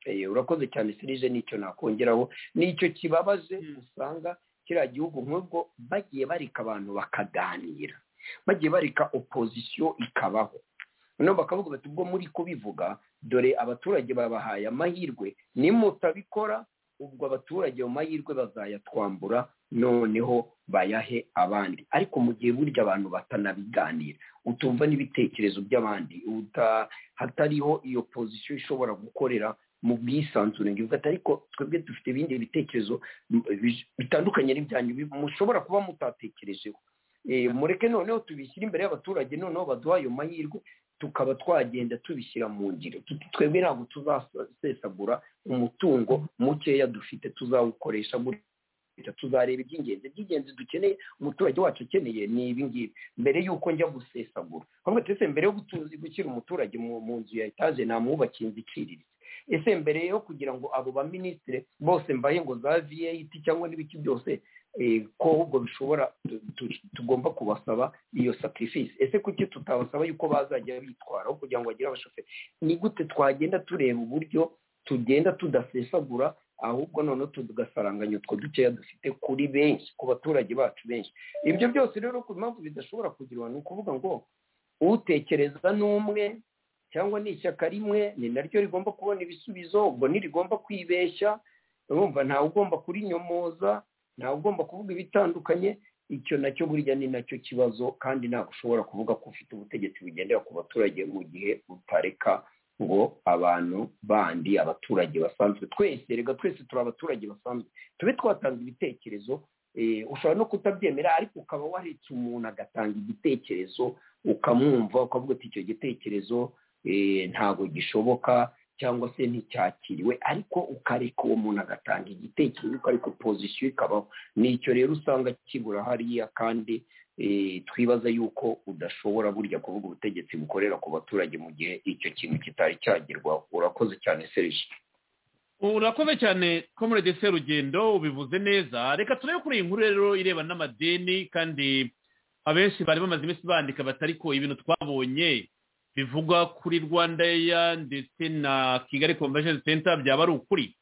S6: Eh, urakoze cyane sirije nicyo nakongeraho nicyo kibabaje usanga kiriya gihugu nk'ubwo bagiye bareka abantu bakaganira bagiye bareka opozisiyo ikabaho noneho bakavuga bati ubwo muri kubivuga dore abaturage babahaye amahirwe nimutabikora ubwo abaturage mu mahirwe bazayatwambura noneho bayahe abandi ariko mu gihe burya abantu batanabiganira utumva n'ibitekerezo by'abandi uta- hatariho iyo pozisiyo ishobora gukorera mu bwisanzure ngo ati ariko twebwe dufite ibindi bitekerezo m- bi- bitandukanye n'ibyanyu bi- mushobora kuba mutatekerejeho Eh, mureke noneho tubishyire imbere y'abaturage noneho baduha ayo mahirwe tukaba twagenda tubishyira mu ngiro Tuti twebwe ntabwo tuzasesagura umutungo mukeya dufite tuzawukoresha gutya tuzareba iby'ingenzi iby'ingenzi dukeneye umuturage wacu akeneye ni ibi ngibi mbere y'uko njya gusesagura ahubwo ati ese mbere yo gutu- gushyira umuturage mu mu nzu ya etaje namwubakiye inzu iciriritse ese mbere yo kugira ngo abo baminisitire bose mbahe ngo za viyayiti cyangwa n'ibiki byose eh, ko ahubwo bishobora tu- tu- tugomba kubasaba iyo sacrifice ese kuki tutabasaba yuko bazajya bitwara aho kugira ngo bagire abashoferi ni gute twagenda tureba uburyo tugenda tudasesagura ahubwo noneho tugasaranganya utwo dukeya dufite kuri benshi ku baturage bacu benshi ibyo byose rero ku mpamvu bidashobora kugirwa ni ukuvuga ngo utekereza n'umwe cyangwa ni ishyaka rimwe ni naryo rigomba kubona ibisubizo ubwo ntirigomba kwibeshya urumva ntawe ugomba kurinyomoza ntawe ugomba kuvuga ibitandukanye icyo nacyo burya ni nacyo kibazo kandi ntabwo ushobora kuvuga ko ufite ubutegetsi bugendera ku baturage mu gihe utareka ngo abantu bandi abaturage basanzwe twese reka twese turi abaturage basanzwe tube twatanga ibitekerezo eh, ushobora no kutabyemera ariko ukaba waretse umuntu agatanga igitekerezo ukamwumva ukavuga ati icyo gitekerezo eh, ntabwo gishoboka cyangwa se nticyakiriwe ariko ukareka uwo muntu agatanga igitekerezo ukareka opozisiyo ikabaho nicyo rero usanga kibura hariya kandi eh, twibaza yuko udashobora burya kuvuga ubutegetsi bukorera ku baturage mu gihe icyo kintu kitari cyagerwaho urakoze cyane serije
S3: urakoze cyane komerede serugendo ubivuze neza reka turebe kuri iyi nkuru rero irebana n'amadeni kandi abenshi bari bamaze iminsi bandika batari ko ibintu twabonye bivugwa kuri rwanda eya ndetse na kigali convention center byaba ari ukuri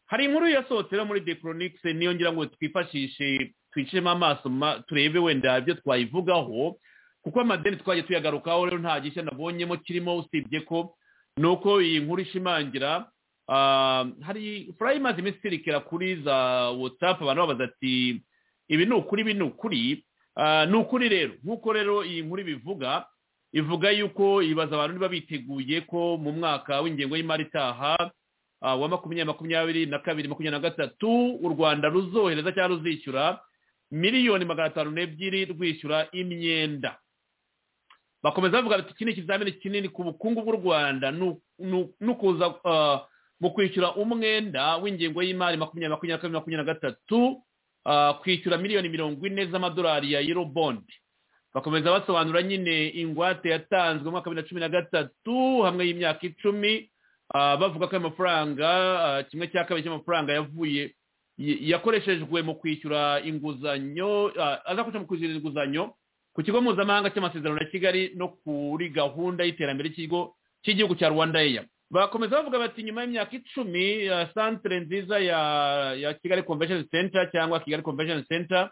S3: hari inkuru yasohotse rero muri the chronics niyo ngira ngo twifashishe twicemo amaso ma- turebe wenda ibyo twayivugaho kuko amadeni twagiye tuyagarukaho rero nta gishya nabonyemo kirimo usibye ko ni uko iyi nkuru ishimangira ah, hari furayi imaze iminsi isirikira kuri za watsapu abantu babaza ati ibi ni ukuri ibi ni ukuri Ah, ni ukuri rero nk'uko rero iyi nkuru ibivuga ivuga yuko ibaza abantu niba biteguye ko mu mwaka w'ingengo y'imari itaha ah, wa makumyabiri makumyabiri na kabiri makumyabiri na gatatu u rwanda ruzohereza cyangwa ruzishyura miliyoni magana atanu n'ebyiri rwishyura imyenda bakomeza bavuga bati iki ni ikizamini kinini ku bukungu bw'u rwanda ni- ni- ni ukuza ah, mu kwishyura umwenda w'ingengo y'imari makumyabiri makumyabiri na kabiri makumyabiri na gatatu ah, kwishyura miliyoni mirongo ine z'amadolari ya euro bond bakomeza basobanura nyine ingwate yatanzwe mu mwaka wa bibiri na cumi na gatatu hamwe y'imyaka icumi ah, bavuga ko ayo mafaranga ah, kimwe cya kabiri cy'amafaranga yavuye y- yakoreshejwe mu kwishyura inguzanyo ah, azakoreshwa mu kwishyura inguzanyo ku kigo mpuzamahanga cy'amasezerano ya kigali no kuri gahunda y'iterambere cy'ikigo cy'igihugu cya rwanda eya bakomeza bavuga bati nyuma y'imyaka icumi ah, santere nziza ya ya kigali convention center cyangwa kigali convention center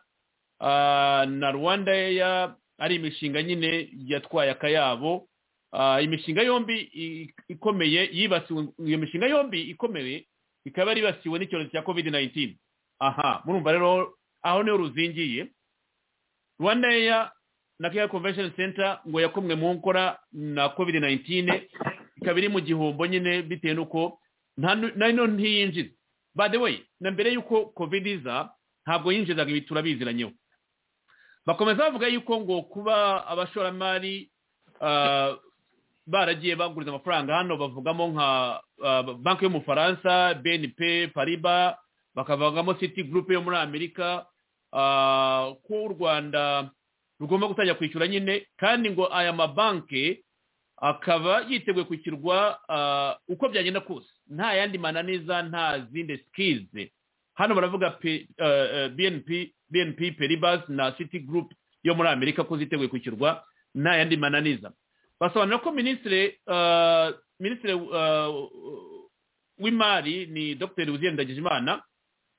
S3: ah, na rwanda eya ari imishinga nyine yatwaye akayabo Ah, imishinga yombi i- ikomeye yibasiwe iyo mishinga yombi ikomeye ikaba yaribasiwe n'icyorezo cya covid 19 aha murumva rero aho niho ruzingiye rwanda eya na kigali convention center ngo yakomwe mu nkora na covid 19 ikaba iri mu gihombo nyine bitewe n'uko nta nu- nayo ntiyinjiza by the way na mbere y'uko covid iza ntabwo yinjizaga ibi turabiziranyeho bakomeza bavuga yuko ngo kuba abashoramari ah, baragiye baguriza amafaranga hano bavugamo nka ah, banki y'umufaransa bnp pariba bakavugamo city group yo muri amerika ah, ko u rwanda rugomba gutangira kwishyura nyine kandi ngo aya mabanki akaba yiteguye kwishyurwa ah, uko byagenda kose nta yandi mananiza nta zindi sikizi hano baravuga pe- eh, eh, bnp bnp peribas na city group yo muri amerika ko ziteguye kwishyurwa nta yandi mananiza basobanura ko minisitiri eh, minisitiri eh, w'imari ni dr uziyenda ndagijimana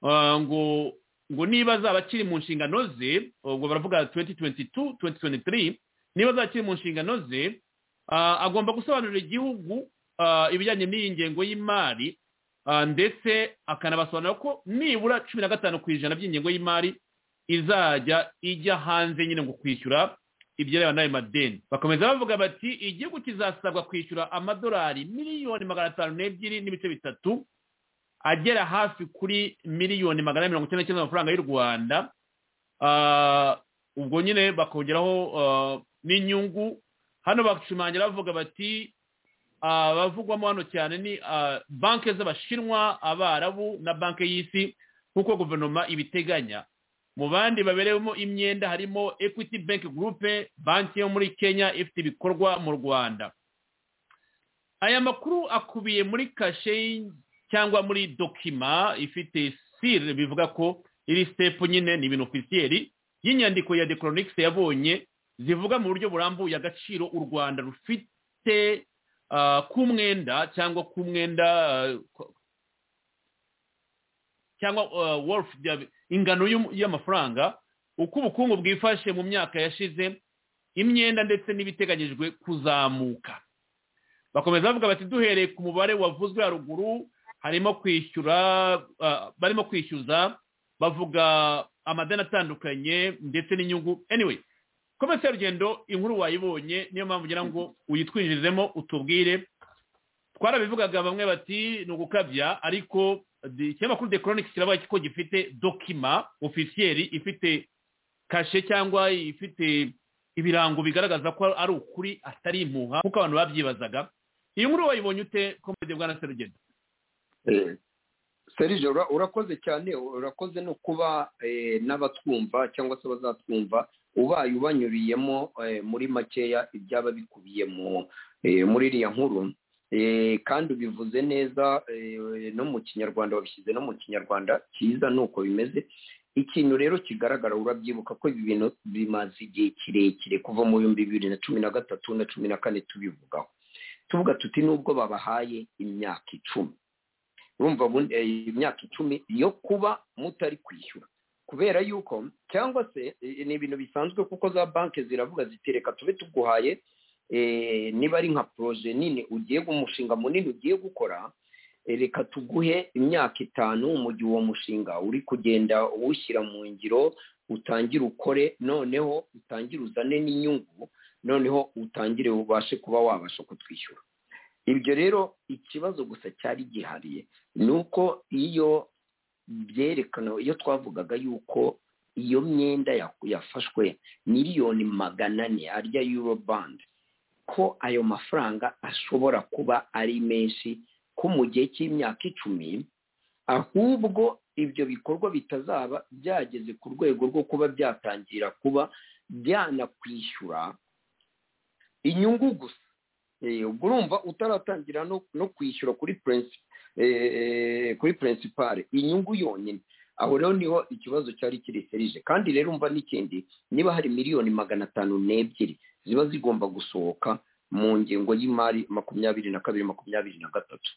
S3: Ah, ngo ngo niba azaba akiri mu nshingano ze ubwo baravuga 2022 2023 niba azaba akiri mu nshingano ze ah, agomba gusobanurira igihugu ah, ibijyanye n'iyi ngengo y'imari ah, ndetse akanabasobanurira ko nibura cumi na gatanu ku ijana by'ingengo y'imari izajya ijya hanze nyine ngo kwishyura ibyerewe n'ayo madeni bakomeza bavuga bati igihugu kizasabwa kwishyura amadolari miliyoni magana atanu n'ebyiri n'ibice bitatu agera hafi kuri miliyoni magana ane mirongo icyenda n'icyenda z'amafaranga y'u rwanda Ah, ubwo nyine bakongeraho ah, n'inyungu hano bashimangira bavuga bati abavugwamo hano cyane ni ah, banki z'abashinwa abarabu na banki y'isi nk'uko guverinoma ibiteganya mu bandi baberewemo imyenda harimo equity bank group banki yo muri kenya ifite ibikorwa mu rwanda aya makuru akubiye muri kashe cyangwa muri dokima ifite sire bivuga ko iri sitepu nyine ni ibintu ofisiyeri y'inyandiko ya dekoronigisi yabonye zivuga mu buryo burambuye agaciro u rwanda rufite ah, k'umwenda cyangwa k'umwenda ah, ko- cyangwa ah, worth ya- ingano y'um- y'amafaranga uko ubukungu bwifashe mu myaka yashize imyenda ndetse n'ibiteganyijwe kuzamuka bakomeza bavuga bati duhereye ku mubare wavuzwe haruguru harimo kwishyura ah, barimo kwishyuza bavuga amadeni atandukanye ndetse n'inyungu anyway komese y'urugendo inkuru wayibonye niyo mpamvu ngira ngo uyitwinjirizemo utubwire twarabivugaga bamwe bati ni ugukabya ariko de- ikinyamakuru de chronic kiravuga ko gifite dokima ofisiyeri ifite kashe cyangwa ifite ibirango bigaragaza ko ari ukuri atari impuha kuko abantu babyibazaga iyi nkuru wayibonye ute komedi bwana serugendo
S6: Eh, serge ura- urakoze cyane urakoze no kuba eh, n'abatwumva cyangwa se abazatwumva ubaye ubanyuriyemo eh, muri makeya ibyaba bikubiye mu eh, muri iriya nkuru Eh, kandi ubivuze neza eh, no mu kinyarwanda wabishyize no mu kinyarwanda cyiza ni uko bimeze ikintu rero kigaragara urabyibuka ko ibi bintu bimaze igihe kirekire kuva mu bihumbi bibiri na cumi na gatatu na cumi na kane tubivugaho tuvuga tuti nubwo babahaye imyaka icumi urumva ubundi, eh, imyaka icumi yo kuba mutari kwishyura kubera yuko cyangwa se eh, ni ibintu bisanzwe kuko za banki ziravuga ziti reka tube tuguhaye eh, niba ari nka poroje nini ugiye umushinga munini ugiye gukora eh, reka tuguhe imyaka itanu mu gihe uwo mushinga uri kugenda uwushyira mu ngiro utangire ukore noneho utangire uzane n'inyungu noneho utangire ubashe kuba wabasha kutwishyura ibyo rero ikibazo gusa cyari gihariye ni uko iyo byerekana iyo twavugaga yuko iyo myenda ya- yafashwe miliyoni magana ane arya euro band ko ayo mafaranga ashobora kuba ari menshi ko mu gihe cy'imyaka icumi ahubwo ibyo bikorwa bitazaba byageze ku rwego rwo kuba byatangira kuba byanakwishyura inyungu gusa Eh, ubwo urumva utaratangira no no kwishyura kuri purensi kuri purensipare inyungu yonyine aho rero niho ikibazo cyari kireserije kandi rero umva n'ikindi niba hari miliyoni magana atanu n'ebyiri ziba zigomba gusohoka mu ngengo y'imari makumyabiri na kabiri makumyabiri na gatatu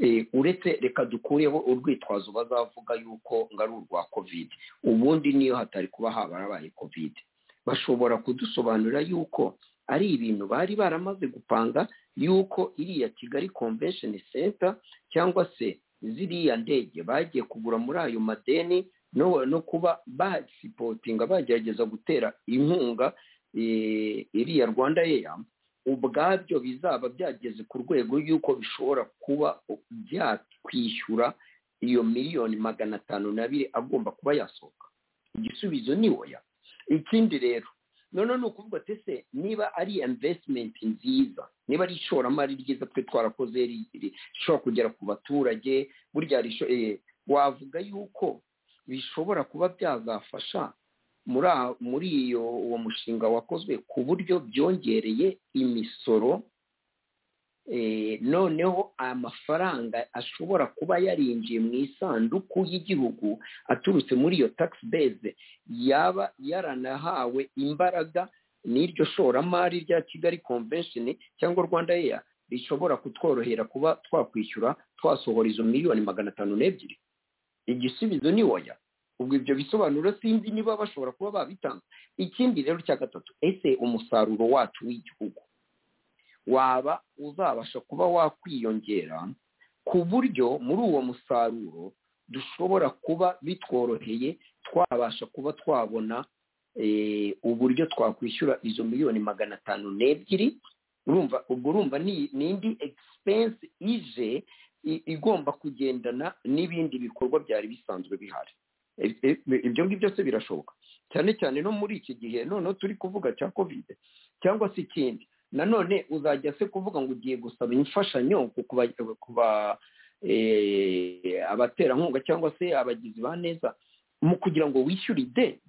S6: Eh, uretse reka dukureho urwitwazo bazavuga yuko ngo ari urwa kovide ubundi niyo hatari kuba habarabaye kovide bashobora kudusobanurira yuko ari ibintu bari baramaze gupanga yuko iriya kigali convention center cyangwa se ziriya ndege bagiye kugura muri ayo madeni no, no kuba basipotinga bagerageza gutera inkunga eh, iriya rwanda air ubwabyo bizaba byageze ku rwego y'uko bishobora kuba byakwishyura iyo miliyoni magana atanu n'abiri agomba kuba yasohoka igisubizo ni oya ikindi rero noneho ni ukuvuga ati se niba ari investment nziza niba ari ishoramari ryiza twe twarakoze ri- ri- rishobora kugera ku baturage burya risho- eh, wavuga yuko bishobora kuba byazafasha muri aha- muri iyo uwo mushinga wakozwe ku buryo byongereye imisoro eh, noneho amafaranga ashobora kuba yarinjiye mu isanduku y'igihugu aturutse muri iyo tax base yaba yaranahawe imbaraga n'iryo shoramari rya kigali convention cyangwa rwanda air rishobora kutworohera kuba twakwishyura twasohora izo miliyoni magana atanu n'ebyiri igisubizo ni oya ubwo ibyo bisobanuro sinzi niba bashobora kuba babitanga ikindi rero cya gatatu ese umusaruro wacu w'igihugu waba uzabasha kuba wakwiyongera ku buryo muri uwo musaruro dushobora kuba bitworoheye twabasha kuba twabona eh, uburyo twakwishyura izo miliyoni magana atanu n'ebyiri urumva ubwo urumva ni ni indi egisipensi ije i- igomba kugendana n'ibindi bikorwa byari bisanzwe bihari E- e- ibyo ngibyo byose birashoboka cyane cyane no muri iki gihe noneho turi kuvuga cya kovide cyangwa se ikindi nanone uzajya se kuvuga ngo ugiye gusaba imfashanyo ku kuba- ku ba- eh, abaterankunga cyangwa se abagizi ba neza mu kugira ngo wishyure ideni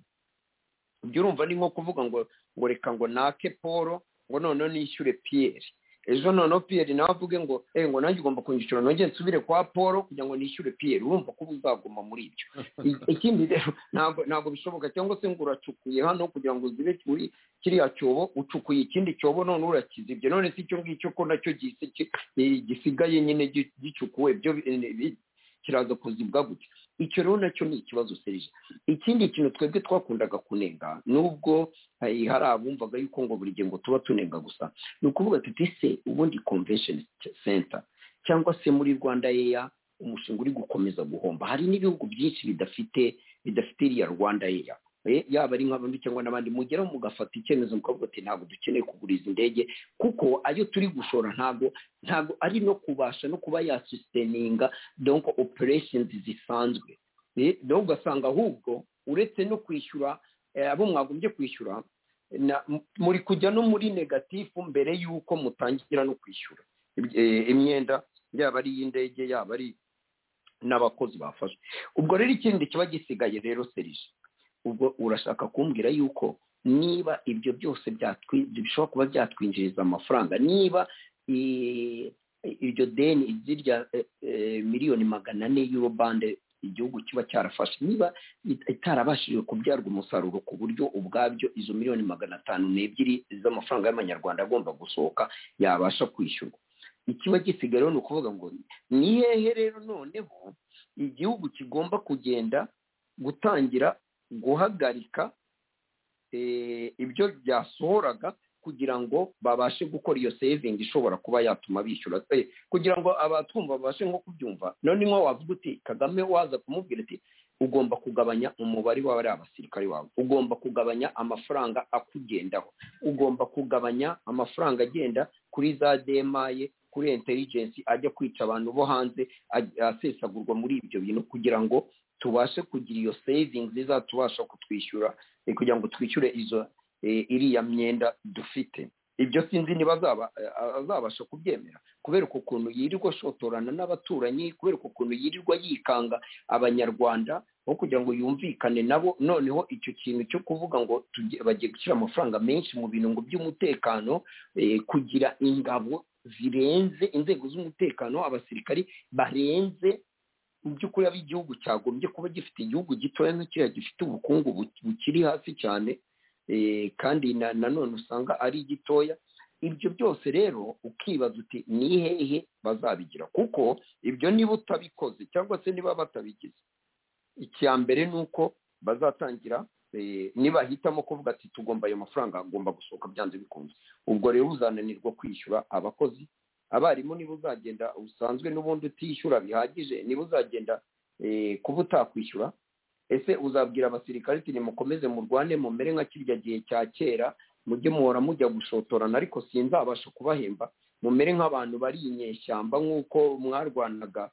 S6: ibyo urumva ni nko kuvuga ngo ngo reka ngo nake paul ngo noneho nishyure piyeri ejo noneho piyeri nawe avuge ngo eh ngo nanjye ugomba kunyishyura nongere nsubire kwa paul kugira ngo nishyure piyeri urumva ko uba uzaguma muri ibyo I- ikindi rero ntabwo ntabwo bishoboka cyangwa se ngo uracukuye hano kugira ngo uzibe kuri kiriya cyobo ucukuye ikindi cyobo none urakiza ibyo none si icyo ngicyo ko nacyo gisi- ki- eh, gisigaye nyine gi- gicukuwe byo bi- eh, bi- kiraza kuzibwa gutya icyo rero nacyo ni ikibazo serije ikindi kintu twebwe twakundaga kunenga nubwo eh, hari abumvaga yuko ngo buri gihe ngo tuba tunenga gusa ni ukuvuga tuti se ubundi convention center cyangwa se muri rwanda eya umushinga uri gukomeza guhomba hari n'ibihugu byinshi bidafite bidafite iriya rwanda eya Eh, yaba ari nk'abandi cyangwa n'abandi mugeraho mugafata icyemezo mukavuga ati ntabwo dukeneye kugura izi ndege kuko ayo turi gushora ntabwo ntabwo ari no kubasha no kuba yasusteninga donc operations zisanzwe Eh, nawe ugasanga ahubwo uretse no kwishyura eh, abo mwagombye kwishyura na- m- muri kujya no muri negatifu mbere y'uko mutangira no kwishyura Iby- eh, imyenda yaba ari iy'indege yaba ari n'abakozi bafashwe ubwo rero ikindi kiba gisigaye rero serije ubwo urashaka kumbwira yuko niba ibyo byose byatwi- bishobora kuba byatwinjiriza amafaranga niba i- iryo deni zirya eh, eh, miliyoni magana ane y'uro bande igihugu kiba cyarafashe niba it- itarabashije kubyarwa umusaruro ku buryo ubwabyo izo miliyoni magana atanu n'ebyiri z'amafaranga y'amanyarwanda agomba gusohoka yabasha kwishyurwa ikiba gisigayeho ni ukuvuga ngo ni hehe rero noneho igihugu kigomba kugenda gutangira guhagarika ibyo byasohoraga kugira ngo babashe gukora iyo sevingi ishobora kuba yatuma bishyura kugira ngo abatumva babashe nko kubyumva noneho wavuga uti kagame waza kumubwira ati ugomba kugabanya umubare w'abari abasirikare wawe ugomba kugabanya amafaranga akugendaho ugomba kugabanya amafaranga agenda kuri za demaye kuri intelligence ajya kwica abantu bo hanze asesagurwa muri ibyo bintu kugira ngo tubashe kugira iyo saving nziza tubasha kutwishyura kugira ngo twishyure izo iriya myenda dufite ibyo sinzi niba azabasha kubyemera kubera ukuntu yirirwa ashotorana n'abaturanyi kubera ukuntu yirirwa yikanga abanyarwanda aho kugira ngo yumvikane nabo noneho icyo kintu cyo kuvuga ngo bagiye gushyira amafaranga menshi mu bintu by'umutekano kugira ingabo zirenze inzego z'umutekano abasirikari barenze mu by'ukuri abo igihugu cyagombye kuba gifite igihugu gitoya nk'ikiriya gifite ubukungu bukiri hasi cyane kandi nanone usanga ari gitoya ibyo byose rero ukibaza uti ni hehe bazabigira kuko ibyo niba utabikoze cyangwa se niba batabigize icya mbere ni uko bazatangira nibahitamo kuvuga ati tugomba ayo mafaranga agomba gusohoka byanze bikunze ubwo rero uzananirwa kwishyura abakozi abarimu niba uzagenda usanzwe n'ubundi utishyura bihagije niba uzagenda kuba utakwishyura ese uzabwira abasirikare ati nimukomeze murwane mumere nka kirya gihe cya kera mujye muhora mujya gushotorana ariko sinzabasha kubahemba mumere nk'abantu bari inyeshyamba nk'uko mwarwanaga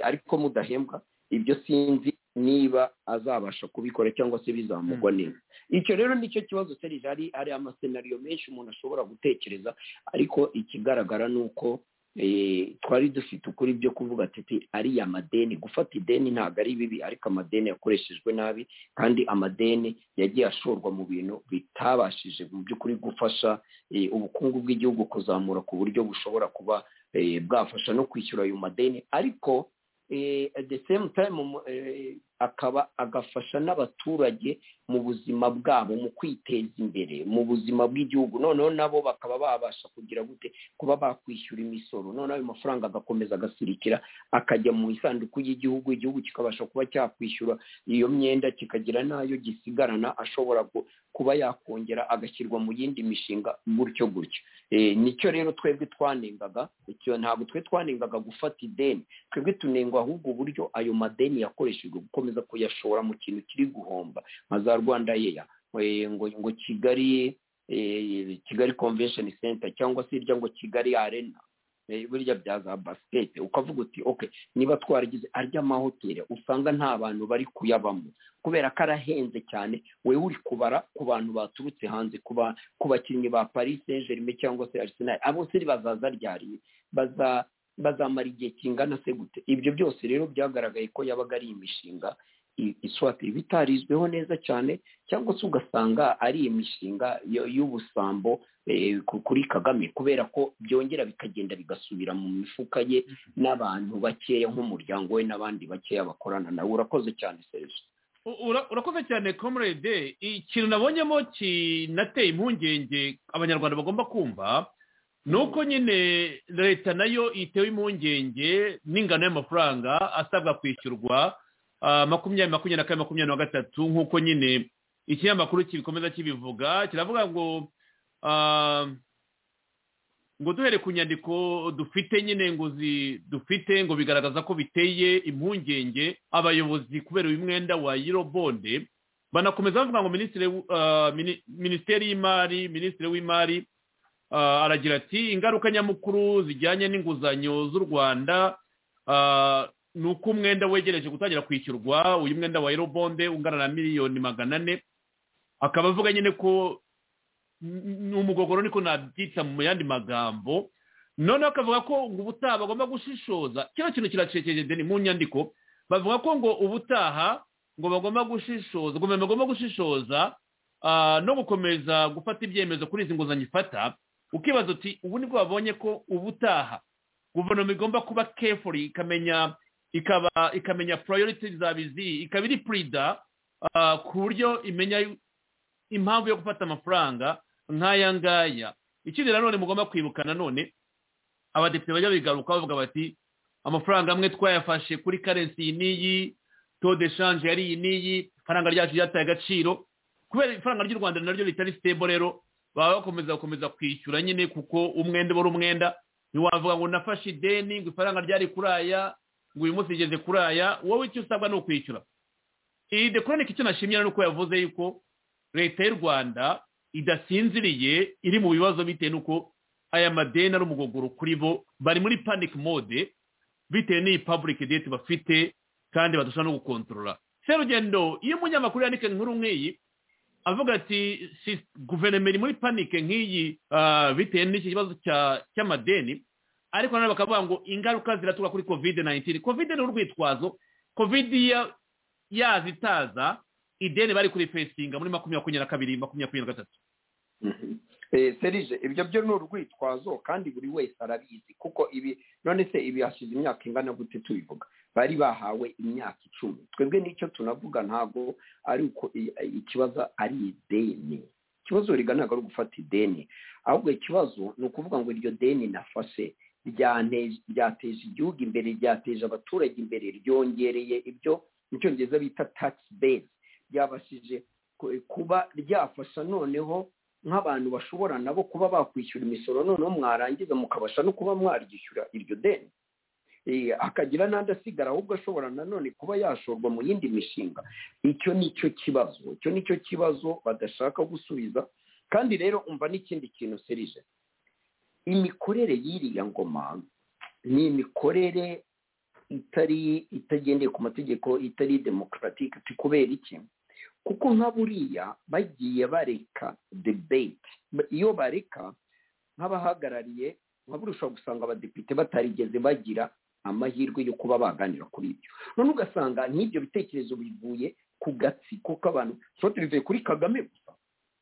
S6: ariko mudahembwa ibyo sinzi niba azabasha kubikora cyangwa se bizamugwa neza icyo rero nicyo kibazo serije hari hari amasenariyo menshi umuntu ashobora gutekereza ariko ikigaragara ni uko twari dufite ukuri byo kuvuga ati ariya madeni gufata ideni ntabwo ari bibi ariko amadeni yakoreshejwe nabi kandi amadeni yagiye ashorwa mu bintu bitabashije mu by'ukuri gufasha ubukungu bw'igihugu kuzamura ku buryo bushobora kuba bwafasha no kwishyura ayo madeni ariko the same time akaba agafasha n'abaturage mu buzima bwabo mu kwiteza imbere mu buzima bw'igihugu noneho nabo bakaba babasha kugira gute kuba bakwishyura imisoro noneho ayo mafaranga agakomeza agasirikira akajya mu isanduku y'igihugu igihugu kikabasha kuba cyakwishyura iyo myenda kikagira n'ayo gisigarana ashobora kuba yakongera agashyirwa mu yindi mishinga gutyo gutyo nicyo rero twebwe twanengaga ntabwo twe twanengaga gufata ideni twebwe tunengwa ahubwo uburyo ayo madeni yakoreshejwe gukomeza kuyashora mu kintu kiri guhomba nka za rwanda yeya ngo ngo kigali kigali convention center cyangwa se irya ngo kigali arena burya bya za basikete ukavuga uti oke niba twaragize arya mahoteli usanga nta bantu bari kuyabamo kubera ko arahenze cyane wowe uri kubara ku bantu baturutse hanze ku bakinnyi ba paris saint germain cyangwa se arsenal abo se bazaza ryariye baza bazamara igihe kingana se gute ibyo byose rero byagaragaye ko yabaga ari imishinga iswatira bitarizweho neza cyane cyangwa se ugasanga ari imishinga y'ubusambo kuri kagame kubera ko byongera bikagenda bigasubira mu mifuka ye n'abantu bakeya nk'umuryango we n'abandi bakeya bakorana nawe urakoze cyane serivisi
S3: urakoze cyane comrade ikintu nabonyemo kinateye impungenge abanyarwanda bagomba kumva nuko nyine leta nayo itewe impungenge n'ingano y'amafaranga asabwa kwishyurwa makumyabiri makumyabiri na kane makumyabiri na gatatu nk'uko nyine ikinyamakuru kibikomeza kibivuga kiravuga ngo ngo duhere ku nyandiko dufite nyine ngo dufite ngo bigaragaza ko biteye impungenge abayobozi kubera uyu mwenda wa yirobonde banakomeza bavuga ngo minisiteri y'imari minisitiri w'imari aragira ati ingaruka nyamukuru zijyanye n'inguzanyo z'u rwanda ni uko umwenda wegereje gutangira kwishyurwa uyu mwenda wa erobonde ungana na miliyoni magana ane akaba avuga nyine ko ni umugogoro niko nabyita mu yandi magambo noneho akavuga ko ngo ubutaha bagomba gushishoza kino kintu kiracecekejwe ni mu nyandiko bavuga ko ngo ubutaha ngo bagomba gushishoza guverinoma bagomba gushishoza no gukomeza gufata ibyemezo kuri izi nguzanyo ifata ukibaza uti ubu nibwo babonye ko ubutaha guverinoma igomba kuba kefuri ikamenya ikaba ikamenya poroyoriti za bizi ikaba iri purida ku buryo imenya impamvu yo gufata amafaranga nk'aya ngaya ikindi nanone mugomba kwibuka nanone abadepite bajya bigaruka bavuga bati amafaranga amwe twayafashe kuri karensi iyi n'iyi to de shanje yari iyi n'iyi ifaranga ryacu ryataye agaciro kubera ifaranga ry'u rwanda naryo ritari sitebo rero baba bakomeza gukomeza kwishyura nyine kuko umwenda ubura umwenda ntiwavuga ngo nafashe ideni ngo ifaranga ryari kuri aya ngo uyu munsi rigeze kuri aya wowe icyo usabwa ni ukwishyura iyi dekoronike icyo nashimira ni uko yavuze yuko leta y'u rwanda idasinziriye iri mu bibazo bitewe n'uko aya madeni ari umugogoro kuri bo bari muri panic mode bitewe n'iyi public debt bafite kandi badashobora no gukontorora serugendo iyo umunyamakuru yandika inkuru nk'iyi avuga ati guverinoma iri muri panike nk'iyi bitewe n'iki kibazo cy'amadeni ariko nanone bakavuga ngo ingaruka ziraturuka kuri kovide nayintini kovide ni urwitwazo kovide yaza itaza ideni bari kuri fesinga muri makumyabiri na kabiri makumyabiri na gatatu
S6: serije ibyo byo ni urwitwazo kandi buri wese arabizi kuko ibi none se ibi hashize imyaka ingana gute tubivuga bari bahawe imyaka icumi twebwe n'icyo tunavuga ntabwo ari uko ikibazo ari ideni ikibazo riga ntabwo ari ugufata ideni ahubwo ikibazo ni ukuvuga ngo iryo deni nafashe ryateje igihugu imbere ryateje abaturage imbere ryongereye ibyo mu cyongereza bita takisi bezi ryabashije kuba ryafasha noneho nk'abantu bashobora nabo kuba bakwishyura imisoro noneho mwarangiza mukabasha no kuba mwaryishyura iryo deni akagira n'andi asigara ahubwo ashobora nanone kuba yashorwa mu yindi mishinga icyo ni cyo kibazo icyo ni cyo kibazo badashaka gusubiza kandi rero umva n'ikindi kintu serije imikorere y'iriya ngoma ni imikorere itari itagendeye ku mategeko itari demokaratike kubera iki kuko nka buriya bagiye bareka debate iyo bareka nk'abahagarariye nka burushaho gusanga abadepite batarigeze bagira amahirwe yo kuba baganira kuri ibyo none ugasanga n'ibyo bitekerezo bivuye ku gatsiko k'abantu tuba tubivuye kuri kagame gusa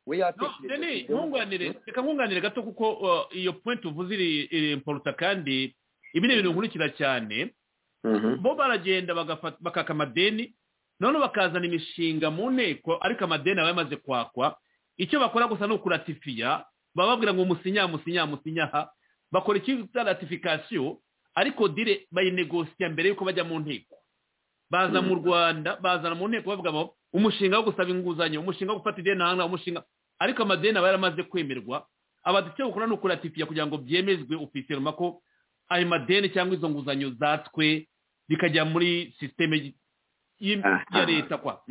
S6: we
S3: yatekereza reka nkunganire gato kuko iyo point uvuze iri imporuta kandi ibi ni ibintu nkurikira cyane bo baragenda bakaka amadeni noneho bakazana imishinga mu nteko ariko amadeni aba yamaze kwakwa icyo bakora gusa ni ukuratifiya baba babwira ngo musinya musinya musinya ha bakora icyitwa ratifikasiyo ariko dire bayinegosiya mbere y'uko bajya mu nteko baza mu rwanda bazana mu nteko bavuga ngo umushinga wo gusaba inguzanyo umushinga wo gufata ideni ahangaha umushinga ariko amadeni aba yaramaze kwemerwa abadufite gukora ni ukuratifiya kugira ngo byemezwe ofisiyoma ko ayo madeni cyangwa izo nguzanyo zatswe bikajya muri sisiteme ya leta kwa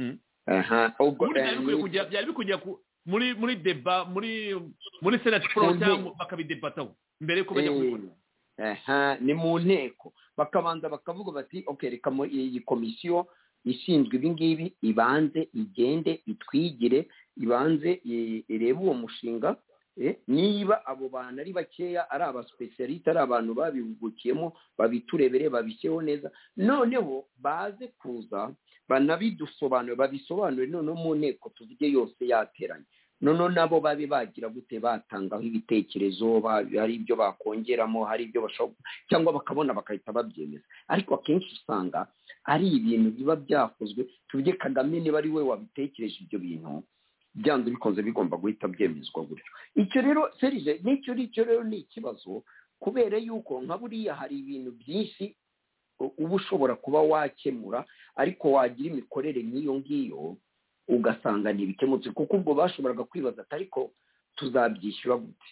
S3: byari bikujya muri deba muri senati foro cyangwa bakabidebataho mbere y'uko bajya kubibona
S6: ni mu nteko bakabanza bakavuga bati reka iyi komisiyo ishinzwe ibi ngibi ibanze igende itwigire ibanze irebe uwo mushinga niba abo bantu ari bakeya ari abasipesiyalite ari abantu babihugukiyemo babiturebere babishyeho neza noneho baze kuza banabidusobanure babisobanure noneho mu nteko tuvuge yose yateranye noneho nabo babe bagira gute batangaho ibitekerezo hari ibyo bakongeramo hari ibyo bashobora cyangwa bakabona bagahita babyemeza ariko akenshi usanga ari ibintu biba byakozwe tuvuge kagame niba ari we wabitekereje ibyo bintu byanze bikunze bigomba guhita byemezwa gutyo icyo rero serije n'icyo nicyo rero ni ikibazo kubera yuko nka buriya hari ibintu byinshi uba ushobora kuba wakemura ariko wagira imikorere nk'iyo ngiyo ugasanga ntibikemutse kuko ubwo bashoboraga kwibaza ati ariko tuzabyishyura gute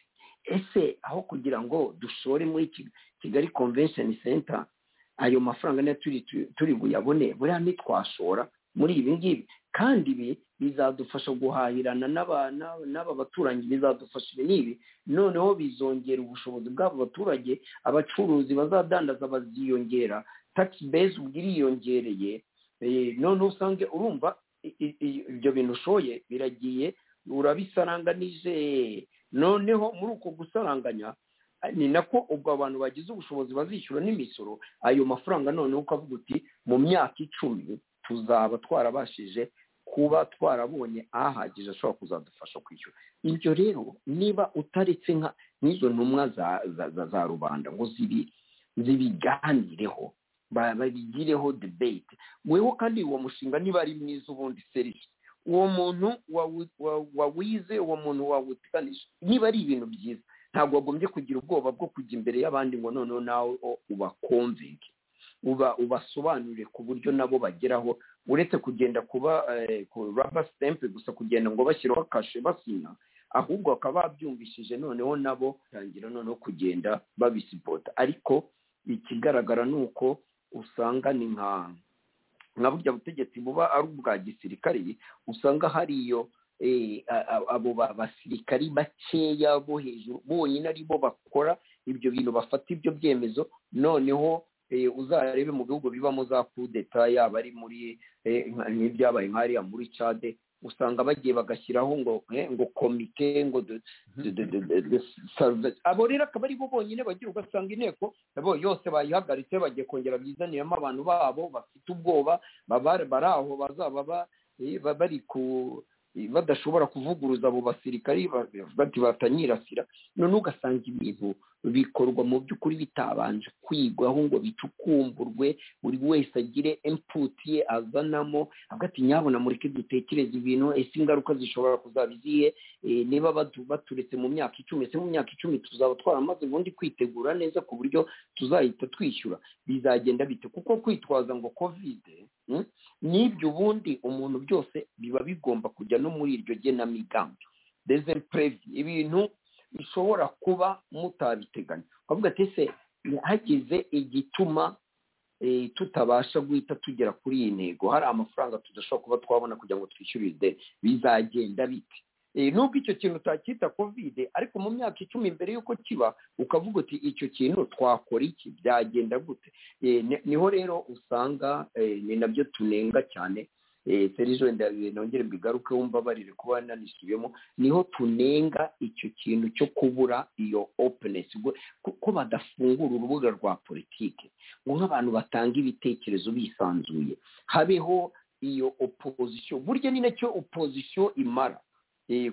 S6: ese aho kugira ngo dushore muri kigali convention center ayo mafaranga niyo turi buyabone buriya ntitwashora muri ibi ngibi kandi ibi bizadufasha guhahirana n'aba baturanyi bizadufasha ibi n'ibi noneho bizongera ubushobozi bw'abo baturage abacuruzi bazadandaza baziyongera takisi bezi ubwo iriyongereye noneho usange urumva ibyo bintu ushoye biragiye urabisaranganije noneho muri uko gusaranganya ni nako ubwo abantu bagize ubushobozi bazishyura n'imisoro ayo mafaranga noneho ukavuga uti mu myaka icumi tuzaba twarabashije kuba twarabonye ahagije ashobora kuzadufasha kwishyura ibyo rero niba utaretse nk'izo ntumwa za rubanda ngo zibiganireho babigireho debate weho kandi uwo mushinga niba ari mwiza ubundi serivisi uwo muntu wawize uwo muntu wawuteganije niba ari ibintu byiza ntabwo wagombye kugira ubwoba bwo kujya imbere y'abandi ngo noneho nawe ubakonvinge uba ubasobanurire ku buryo nabo bageraho uretse kugenda kuba raba sitempe gusa kugenda ngo bashyiraho kashe basina ahubwo bakaba babyumvishije noneho nabo tangira noneho kugenda babisipota ariko ikigaragara ni uko usanga ni nka nka burya butegetsi buba ari ubwa gisirikari usanga hariyo abo basirikari bakeya bo hejuru bonyine ari bo bakora ibyo bintu bafata ibyo byemezo noneho uzarebe mu bihugu bibamo za kudeta yaba ari muri nk'ibyabaye nk'ariya muri cade usanga bagiye bagashyiraho ngo ngo komite ngo abo rero akaba ari bo bonyine bagira ugasanga inteko bo yose bayihagaritse bagiye kongera bizaniramo abantu babo bafite ubwoba bari aho bazaba bari ku badashobora kuvuguruza abo basirikari bati batanyirasira none ugasanga ibintu bikorwa mu by'ukuri bitabanje kwigwaho ngo bicukumburwe buri wese agire imputi ye azanamo hagati nyabona mureke dutekereze ibintu ese ingaruka zishobora kuzaba izihe niba baturetse mu myaka icumi ese mu myaka icumi tuzaba twaramaze ubundi kwitegura neza ku buryo tuzahita twishyura bizagenda bite kuko kwitwaza ngo kovide n'ibyo ubundi umuntu byose biba bigomba kujya no muri iryo genamigambi desempurevi ibintu bishobora kuba mutabiteganya twavuga ati se hagize igituma tutabasha guhita tugera kuri iyi ntego hari amafaranga tudashobora kuba twabona kugira ngo twishyure ideni bizagenda bite nubwo icyo kintu utacyita kovide ariko mu myaka icumi mbere y'uko kiba ukavuga uti icyo kintu twakora iki byagenda gute niho rero usanga ni nabyo tunenga cyane serije wenda nongere mbigaruke wumva barire kuba nanisubiyemo niho tunenga icyo kintu cyo kubura iyo openesi kuko badafungura urubuga rwa politiki ngo nk'abantu batanga ibitekerezo bisanzuye habeho iyo opozisiyo burya ni nacyo opozisiyo imara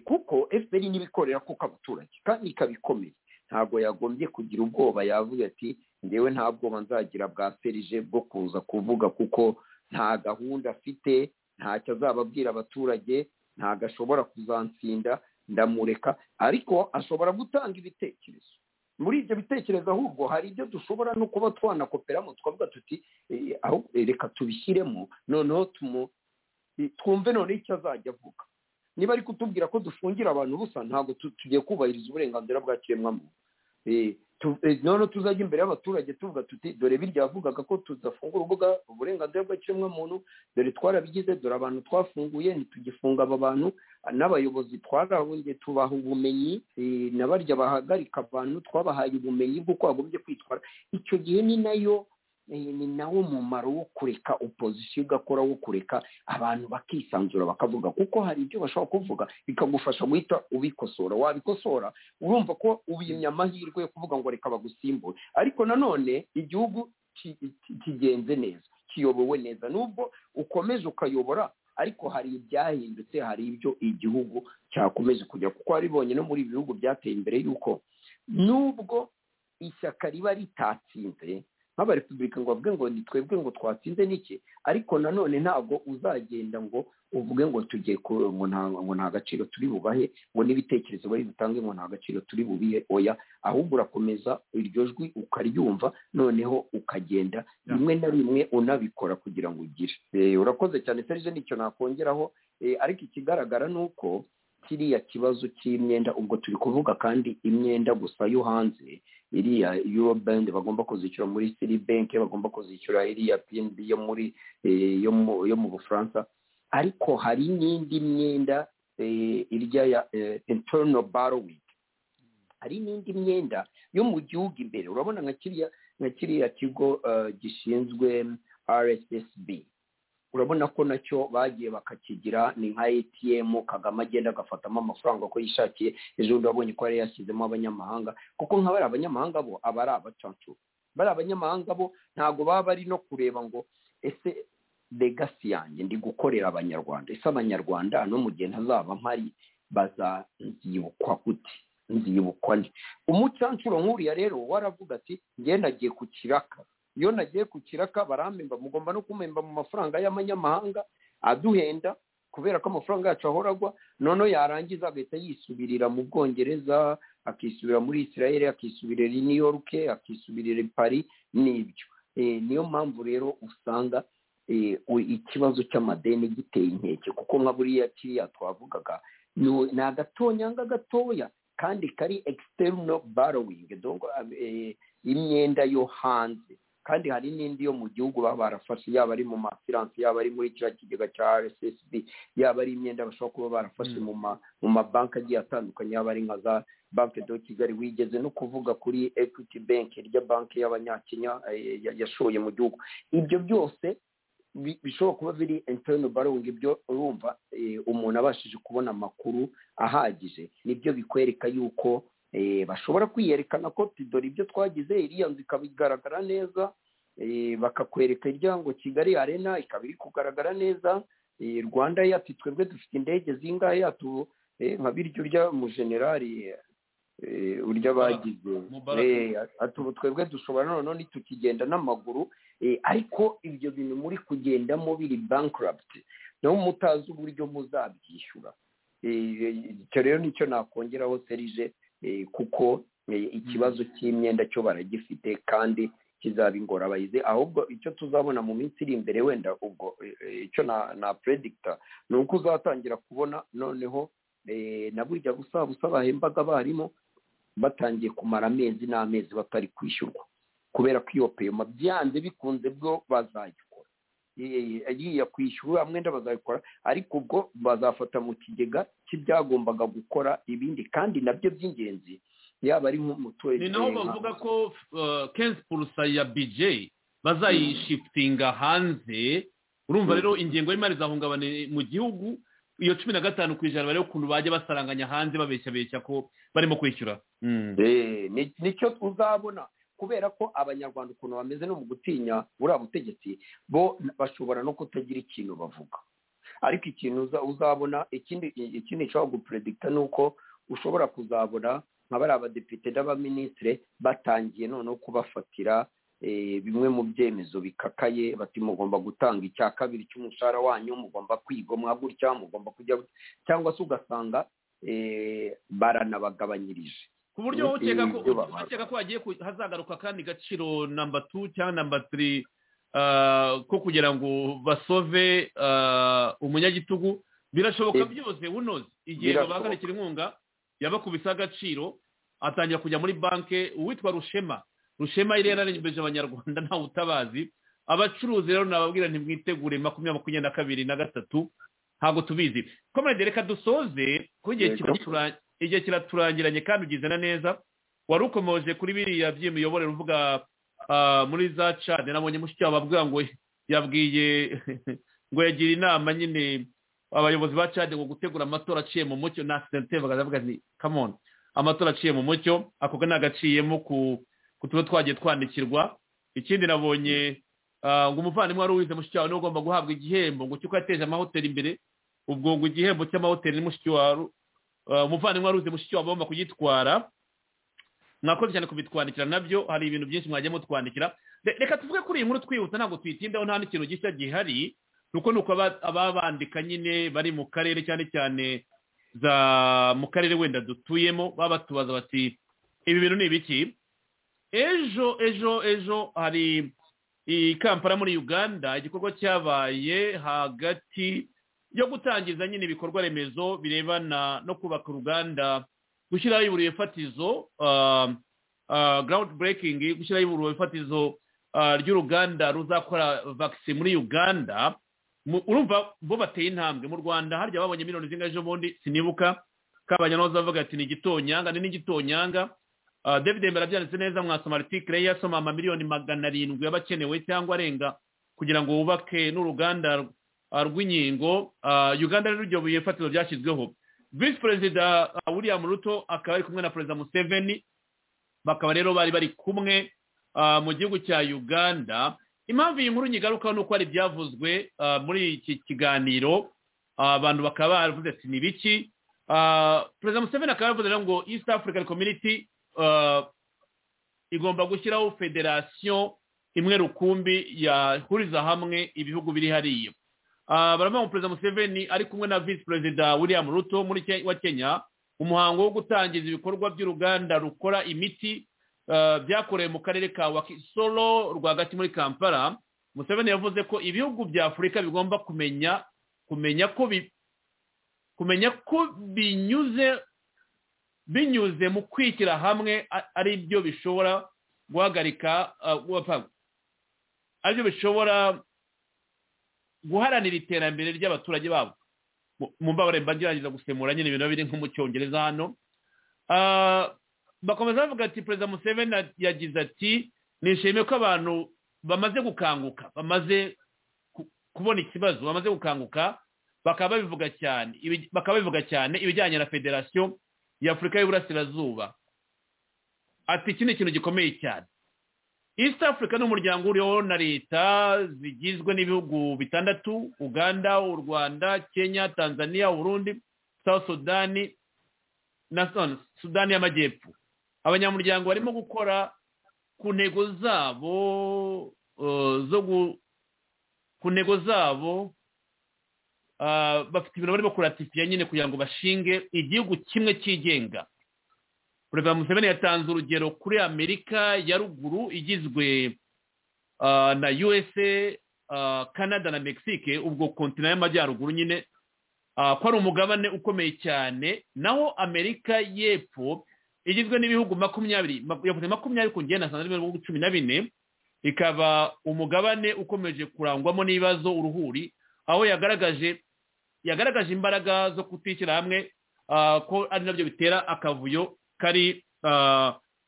S6: kuko fpr n'ibikorera kuko abaturage kandi ikabikomeye ntabwo yagombye kugira ubwoba yavuga ati ngewe nta bwoba nzagira bwa serije bwo kuza kuvuga kuko nta gahunda afite ntacyo azaba abwira abaturage ntabwo ashobora kuzansinda ndamureka ariko ashobora gutanga ibitekerezo muri ibyo bitekerezo ahubwo hari ibyo dushobora no kuba twanakoperamo twavuga tuti reka tubishyiremo noneho twumve noneho icyo azajya avuga niba ari kutubwira ko dufungira abantu busa ntabwo tugiye kubahiriza uburenganzira bwa kiremwamuntu noneho tuzajya imbere y'abaturage tuvuga tuti dore birya yavugaga ko tudafungura urubuga uburenganzira bwa kiremwamuntu dore twarabigize dore abantu twafunguye ntitugifunga aba bantu n'abayobozi twarabonye tubaha ubumenyi na barya bahagarika abantu twabahaye ubumenyi bw'uko bagombye kwitwara icyo gihe ni nayo ni nawo mumaro wo kureka opozisiyo ugakora wo kureka abantu bakisanzura bakavuga kuko hari ibyo bashobora kuvuga bikagufasha guhita ubikosora wabikosora urumva ko ubimye amahirwe yo kuvuga ngo reka bagusimbure ariko nanone igihugu kigenze neza kiyobowe neza nubwo ukomeje ukayobora ariko hari ibyahindutse hari ibyo igihugu cyakomeje kujya kuko waribonye no muri ibi bihugu byateye imbere y'uko nubwo ishyaka riba ritatsinze nk'abarepubulika ngo bavuge ngo ni twebwe ngo twatsinze n'iki ariko nanone ntabwo uzagenda ngo uvuge ngo tugiye ngo nta gaciro turi bubahe ngo n'ibitekerezo bari butange ngo nta gaciro turi bubihe oya ahubwo urakomeza iryo jwi ukaryumva noneho ukagenda rimwe na rimwe unabikora kugira ngo ugire urakoze cyane serije nicyo nakongeraho ariko ikigaragara ni uko kiriya kibazo cy'imyenda ubwo turi kuvuga kandi imyenda gusa yo hanze iriya euro bank bagomba kuzishyura muri siri banki bagomba kuzishyura iriya pnb yo muri yo mu bufaransa ariko hari n'indi myenda irya ya interino borrowing hari n'indi myenda yo mu gihugu imbere urabona nka kiriya nka kiriya kigo gishinzwe rssb urabona ko nacyo bagiye bakakigira ni nka atm kagame agenda agafatamo amafaranga uko yishakiye ejo urabonye ko yari yashyizemo abanyamahanga kuko nka bari abanyamahanga bo aba ari abacancuro bari abanyamahanga bo ntabwo baba bari no kureba ngo ese legasi yanjye ndi gukorera abanyarwanda ese abanyarwanda no mu gihe ntazaba mpari bazanzibukwa gute nzibukwa nde umucancuro nk'uriya rero waravuga ati ngenda agiye ku kiraka iyo nagiye ku kiraka barambemba mugomba no kumemba mu mafaranga y'amanyamahanga aduhenda kubera ko amafaranga yacu ahora agwa noneho yarangiza agahita yisubirira mu bwongereza akisubira muri israel akisubirira i new york akisubirira i paris n'ibyo niyo mpamvu rero usanga ikibazo cy'amadeni giteye inkeke kuko nka buriya kiriya twavugaga ni agatonyanga gatoya kandi kari external borrowing dongo imyenda yo hanze kandi hari n'indi yo mu gihugu baba barafashe yaba ari mu mafiranse yaba ari muri kiriya kigega cya rssb yaba ari imyenda bashobora kuba barafashe mu mabanki agiye atandukanye yaba ari nka za banki do kigali wigeze no kuvuga kuri equity bank rya banki y'abanyakenya yashoye mu gihugu ibyo byose bishobora kuba biri interino borrowing ibyo urumva umuntu abashije kubona amakuru ahagije nibyo bikwereka yuko bashobora kwiyerekana ko dore ibyo twagize iriya nzu ikaba igaragara neza bakakwereka iryango kigali arena ikaba iri kugaragara neza rwanda yacu twebwe dufite indege zingahe yatu nka biryo urya mujenerali urya bagize twebwe dushobora noneho ntitukigenda n'amaguru ariko ibyo bintu muri kugendamo biri bankarabiti naho mutazi uburyo muzabyishyura icyo rero nicyo nakongeraho serije kuko ikibazo cy'imyenda cyo baragifite kandi kizaba ingorabahizi ahubwo icyo tuzabona mu minsi iri imbere wenda ubwo icyo na predictor ni uko uzatangira kubona noneho na burya busa busa bahembaga abarimu batangiye kumara amezi n'amezi batari kwishyurwa kubera ko iyo peyoma byanze bikunze bwo bazayikora agiye kwishyura mwenda bazabikora ariko ubwo bazafata mu kigega cy'ibyagombaga gukora ibindi kandi nabyo by'ingenzi yaba ari nk'umuturage
S3: ni naho bavuga ko kenshi purusa ya bije bazayishitinga hanze urumva rero ingengo y'imari izahungabana mu gihugu iyo cumi na gatanu ku ijana bareba ukuntu bajya basaranganya hanze babeshyabeshya ko barimo kwishyura
S6: nicyo uzabona kubera ko abanyarwanda ukuntu bameze no mu gutinya buriya butegetsi bo bashobora no kutagira ikintu bavuga ariko ikintu uzabona ikindi ikindi gishobora guperedikita ni uko ushobora kuzabona nka bariya abadepite n'abaminisitire batangiye noneho kubafatira bimwe mu byemezo bikakaye bati mugomba gutanga icya kabiri cy'umushahara wanyu mugomba kwigomwa gutya mugomba kujya cyangwa se ugasanga baranabagabanyirije
S3: ku buryo ukeka ko hagiye hazagaruka akandi gaciro namba tu cyangwa namba tiri ko kugira ngo basove umunyagitugu birashoboka byose bunoze igihe babahagarikira inkunga yabakubisa agaciro atangira kujya muri banki uwitwa rushema rushema yari yararengeje abanyarwanda ntawe utabazi abacuruzi rero nababwira ntimwitegure makumyabiri makumyabiri na kabiri na gatatu ntabwo tubizi komerede reka dusoze kuko igihe kiracurangira igihe kiraturangiranye kandi ugize na neza wari ukomoje kuri biriya by'imiyoborere uvuga muri za cade nabonye mushyikirwa bavuga ngo yabwiye ngo yagira inama nyine abayobozi ba cade ngo gutegura amatora aciye mu mucyo na sitente bakazavuga ni kamoni amatora aciye mu mucyo ako nagaciyemo ku tuba twagiye twandikirwa ikindi nabonye ngo umuvandimwe wari uwize mushyikirwa niwe ugomba guhabwa igihembo ngo cyuko yateje amahoteli imbere ubwo ngo igihembo cy'amahoteli ni mushyikirwa umuvandimwe wari uzi mushiki wawe agomba kugitwara mwakoze cyane kubitwandikira nabyo hari ibintu byinshi mwagiye mutwandikira reka tuvuge kuri iyi nkuru twihuta ntabwo tuyitindaho nta n'ikintu gishya gihari nuko ni uko ababandika nyine bari mu karere cyane cyane za mu karere wenda dutuyemo baba batubaza bati ibi bintu ni ibiki ejo ejo ejo hari iyi kampara muri uganda igikorwa cyabaye hagati yo gutangiza nyine ibikorwa remezo birebana no kubaka uruganda gushyiraho iburiye fatizo garawundi burekingi gushyiraho iburiye fatizo ry'uruganda ruzakora vakisi muri uganda urumva bo bateye intambwe mu rwanda harya babonye miliyoni zingahe ejo bundi sinibuka kabanyarwanda bavuga ati ni igitonyanga ni n'igitonyanga david mbere abyanditse neza mwasoma aritikire ye yasoma amamiliyoni magana arindwi y'abakenewe cyangwa arenga kugira ngo wubake n'uruganda rw'inkingo uganda rero iryo buye fatizo ryashyizweho visi perezida william ruto akaba ari kumwe na perezida museveni bakaba rero bari bari kumwe mu gihugu cya uganda impamvu iyi nkuru nyigarukaho ni uko hari ibyavuzwe muri iki kiganiro abantu bakaba baravuze ati ni biki perezida museveni akaba yaravuze ngo east african community igomba gushyiraho federasiyo imwe rukumbi yahuriza hamwe ibihugu biri hariya baravuga ngo perezida museveni ari kumwe na visi perezida william ruto muri wa kenya umuhango wo gutangiza ibikorwa by'uruganda rukora imiti byakorewe mu karere ka wakisoro rwagati muri kampala museveni yavuze ko ibihugu bya afurika bigomba kumenya kumenya ko kumenya ko binyuze binyuze mu kwishyira hamwe ari byo bishobora guhagarika aribyo bishobora guharanira iterambere ry'abaturage babo mu mbabare mbagerageza gusemura nyine ibintu biri nko mu cyongereza hano bakomeza bavuga ati perezida museveni yagize ati nishimiye ko abantu bamaze gukanguka bamaze kubona ikibazo bamaze gukanguka bakaba babivuga cyane bakaba babivuga cyane ibijyanye na federasiyo y'afurika y'uburasirazuba ati iki ni ikintu gikomeye cyane east africa ni umuryango uriho na leta zigizwe n'ibihugu bitandatu uganda u rwanda kenya tanzania urundi south sudani na sudani y'amajyepfo abanyamuryango barimo gukora ku ntego zabo zo ku ntego zabo bafite ibintu barimo kuratifiya nyine kugira ngo bashinge igihugu kimwe cyigenga perezida museveni yatanze urugero kuri amerika ya ruguru igizwe na usa canada na mexique ubwo kontina y'amajyaruguru nyine ko ari umugabane ukomeye cyane naho amerika y'epfo igizwe n'ibihugu makumyabiri yavuze makumyabiri ku ngenda na mirongo cumi na bine ikaba umugabane ukomeje kurangwamo n'ibibazo uruhuri aho yagaragaje yagaragaje imbaraga zo kutishyira hamwe ko ari nabyo bitera akavuyo kari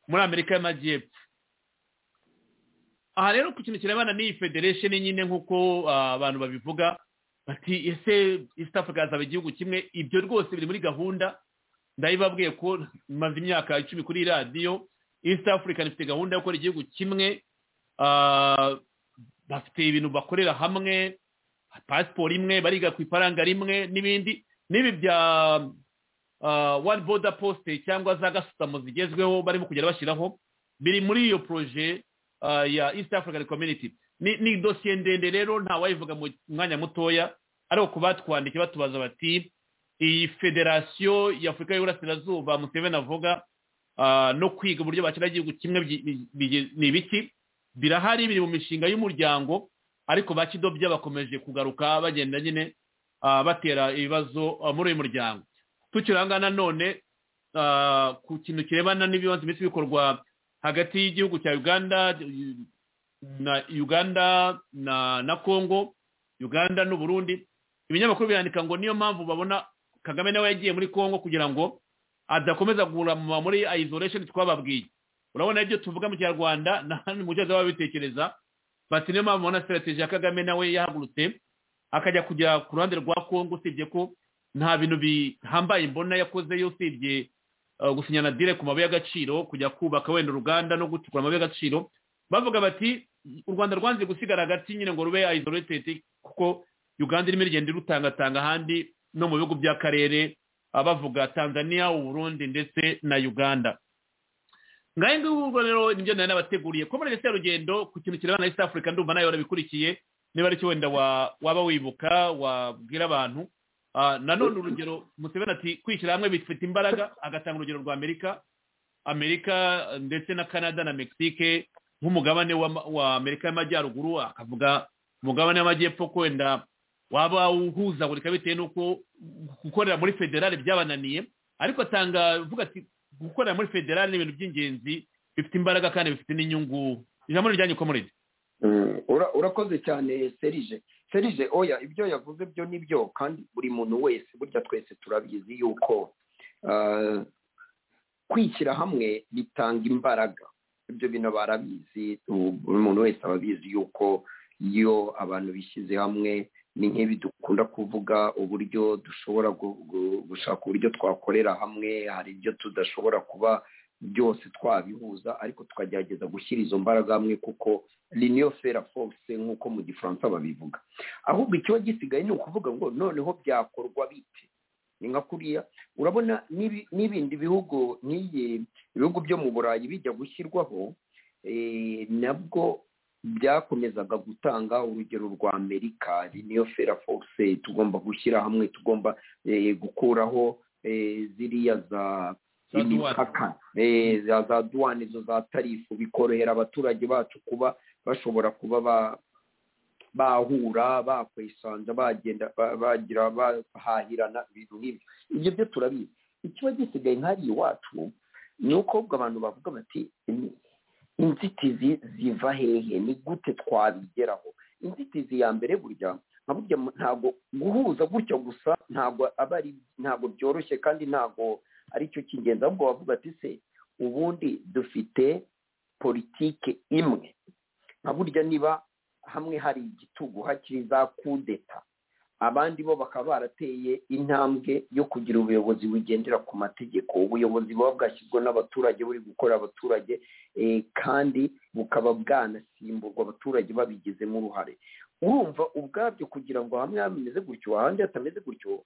S3: muri amerika y'amajyepfo aha rero ku kintu kirebana n'iyi federation nyine nk'uko abantu babivuga bati ese east africa hazaba igihugu kimwe ibyo rwose biri muri gahunda ndabibabwiye ko maze imyaka icumi kuri radiyo east africa ifite gahunda yo gukora igihugu kimwe bafite ibintu bakorera hamwe pasiporo imwe bariga ku ifaranga rimwe n'ibindi n'ibi bya wani boda posite cyangwa za gasutamo zigezweho barimo kugenda bashyiraho biri muri iyo poroje ya east african community ni dosiye ndende rero ntawayivuga mu mwanya mutoya ari uko batwandike batubaza bati iyi federasiyo ya afurika y'uburasirazuba museveni avuga no kwiga uburyo bakina igihugu kimwe ni ibiki birahari biri mu mishinga y'umuryango ariko bakidobya bakomeje kugaruka bagenda nyine batera ibibazo muri uyu muryango tukiranga nanone ku kintu kirebana n'ibibanza iminsi bikorwa hagati y'igihugu cya uganda na uganda na congo uganda n'uburundi ibinyamakuru birandika ngo niyo mpamvu babona kagame nawe yagiye muri congo kugira ngo adakomeza guhura muri isolation twababwiye urabona ibyo tuvuga mu kinyarwanda mu cyongereza babitekereza bati niyo mpamvu babona sitarategi ya kagame nawe yahagurutse akajya kujya ku ruhande rwa congo usibye ko nta bintu bihambaye mbona yakozeyo usibye gusinya na dire ku mabuye y'agaciro kujya kubaka wenda uruganda no gucukura amabuye y'agaciro bavuga bati u rwanda rwanze gusigara hagati nyine ngo rube isolated kuko uganda irimo irigenda irutangatanga ahandi no mu bihugu by'akarere bavuga tanzania uburundi ndetse na uganda ngahe ngubwo rero nibyo nari nabateguriye ko muri leta y'urugendo ku kintu kirebana na east africa ndumva nawe warabikurikiye niba aricyo wenda waba wibuka wabwira abantu nanone urugero museveni ati kwishyira hamwe bifite imbaraga agatanga urugero rwa amerika amerika ndetse na canada na mexique nk'umugabane wa amerika y'amajyaruguru akavuga umugabane w'amajyepfo ko wenda waba uhuzagurika bitewe n'uko gukorera muri federale byabananiye ariko atanga avuga ati gukorera muri federale ni ibintu by'ingenzi bifite imbaraga kandi bifite n'inyungu ijambo rijyanye komerede
S6: urakoze cyane serije serije oya ibyo yavuze byo ni byo kandi buri muntu wese burya twese turabizi yuko kwishyira hamwe bitanga imbaraga ibyo bintu barabizi buri muntu wese ababizi yuko iyo abantu bishyize hamwe ni nk'ibi dukunda kuvuga uburyo dushobora gushaka uburyo twakorera hamwe hari ibyo tudashobora kuba byose twabihuza ariko tukagerageza gushyira izo mbaraga hamwe kuko riniyo fera force nk'uko mu gifaransa babivuga ahubwo ikiba gisigaye ni ukuvuga ngo noneho byakorwa bite ni nka kuriya urabona n'ibindi bihugu nk'iyi ibihugu byo mu burayi bijya gushyirwaho nabwo byakomezaga gutanga urugero rwa amerika riniyo fera force tugomba gushyira hamwe tugomba gukuraho ziriya za imipaka Eh, za za duwane izo za tarifu bikorohera abaturage bacu kuba bashobora kuba ba- bahura bakwisanja bagenda ba- bagira bahahirana ibintu nk'ibyo ibyo byo turabizi ikiba gisigaye nk'ariya iwacu ni uko ahubwo abantu bavuga bati "Ni- inzitizi ziva hehe ni gute twabigeraho inzitizi ya mbere burya nka burya mu- ntabwo guhuza gutyo gusa ntabwo aba ari ntabwo byoroshye kandi ntabwo ari cyo cy'ingenzi ahubwo wavuga ati se ubundi dufite politike imwe nka burya niba hamwe hari igitugu hakiri za kudeta abandi bo bakaba barateye intambwe yo kugira ubuyobozi bugendera ku mategeko ubuyobozi buba bwashyizwe n'abaturage buri gukora abaturage eh, kandi bukaba bwanasimburwa abaturage babigizemo uruhare urumva ubwabyo kugira ngo hamwe hameze gutyo ahandi hatameze gutyo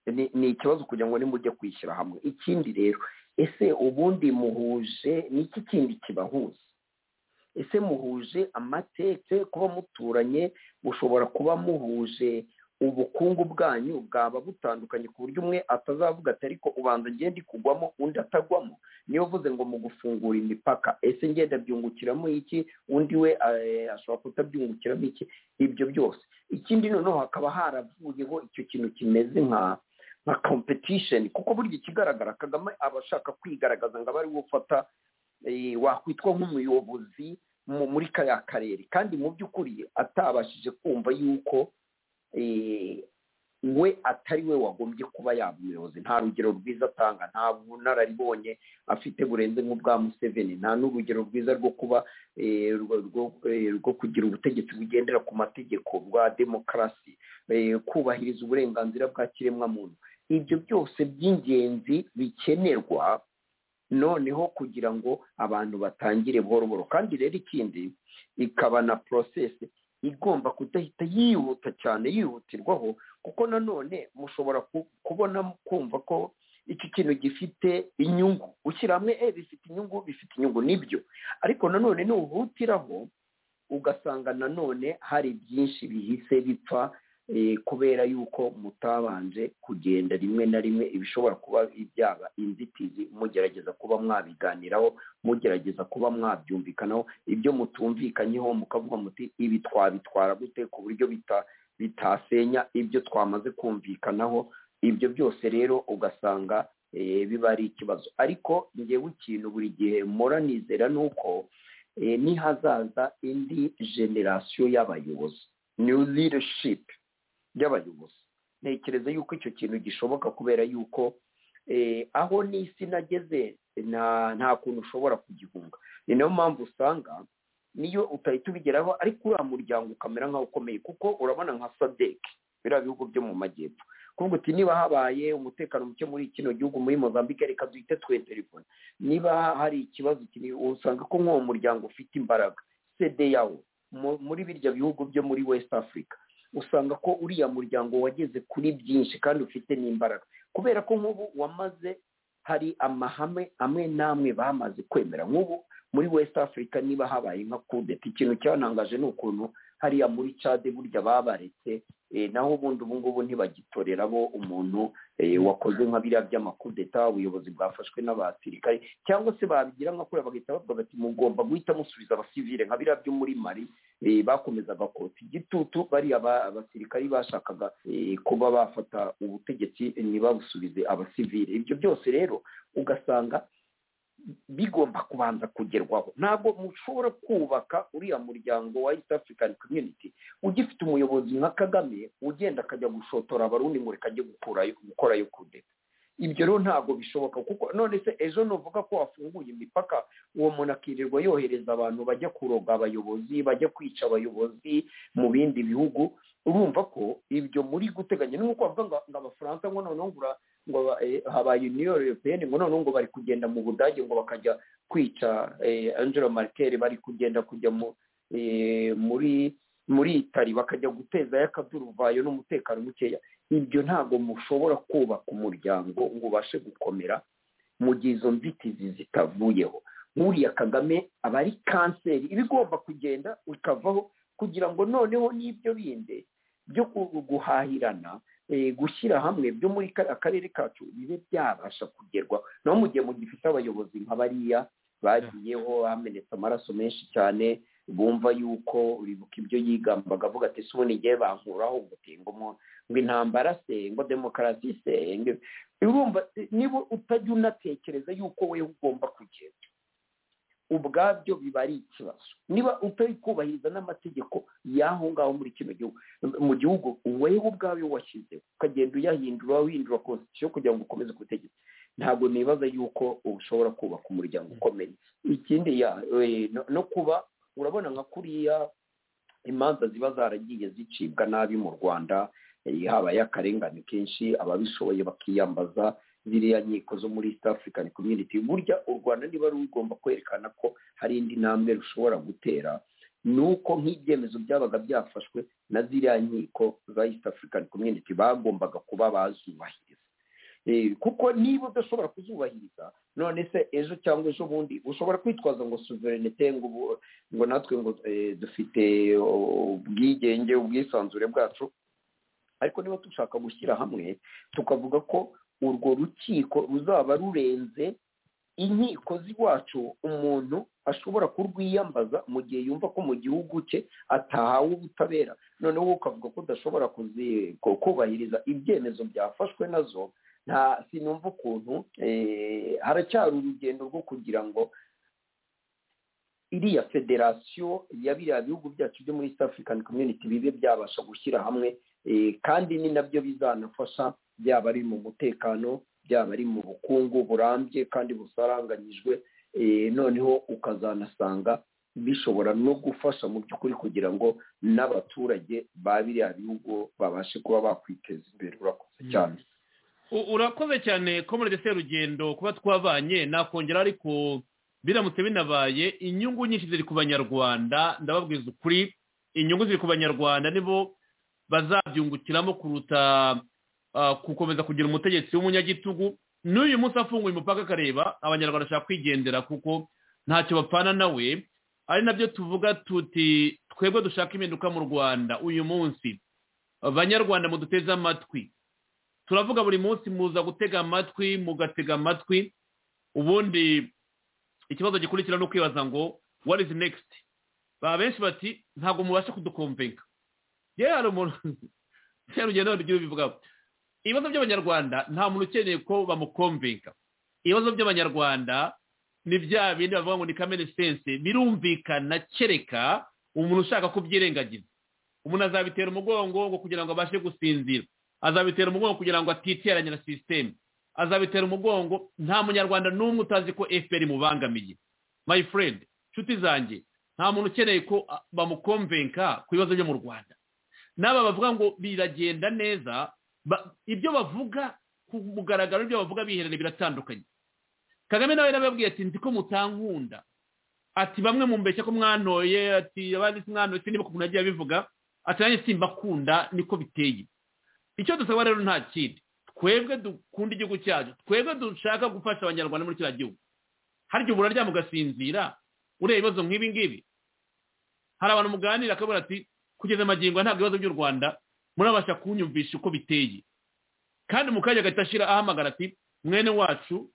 S6: ni ni ikibazo kugira ngo nimujye kwishyira hamwe ikindi rero ese ubundi muhuje ni iki kindi kibahuza ese muhuje amateke kuba muturanye mushobora kuba muhuje ubukungu bwanyu bwaba butandukanye ku buryo umwe atazavuga ati ariko ubanza ngende kugwamo undi atagwamo niyo uvuze ngo mu gufungura imipaka ese ngenda byungukiramo iki undi we eh, ashobora kutabyungukiramo iki ibyo byose ikindi noneho hakaba haravuyeho icyo kintu kimeze nka nka competition kuko burya ikigaragara kagame aba ashaka kwigaragaza ngo abe ari we ufata eh, wakwitwa nk'umuyobozi mu- muri kariya karere kandi mu by'ukuri atabashije kumva yuko eh, we atari we wagombye kuba yaba umuyobozi nta rugero rwiza atanga nta bunararibonye afite burenze nk'ubwa museveni nta n'urugero rwiza rwo kuba eh, rwo- rwo- eh, rwo kugira ubutegetsi bugendera ku mategeko bwa demokarasi eh, kubahiriza uburenganzira bwa kiremwamuntu ibyo byose by'ingenzi bikenerwa noneho kugira ngo abantu batangire buhoro buhoro kandi rero ikindi ikaba na porosesi igomba kudahita yihuta cyane yihutirwaho kuko nanone mushobora ku- kubona kumva ko iki kintu gifite inyungu ushyira hamwe eh, bifite inyungu bifite inyungu nibyo ariko nanone nuhutiraho ugasanga nanone hari byinshi bihise bipfa eh, kubera yuko mutabanje kugenda rimwe na rimwe ibishobora kuba byaba inzitizi mugerageza kuba mwabiganiraho mugerageza kuba mwabyumvikanaho ibyo mutumvikanyeho mukavuga muti ibi twabitwara gute ku buryo bita bitasenya ibyo twamaze kumvikanaho ibyo byose rero ugasanga eh, biba ari ikibazo ariko ngewe ikintu buri gihe mpora nizera ni uko eh, n'ihazaza indi generasiyo y'abayobozi new leadership y'abayobozi ntekereza yuko icyo kintu gishoboka kubera yuko eh, aho n'isi nageze nta nta kuntu ushobora kugihunga ni nayo mpamvu usanga niyo utahita ubigeraho ariko uriya muryango ukamera nk'aho ukomeye kuko urabona nka sadeki biriya bihugu byo mu majyepfo kuvuga uti niba habaye umutekano muke muri kino gihugu muri mozambique reka duhite tweterefone niba hari ikibazo kiri usanga ko nk'uwo muryango ufite imbaraga sede yawo mu- muri birya bihugu byo muri west africa usanga ko uriya muryango wageze kuri byinshi kandi ufite n'imbaraga kubera ko nk'ubu wamaze hari amahame amwe n'amwe bamaze kwemera nk'ubu muri west africa niba habaye nka kudeta ikintu cyanangaje ni ukuntu hariya muri cade burya babaretse eh, naho ubundi ubu ngubu ntibagitorera bo umuntu eh, wakoze nka biriya by'amakudeta ubuyobozi bwafashwe n'abasirikare cyangwa se babigira nka kuriya bagahita bavuga bati mugomba guhita musubiza abasivile nka biriya byo muri mari eh, bakomezaga kotsa igitutu bariya ba- abasirikare bashakaga eh, kuba bafata ubutegetsi eh, ntibabusubize abasivile ibyo byose rero ugasanga bigomba kubanza kugerwaho ntabwo mushobora kubaka uriya muryango wa east african community ugifite umuyobozi nka kagame ugenda akajya gushotora abarundi ngo reka ajye gukurayo gukorayo kudeta ibyo rero ntabwo bishoboka kuko none se ejo nuvuga ko wafunguye imipaka uwo muntu akirirwa yohereza abantu bajya kuroga abayobozi bajya kwica abayobozi mu bindi bihugu urumva ko ibyo muri guteganya ni nk'uko bavuga ngo ngo abafaransa ngo noneho ngo ura- ngo aba- eh, habaye uniyo europeyeni ngo noneho ngo bari kugenda mu budage ngo bakajya kwica eh, angela merkel bari kugenda kujya mu eh, muri muri itari bakajya guteza y'akaduruvayo n'umutekano mukeya ibyo ntabwo mushobora kubaka umuryango ngo ubashe gukomera mu gihe izo nzitizi zitavuyeho nk'uriya kagame aba ari kanseri iba igomba kugenda ikavaho kugira ngo noneho n'ibyo bindi byo ku- guhahirana gushyira hamwe byo muri kariya karere kacu bibe byabasha kugerwa naho mu gihe mugifite abayobozi nka bariya bagiyeho hamenetse amaraso menshi cyane bumva yuko uribuka ibyo yigambaga avuga ati ese ubundi igihe bankuraho ngo ngo intambara se ngo demokarasi se urumva niba utajya unatekereza yuko we ugomba kugenda ubwabyo biba ari ikibazo niba utari kubahiriza n'amategeko y'aho ngaho muri kino gihugu mu gihugu wowe ubwawe washyizeho ukagenda uyahindura uhindura konstitusiyo kugira ngo ukomeze kubutegetsi ntabwo nibaza yuko ushobora kubaka umuryango ukomeye ikindi no kuba urabona nka kuriya imanza ziba zaragiye zicibwa nabi mu rwanda habaye akarengane kenshi ababishoboye bakiyambaza ziriya nkiko zo muri east african community burya u rwanda niba rugomba kwerekana ko hari indi ntambwe rushobora gutera ni uko nk'ibyemezo byabaga byafashwe na ziriya nkiko za east african community bagombaga kuba bazubahiriza kuko niba udashobora kuzubahiriza none se ejo cyangwa ejo bundi ushobora kwitwaza ngo suverenite ngo natwe ngo dufite ubwigenge ubwisanzure bwacu ariko niba dushaka gushyira hamwe tukavuga ko urwo rukiko ruzaba rurenze inkiko z'iwacu umuntu ashobora kurwiyambaza mu gihe yumva ko mu gihugu cye atahawe ubutabera noneho ukavuga ko udashobora kubahiriza ibyemezo byafashwe nazo nta sinumva ukuntu haracyari urugendo rwo kugira ngo iriya federasiyo ya biriya bihugu byacu byo muri east african community bibe byabasha gushyira hamwe kandi ni nabyo bizanafasha byaba ari mu mutekano byaba ari mu bukungu burambye kandi busaranganyijwe noneho ukazanasanga bishobora no gufasha mu by'ukuri kugira ngo n'abaturage ba biriya bihugu babashe kuba bakwiteza imbere urakoze cyane
S3: urakoze cyane komerede serugendo kuba twabanye nakongera ariko biramutse binabaye inyungu nyinshi ziri ku banyarwanda ndababwiza ukuri inyungu ziri ku banyarwanda nibo bazabyungukiramo kuruta gukomeza kugira umutegetsi w'umunyagitugu n'uyu munsi afunguye umupaka akareba abanyarwanda bashaka kwigendera kuko ntacyo bapfana nawe ari nabyo tuvuga tuti twebwe dushaka impinduka mu rwanda uyu munsi banyarwanda muduteze amatwi turavuga buri munsi muza gutega amatwi mugatega amatwi ubundi ikibazo gikurikira ni ukwibaza ngo what is next baba benshi bati ntabwo mubasha kudukomvenga yewe hari umuntu cyarugendo rugira ubivugaho ibibazo by'abanyarwanda nta muntu ukeneye ko bamukomvenga ibibazo by'abanyarwanda ni bya bindi bavuga ngo ni kamere sense birumvikana kereka umuntu ushaka kubyirengagiza umuntu azabitera umugongo ngo kugira ngo abashe gusinzira azabitera umugongo kugira ngo atiteranye na sisiteme azabitera umugongo nta munyarwanda n'umwe utazi ko efuperi imubangamiye my friend nshuti zanjye nta muntu ukeneye ko bamukomvenka ku bibazo byo mu rwanda n'aba bavuga ngo biragenda neza ibyo bavuga ku mugaragaro ibyo bavuga biherereye biratandukanye kagame nawe yababwiye ati nzi ko mutankunda ati bamwe mu mbeshya ko mwantoye ati abandi mwantoye niba ukuntu agiye abivuga ati nanjye simbakunda niko biteye icyo dusaba rero nta kindi twebwe dukunda igihugu cyacu twebwe dushaka gufasha abanyarwanda muri kiriya gihugu harya ubu uraryama ugasinzira ureba ibibazo nk'ibi ngibi hari abantu muganira akabona ati kugeza amagingo ntabwo ibibazo by'u rwanda murabasha kunyumvisha uko biteye kandi mu kanya gahita ashyira ahamagara ati mwene wacu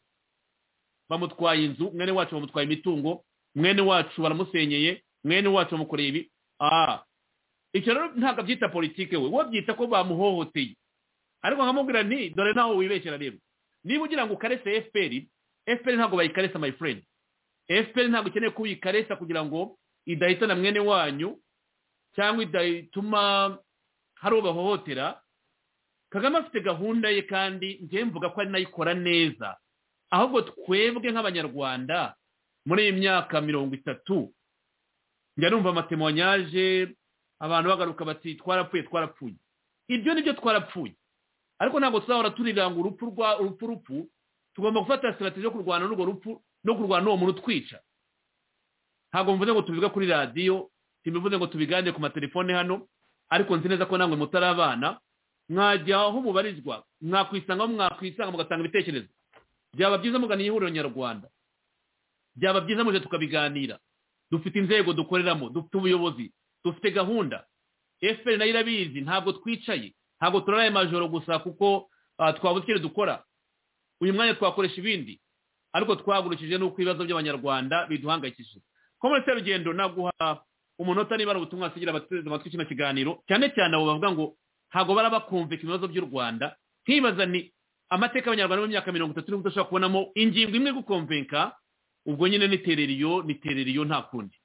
S3: bamutwaye inzu mwene wacu bamutwaye imitungo mwene wacu baramusenyeye mwene wacu bamukoreye ibi aha icyo rero ntabwo abyita politike we we byita ko bamuhohoteye ariko nkamubwira ni dore nawe wibeshyira rero niba ugira ngo ukarese fpr fpr ntabwo bayikaresa my friend fpr ntabwo ukeneye ko uyikaresa kugira ngo idahitana mwene wanyu cyangwa idatuma hari uwo bahohotera kagame afite gahunda ye kandi njyewe mvuga ko ari nayo ikora neza ahubwo twebwe nk'abanyarwanda muri iyi myaka mirongo itatu njya numva amatemwanyaje abantu bagaruka bati twarapfuye twarapfuye ibyo nibyo twara ariko ntabwo tuzahora turiranga urupfu rwa urupfu rupfu tugomba gufata sitarateji yo kurwana n'urwo rupfu no kurwana n'uwo muntu utwica ntabwo mvuze ngo tubivuge kuri radiyo simbivuze ngo tubiganire ku matelefone hano ariko nzi neza ko namwe mutari abana mwajya aho mubarizwa mwakwisanga mwakwisanga mugatanga ibitekerezo byaba byiza mugana ihuriro nyarwanda byaba byiza muje tukabiganira dufite inzego dukoreramo dufite ubuyobozi dufite gahunda efuperi nayo irabizi ntabwo twicaye ntabwo turara ayo majoro gusa kuko ah, twabuze icyo dukora uyu mwanya twakoresha ibindi ariko twahagurukije n'uko ibibazo by'abanyarwanda biduhangayikishije komere serugendo naguha umunota niba ari ubutumwa wasigira abateze amatwi kino kiganiro cyane cyane abo bavuga ngo ntabwo bara bakumvika ibibazo by'u rwanda nkibaza ni amateka y'abanyarwanda mu myaka mirongo itatu n'ubwo ushobora kubonamo ingingo imwe gukomvenka ubwo nyine n'itereriyo n'itereriyo nta kundi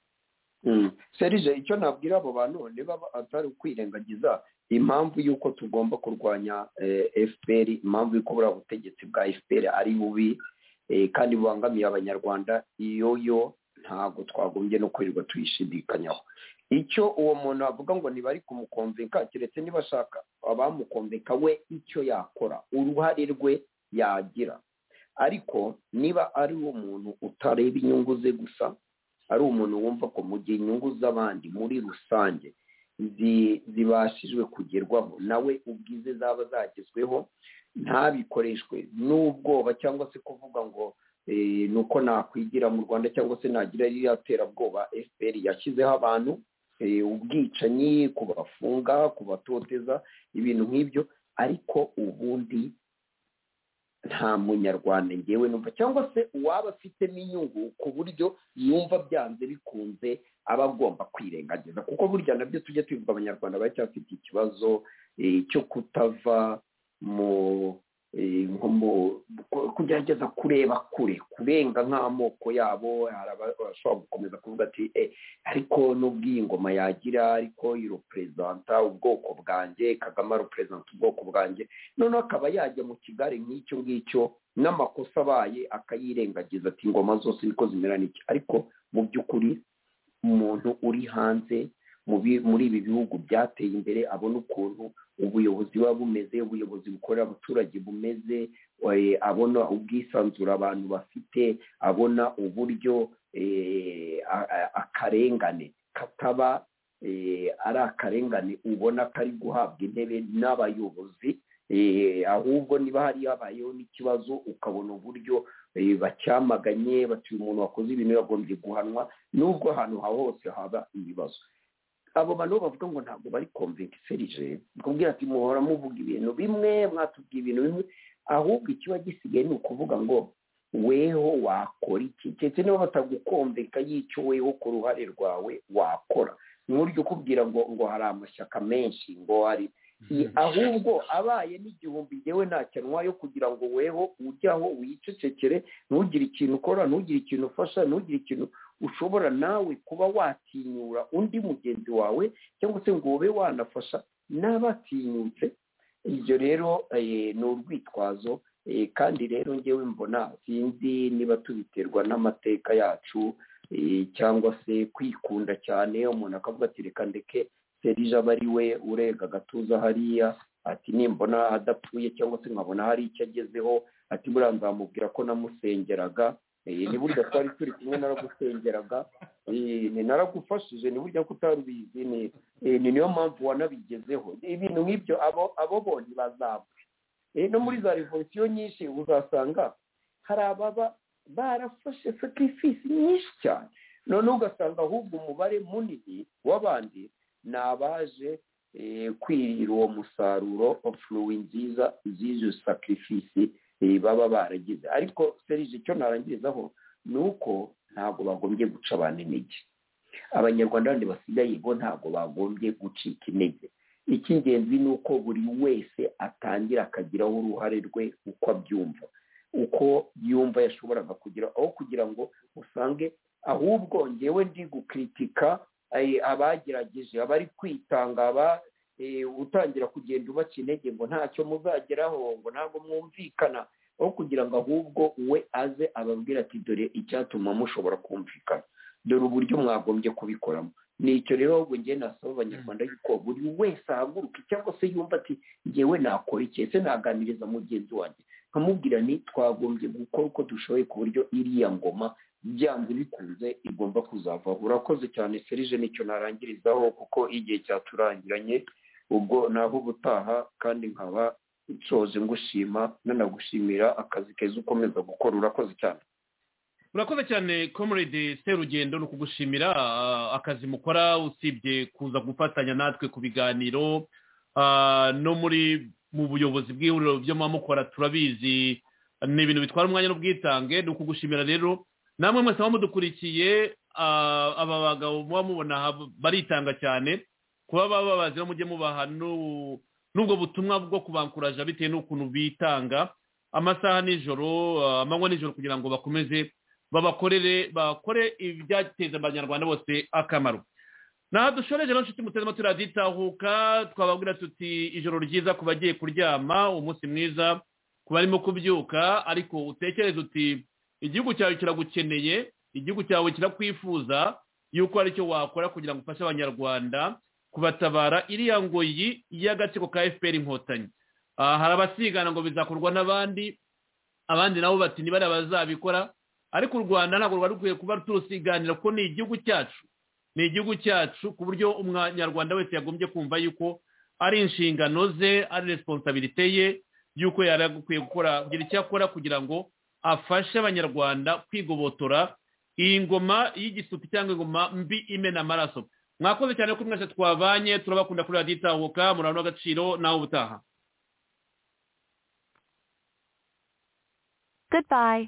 S6: serije icyo nabwira abo bantu niba atari ukwirengagiza impamvu y'uko tugomba kurwanya fpr impamvu y'uko buriya butegetsi bwa fpr ari bubi eh, kandi bubangamiye abanyarwanda iyo yo ntabwo twagombye no kwirirwa tuyishidikanyaho icyo uwo muntu avuga ngo ntibari kumukomveka keretse niba ashaka abamukomveka we icyo yakora uruhare rwe yagira ariko niba ari umuntu utareba inyungu ze gusa ari umuntu wumva ko mu gihe inyungu z'abandi muri rusange zi- zibashijwe kugerwaho nawe ubwize zaba zagezweho ntabikoreshwe n'ubwoba cyangwa se kuvuga ngo eh, ni uko nakwigira mu rwanda cyangwa se nagira ririya terabwoba fpr yashyizeho abantu eh, ubwicanyi kubafunga kubatoteza ibintu nk'ibyo ariko ubundi nta munyarwanda ngewe numva cyangwa se uwaba afitemo inyungu ku buryo yumva byanze bikunze aba agomba kwirengagiza kuko burya nabyo tujya twibuka abanyarwanda baracyafite ikibazo eh, cyo kutava mu eh, nko mu- ku- kugerageza kureba kure kurenga nk'amoko yabo hari abashobora gukomeza kuvuga ati eh, ariko n'ubwo iyi ngoma yagira ariko iroperezanta ubwoko bwanjye kagame aroperezanta ubwoko bwanjye noneho akaba yajya mu kigare nk'icyo ngicyo n'amakosa abaye akayirengagiza ati ingoma zose niko zimera n'iki ariko mu by'ukuri umuntu uri hanze mu bi- muri ibi bihugu byateye imbere abona ukuntu ubuyobozi buba bumeze ubuyobozi bukorera abaturage bumeze eh, abona ubwisanzure abantu bafite abona uburyo eh, a- a- akarengane kataba eh, ari akarengane ubona kari guhabwa intebe n'abayobozi eh, ahubwo niba hari habayeho n'ikibazo ukabona uburyo eh, bacyamaganye bati uyu muntu wakoze ibintu yagombye guhanwa nubwo ahantu aho hose haba ibibazo abo bantu bavuga ngo ntabwo bari komvenka iserije kubwira ati muhora muvuga ibintu bimwe mwatubwiye ibintu bimwe ahubwo ikiba gisigaye ni ukuvuga ngo weho wakora iki ndetse niba batagukomveka y'icyo weho ku ruhare rwawe wakora nkurya ukubwira ngo ngo hari amashyaka menshi ngo hari I- ahubwo abaye n'igihumbi yewe ntakenwa yo kugira ngo weho ujyaho wicecekere ntugire ikintu ukora ntugire ikintu ufasha ntugire ikintu ushobora nawe kuba watinyura undi mugenzi wawe cyangwa se ngo ube wanafasha n'abatinyutse ibyo rero eh, ni urwitwazo eh, kandi rero ngewe mbona sinzi niba tubiterwa n'amateka yacu eh, cyangwa se kwikunda cyane umuntu akavuga ati reka ndeke serije aba ari we urega agatuza hariya ati nimbona adapfuye cyangwa se nkabona hari icyo agezeho ati buriya nzamubwira ko namusengeraga Eh, ni burya twari turi kumwe naragusengeraga Eh, ni naragufashije ni burya ko utari ubizi ni eh, ni niyo mpamvu wanabigezeho ibintu nk'ibyo abo abo bonyine bazapfa Eh, no muri za revolisiyo nyinshi uzasanga hari ababa barafashe sacrifice nyinshi cyane noneho ugasanga ahubwo umubare munini w'abandi ni abaje eh, kwirira uwo musaruro furuwi nziza z'izo sacrifice eh, baba baragize ariko serije icyo narangirizaho ni uko ntabwo bagombye guca abantu intege abanyarwanda bandi basigaye bo ntabwo bagombye gucika intege icy'ingenzi ni uko buri wese atangira akagiraho uruhare rwe uko abyumva uko yumva yashoboraga kugira aho kugira ngo usange ahubwo ngewe ndi gukritika eh, abagerageje abari kwitanga aba eh, utangira kugenda ubaca intege ngo ntacyo muzageraho ngo ntabwo mwumvikana aho kugira ngo ahubwo we aze ababwira ati dore icyatuma mushobora kumvikana dore uburyo mwagombye kubikoramo ni icyo rero ahubwo ngewe nasaba abanyarwanda yuko buri wese ahaguruke cyangwa se yumva ati ngewe nakora iki ese naganiriza mugenzi wanjye nkamubwira ni twagombye gukora uko dushoboye ku buryo iriya ngoma byanze bikunze igomba kuzavaho urakoze cyane serije nicyo narangirizaho kuko igihe cyaturangiranye ubwo naho ubutaha kandi nkaba nshoje ngushima nanagushimira akazi keza ukomeza gukora urakoze cyane
S3: urakoze cyane comrade serugendo ni ukugushimira ah, akazi mukora usibye kuza gufatanya natwe ku biganiro no muri mu buyobozi bw'ihuriro mukora turabizi ni ibintu bitwara umwanya n'ubwitange ni ukugushimira rero namwe mwese muba mudukurikiye aba bagabo muba mubona baritanga cyane kuba bababazira mujye mubaha n'ubwo butumwa bwo kubankuraja bitewe n'ukuntu bitanga amasaha nijoro amanywa nijoro kugira ngo bakomeze babakorere bakore ibyateza abanyarwanda bose akamaro naho dushoreje n'inshuti muteze amatwi raditahuka twababwira tuti ijoro ryiza ku bagiye kuryama umunsi mwiza ku barimo kubyuka ariko utekereze uti igihugu cyawe kiragukeneye igihugu cyawe kirakwifuza yuko hari icyo wakora kugira ngo ufashe abanyarwanda kubatabara iriya ngoyi y'agatsiko ka fpr inkotanyi hari abasigana ngo bizakorwa n'abandi abandi nabo bati nibare abazabikora ariko u rwanda ntabwo rwari rukwiye kuba turusiganira kuko ni igihugu cyacu ni igihugu cyacu ku buryo umunyarwanda wese yagombye kumva yuko ari inshingano ze ari resipositabirite ye yuko yari agukwiye gukora kugira icyo akora kugira ngo afashe abanyarwanda kwigobotora iyi ngoma y'igisutsi cyangwa ingoma mbi imena amaraso mwakoze cyane ko mwese twabanye turabakunda kuri radiyo itahuka murabona agaciro nawe ubutaha
S14: goodbye